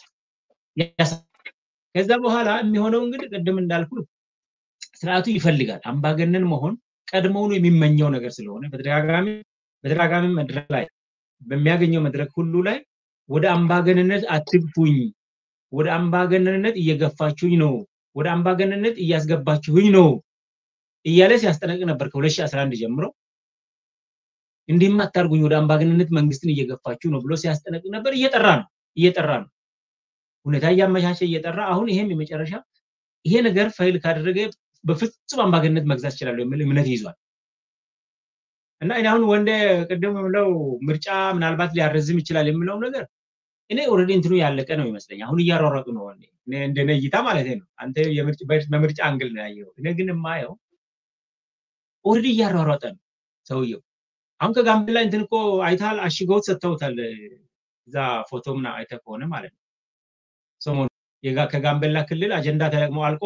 ከዛ በኋላ የሚሆነው እንግዲህ ቅድም እንዳልኩ ስርዓቱ ይፈልጋል አምባገነን መሆን ቀድሞውኑ የሚመኘው ነገር ስለሆነ በተደጋጋሚ በተደጋጋሚ መድረክ ላይ በሚያገኘው መድረክ ሁሉ ላይ ወደ አምባገነንነት አትግፉኝ፣ ወደ አምባገነንነት እየገፋችሁኝ ነው፣ ወደ አምባገነንነት እያስገባችሁኝ ነው እያለ ሲያስጠነቅቅ ነበር ከ2011 ጀምሮ። እንዲህም አታርጉኝ፣ ወደ አምባገነንነት መንግስትን እየገፋችሁ ነው ብሎ ሲያስጠነቅቅ ነበር። እየጠራ ነው እየጠራ ነው ሁኔታ እያመቻቸ እየጠራ አሁን ይሄም የመጨረሻ ይሄ ነገር ፋይል ካደረገ በፍጹም አምባገነንነት መግዛት ይችላሉ የሚል እምነት ይዟል። እና እኔ አሁን ወንደ ቅድም የምለው ምርጫ ምናልባት ሊያረዝም ይችላል የምለው ነገር እኔ ኦልሬዲ እንትኑ ያለቀ ነው ይመስለኝ። አሁን እያሯሯጡ ነው እንደነ እይታ ማለት ነው። አንተ በምርጫ አንግል ነው ያየው። እኔ ግን የማየው ኦልሬዲ እያሯሯጠ ነው ሰውየው። አሁን ከጋምቤላ እንትን እኮ አይታል አሽገውት ሰጥተውታል። እዛ ፎቶ ምና አይተ ከሆነ ማለት ነው ሰሞኑ ከጋምቤላ ክልል አጀንዳ ተለቅሞ አልቆ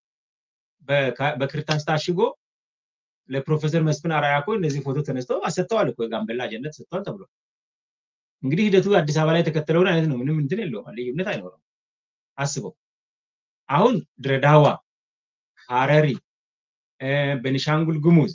በክርታስ ታሽጎ ለፕሮፌሰር መስፍን አራያ እኮ እነዚህ ፎቶ ተነስተው አሰጥተዋል እኮ የጋምቤላ አጀንዳ ተሰጥተዋል ተብሎ እንግዲህ ሂደቱ አዲስ አበባ ላይ የተከተለውን አይነት ነው። ምንም እንትን የለውም፣ ልዩነት አይኖረም። አስበው አሁን ድሬዳዋ፣ ሀረሪ፣ ቤኒሻንጉል ጉሙዝ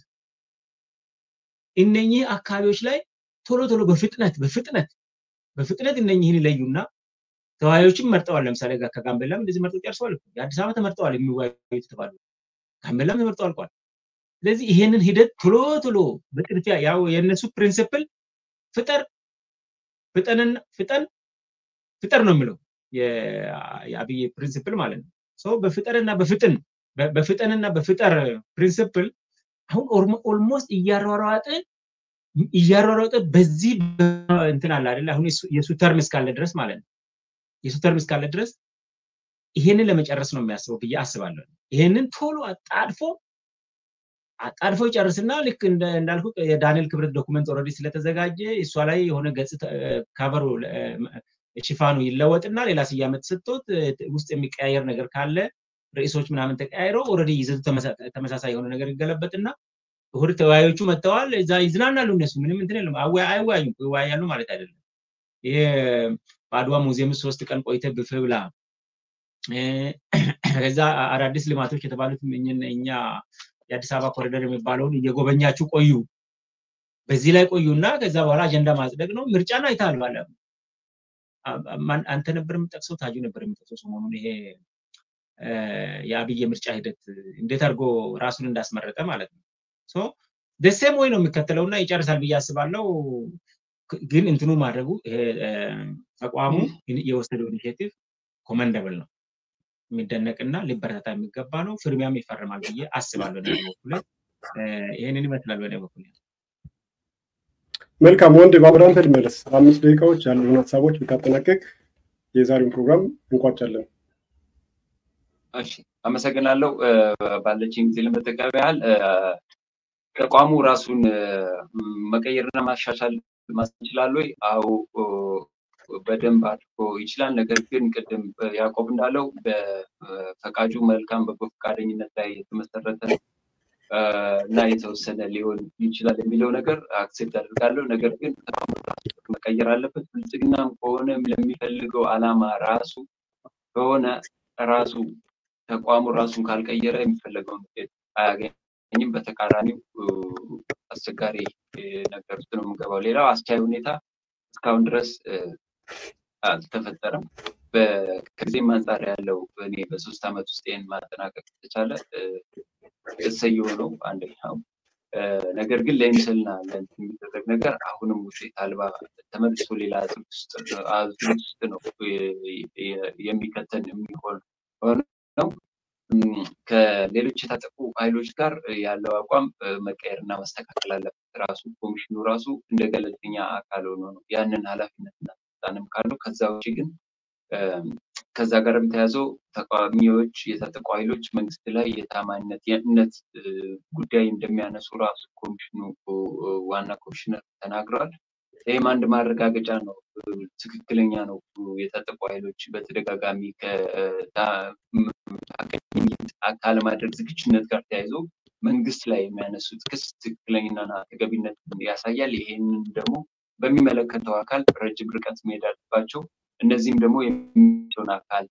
እነኚህ አካባቢዎች ላይ ቶሎ ቶሎ በፍጥነት በፍጥነት በፍጥነት እነኚህን ይለዩና ተወያዮችም መርጠዋል። ለምሳሌ ከጋምቤላም እንደዚህ መርጠው ጨርሰዋል። የአዲስ አበባ ተመርጠዋል የሚወያዩ የተባሉ ጋምቤላም ተመርጠው አልቋል። ስለዚህ ይሄንን ሂደት ቶሎ ቶሎ በጥድፊያ ያው የእነሱ ፕሪንሲፕል ፍጠር ፍጠንና ፍጠን ፍጠር ነው የሚለው የአብይ ፕሪንሲፕል ማለት ነው። ሰው በፍጠርና በፍጥን በፍጠንና በፍጠር ፕሪንሲፕል አሁን ኦልሞስት እያሯሯጠ እያሯሯጠ በዚህ እንትን አለ አይደለ? አሁን የሱ ተርም እስካለ ድረስ ማለት ነው የሱ ተርም እስካለ ድረስ ይሄንን ለመጨረስ ነው የሚያስበው ብዬ አስባለሁ። ይሄንን ቶሎ አጣድፎ አጣድፎ ይጨርስና ልክ እንዳልኩ የዳንኤል ክብረት ዶኩመንት ኦልሬዲ ስለተዘጋጀ እሷ ላይ የሆነ ገጽ ከቨሩ ሽፋኑ ይለወጥና ሌላ ስያሜ ተሰጥቶት ውስጥ የሚቀያየር ነገር ካለ ርዕሶች ምናምን ተቀያይረው ኦልሬዲ ይዘቱ ተመሳሳይ የሆነ ነገር ይገለበጥና እሁድ ተወያዮቹ መጥተዋል። እዛ ይዝናናሉ። እነሱ ምንም እንትን የለም። አይወያዩም። ይወያያሉ ማለት አይደለም። ይሄ በአድዋ ሙዚየም ሶስት ቀን ቆይተ ብፍ ብላ ከዛ አዳዲስ ልማቶች የተባሉት እኛ የአዲስ አበባ ኮሪደር የሚባለውን እየጎበኛችሁ ቆዩ። በዚህ ላይ ቆዩና ከዛ በኋላ አጀንዳ ማጽደቅ ነው። ምርጫን አይተሃል ባለ አንተ ነበር የምጠቅሰው፣ ታጁ ነበር የምጠቅሰው ሰሞኑን ይሄ የአብይ የምርጫ ሂደት እንዴት አድርጎ ራሱን እንዳስመረጠ ማለት ነው። ደሴም ወይ ነው የሚከተለው እና ይጨርሳል ብዬ አስባለሁ። ግን እንትኑ ማድረጉ ተቋሙ የወሰደው ኢኒሽቲቭ ኮመንደብል ነው፣ የሚደነቅና ሊበረታታ የሚገባ ነው። ፍርሚያም ይፈርማል ብዬ አስባለሁ። በኩል ይህንን ይመስላል በእኔ በኩል። መልካም ወንድ በአብራንተ ልመለስ። አምስት ደቂቃዎች ያሉን ሀሳቦች ብታጠናቀቅ የዛሬውን ፕሮግራም እንቋጫለን። እሺ፣ አመሰግናለሁ። ባለችኝ ጊዜ ለመጠቀም ያህል ተቋሙ ራሱን መቀየርና ማሻሻል ይችላል ወይ? አዎ በደንብ አድርጎ ይችላል። ነገር ግን ቅድም ያዕቆብ እንዳለው በፈቃጁ መልካም በጎ ፈቃደኝነት ላይ የተመሰረተ እና የተወሰነ ሊሆን ይችላል የሚለው ነገር አክሴፕት አድርጋለሁ። ነገር ግን መቀየር አለበት። ብልጽግናም ከሆነ ለሚፈልገው ዓላማ ራሱ ከሆነ ራሱ ተቋሙ ራሱን ካልቀየረ የሚፈለገውን ውጤት አያገኝም። በተቃራኒው አስቸጋሪ ነገር ውስጥ ነው የምንገባው። ሌላው አስቻይ ሁኔታ እስካሁን ድረስ አልተፈጠረም። ከዚህም አንጻር ያለው እኔ በሶስት ዓመት ውስጥ ይህን ማጠናቀቅ ተቻለ እሰየው ነው አንደኛው። ነገር ግን ለምስልና የሚደረግ ነገር አሁንም ውጤት አልባ ተመልሶ ሌላ አዙሪት ውስጥ ነው የሚከተን የሚሆን ነው። ከሌሎች የታጠቁ ኃይሎች ጋር ያለው አቋም መቀየርና መስተካከል አለበት። ራሱ ኮሚሽኑ ራሱ እንደ ገለልተኛ አካል ሆኖ ነው ያንን ኃላፊነትና ስልጣንም ካለው ከዛ ውጭ ግን ከዛ ጋር ተያይዘው ተቃዋሚዎች የታጠቁ ኃይሎች መንግስት ላይ የታማኝነት የእምነት ጉዳይ እንደሚያነሱ ራሱ ኮሚሽኑ ዋና ኮሚሽነር ተናግረዋል። ይህም አንድ ማረጋገጫ ነው። ትክክለኛ ነው። የታጠቁ ኃይሎች በተደጋጋሚ ካለማድረግ ዝግጁነት ጋር ተያይዞ መንግስት ላይ የሚያነሱት ክስ ትክክለኛና ተገቢነት ያሳያል። ይሄንን ደግሞ በሚመለከተው አካል ረጅም ርቀት መሄድ አለባቸው። እነዚህም ደግሞ የሚሆን አካል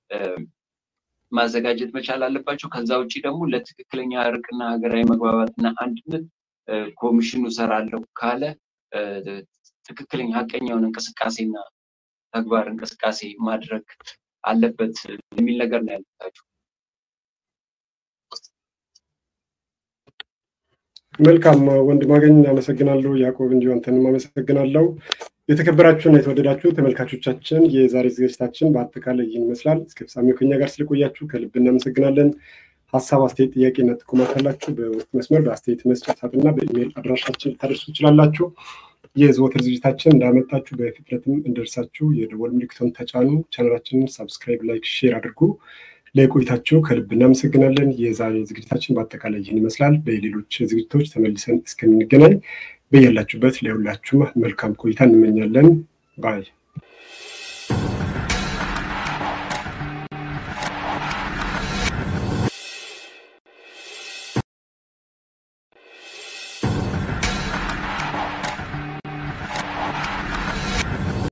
ማዘጋጀት መቻል አለባቸው። ከዛ ውጭ ደግሞ ለትክክለኛ እርቅና ሀገራዊ መግባባትና አንድነት ኮሚሽኑ ሰራለሁ ካለ ትክክለኛ ሀቀኛውን እንቅስቃሴና ተግባር እንቅስቃሴ ማድረግ አለበት የሚል ነገር ነው ያልታችሁ። መልካም ወንድማገኝ አመሰግናለሁ። ያዕቆብ እንዲሁ አንተንም አመሰግናለሁ። የተከበራችሁና የተወደዳችሁ ተመልካቾቻችን የዛሬ ዝግጅታችን በአጠቃላይ ይህን ይመስላል። እስከ ፍጻሜው ከኛ ጋር ስለቆያችሁ ከልብ እናመሰግናለን። ሀሳብ፣ አስተያየት፣ ጥያቄና ጥቆማ ካላችሁ በውስጥ መስመር በአስተያየት መስጫ ሳጥንና በኢሜይል አድራሻችን ልታደርሱ ትችላላችሁ። የዘወትር ዝግጅታችን እንዳመጣችሁ በፍጥነትም እንደርሳችሁ የደወል ምልክቱን ተጫኑ። ቻናላችንን ሳብስክራይብ፣ ላይክ፣ ሼር አድርጉ። ለቆይታችሁ ከልብ እናመሰግናለን። የዛሬ ዝግጅታችን በአጠቃላይ ይህን ይመስላል። በሌሎች ዝግጅቶች ተመልሰን እስከምንገናኝ በያላችሁበት ለሁላችሁም መልካም ቆይታ እንመኛለን ባይ